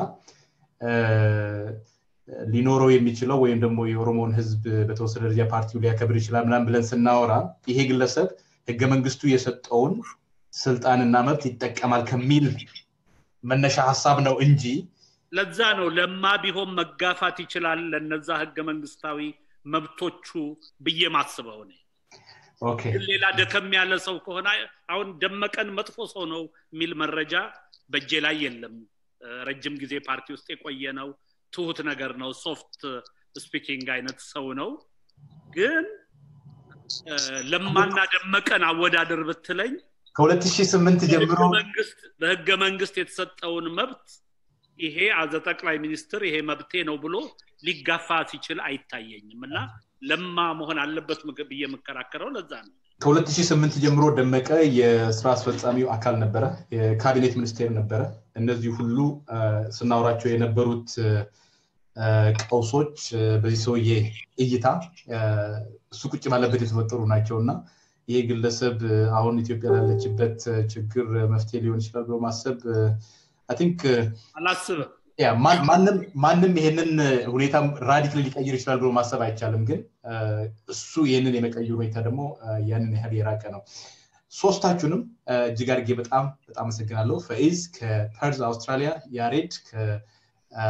Speaker 1: ሊኖረው የሚችለው ወይም ደግሞ የኦሮሞን ህዝብ በተወሰነ ደረጃ ፓርቲው ሊያከብር ይችላል ምናም ብለን ስናወራ ይሄ ግለሰብ ህገ መንግስቱ የሰጠውን ስልጣንና መብት ይጠቀማል ከሚል መነሻ ሀሳብ ነው እንጂ
Speaker 2: ለዛ ነው ለማ ቢሆን መጋፋት ይችላል ለነዛ ህገ መንግስታዊ መብቶቹ ብዬ ማስበው እኔ
Speaker 1: ኦኬ
Speaker 2: ግን ሌላ ደከም ያለ ሰው ከሆነ አሁን ደመቀን መጥፎ ሰው ነው የሚል መረጃ በእጄ ላይ የለም እ፣ ረጅም ጊዜ ፓርቲ ውስጥ የቆየ ነው ትሁት ነገር ነው ሶፍት ስፒኪንግ አይነት ሰው ነው ግን እ፣ ለማና ደመቀን አወዳደር ብትለኝ
Speaker 1: ከ2008 ጀምሮ
Speaker 2: በህገ መንግስት በህገ መንግስት የተሰጠውን መብት ይሄ አዘ ጠቅላይ ሚኒስትር ይሄ መብቴ ነው ብሎ ሊጋፋ ሲችል አይታየኝም እና ለማ መሆን አለበት ምግ- ብዬ የምከራከረው ለዛ ነው
Speaker 1: ከ2008 ጀምሮ ደመቀ የስራ አስፈጻሚው አካል ነበረ የካቢኔት ሚኒስቴር ነበረ እነዚህ ሁሉ አ፣ ስናወራቸው የነበሩት አ፣ ቀውሶች አ፣ በዚህ ሰውዬ እይታ አ፣ እሱ ቁጭ ባለበት የተፈጠሩ ናቸው እና ይሄ ግለሰብ አ፣ አሁን ኢትዮጵያ ላለችበት አ፣ ችግር አ፣ መፍትሄ ሊሆን ይችላል ብሎ ማሰብ አይ ቲንክ
Speaker 2: አላስብም
Speaker 1: ያ ማን- ማንም ማንም ይሄንን ሁኔታ ራዲካሊ ሊቀይር ይችላል ብሎ ማሰብ አይቻልም። ግን አ፣ እሱ ይህንን የመቀየር ሁኔታ ደግሞ አ፣ ያንን ያህል የራቀ ነው። ሶስታችሁንም አ፣ እጅግ አድርጌ በጣም በጣም አመሰግናለሁ። ፈኢዝ ከፐርዝ አውስትራሊያ፣ ያሬድ ከ- አ፣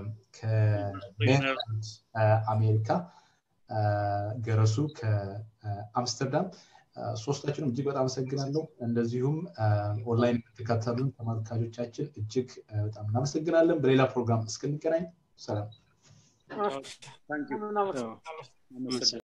Speaker 1: ከሜሪላንድ አ፣ አሜሪካ፣ አ፣ ገረሱ ከአምስተርዳም አ፣ ሶስታችሁንም እጅግ በጣም አመሰግናለሁ። እንደዚሁም አ፣ ኦንላይን የምትከታተሉን ተመልካቾቻችን እጅግ አ፣ በጣም እናመሰግናለን። በሌላ ፕሮግራም እስክንገናኝ ሰላም።
Speaker 2: ታንክ ዩ
Speaker 3: እናመሰግናለን።
Speaker 2: አመሰግናለሁ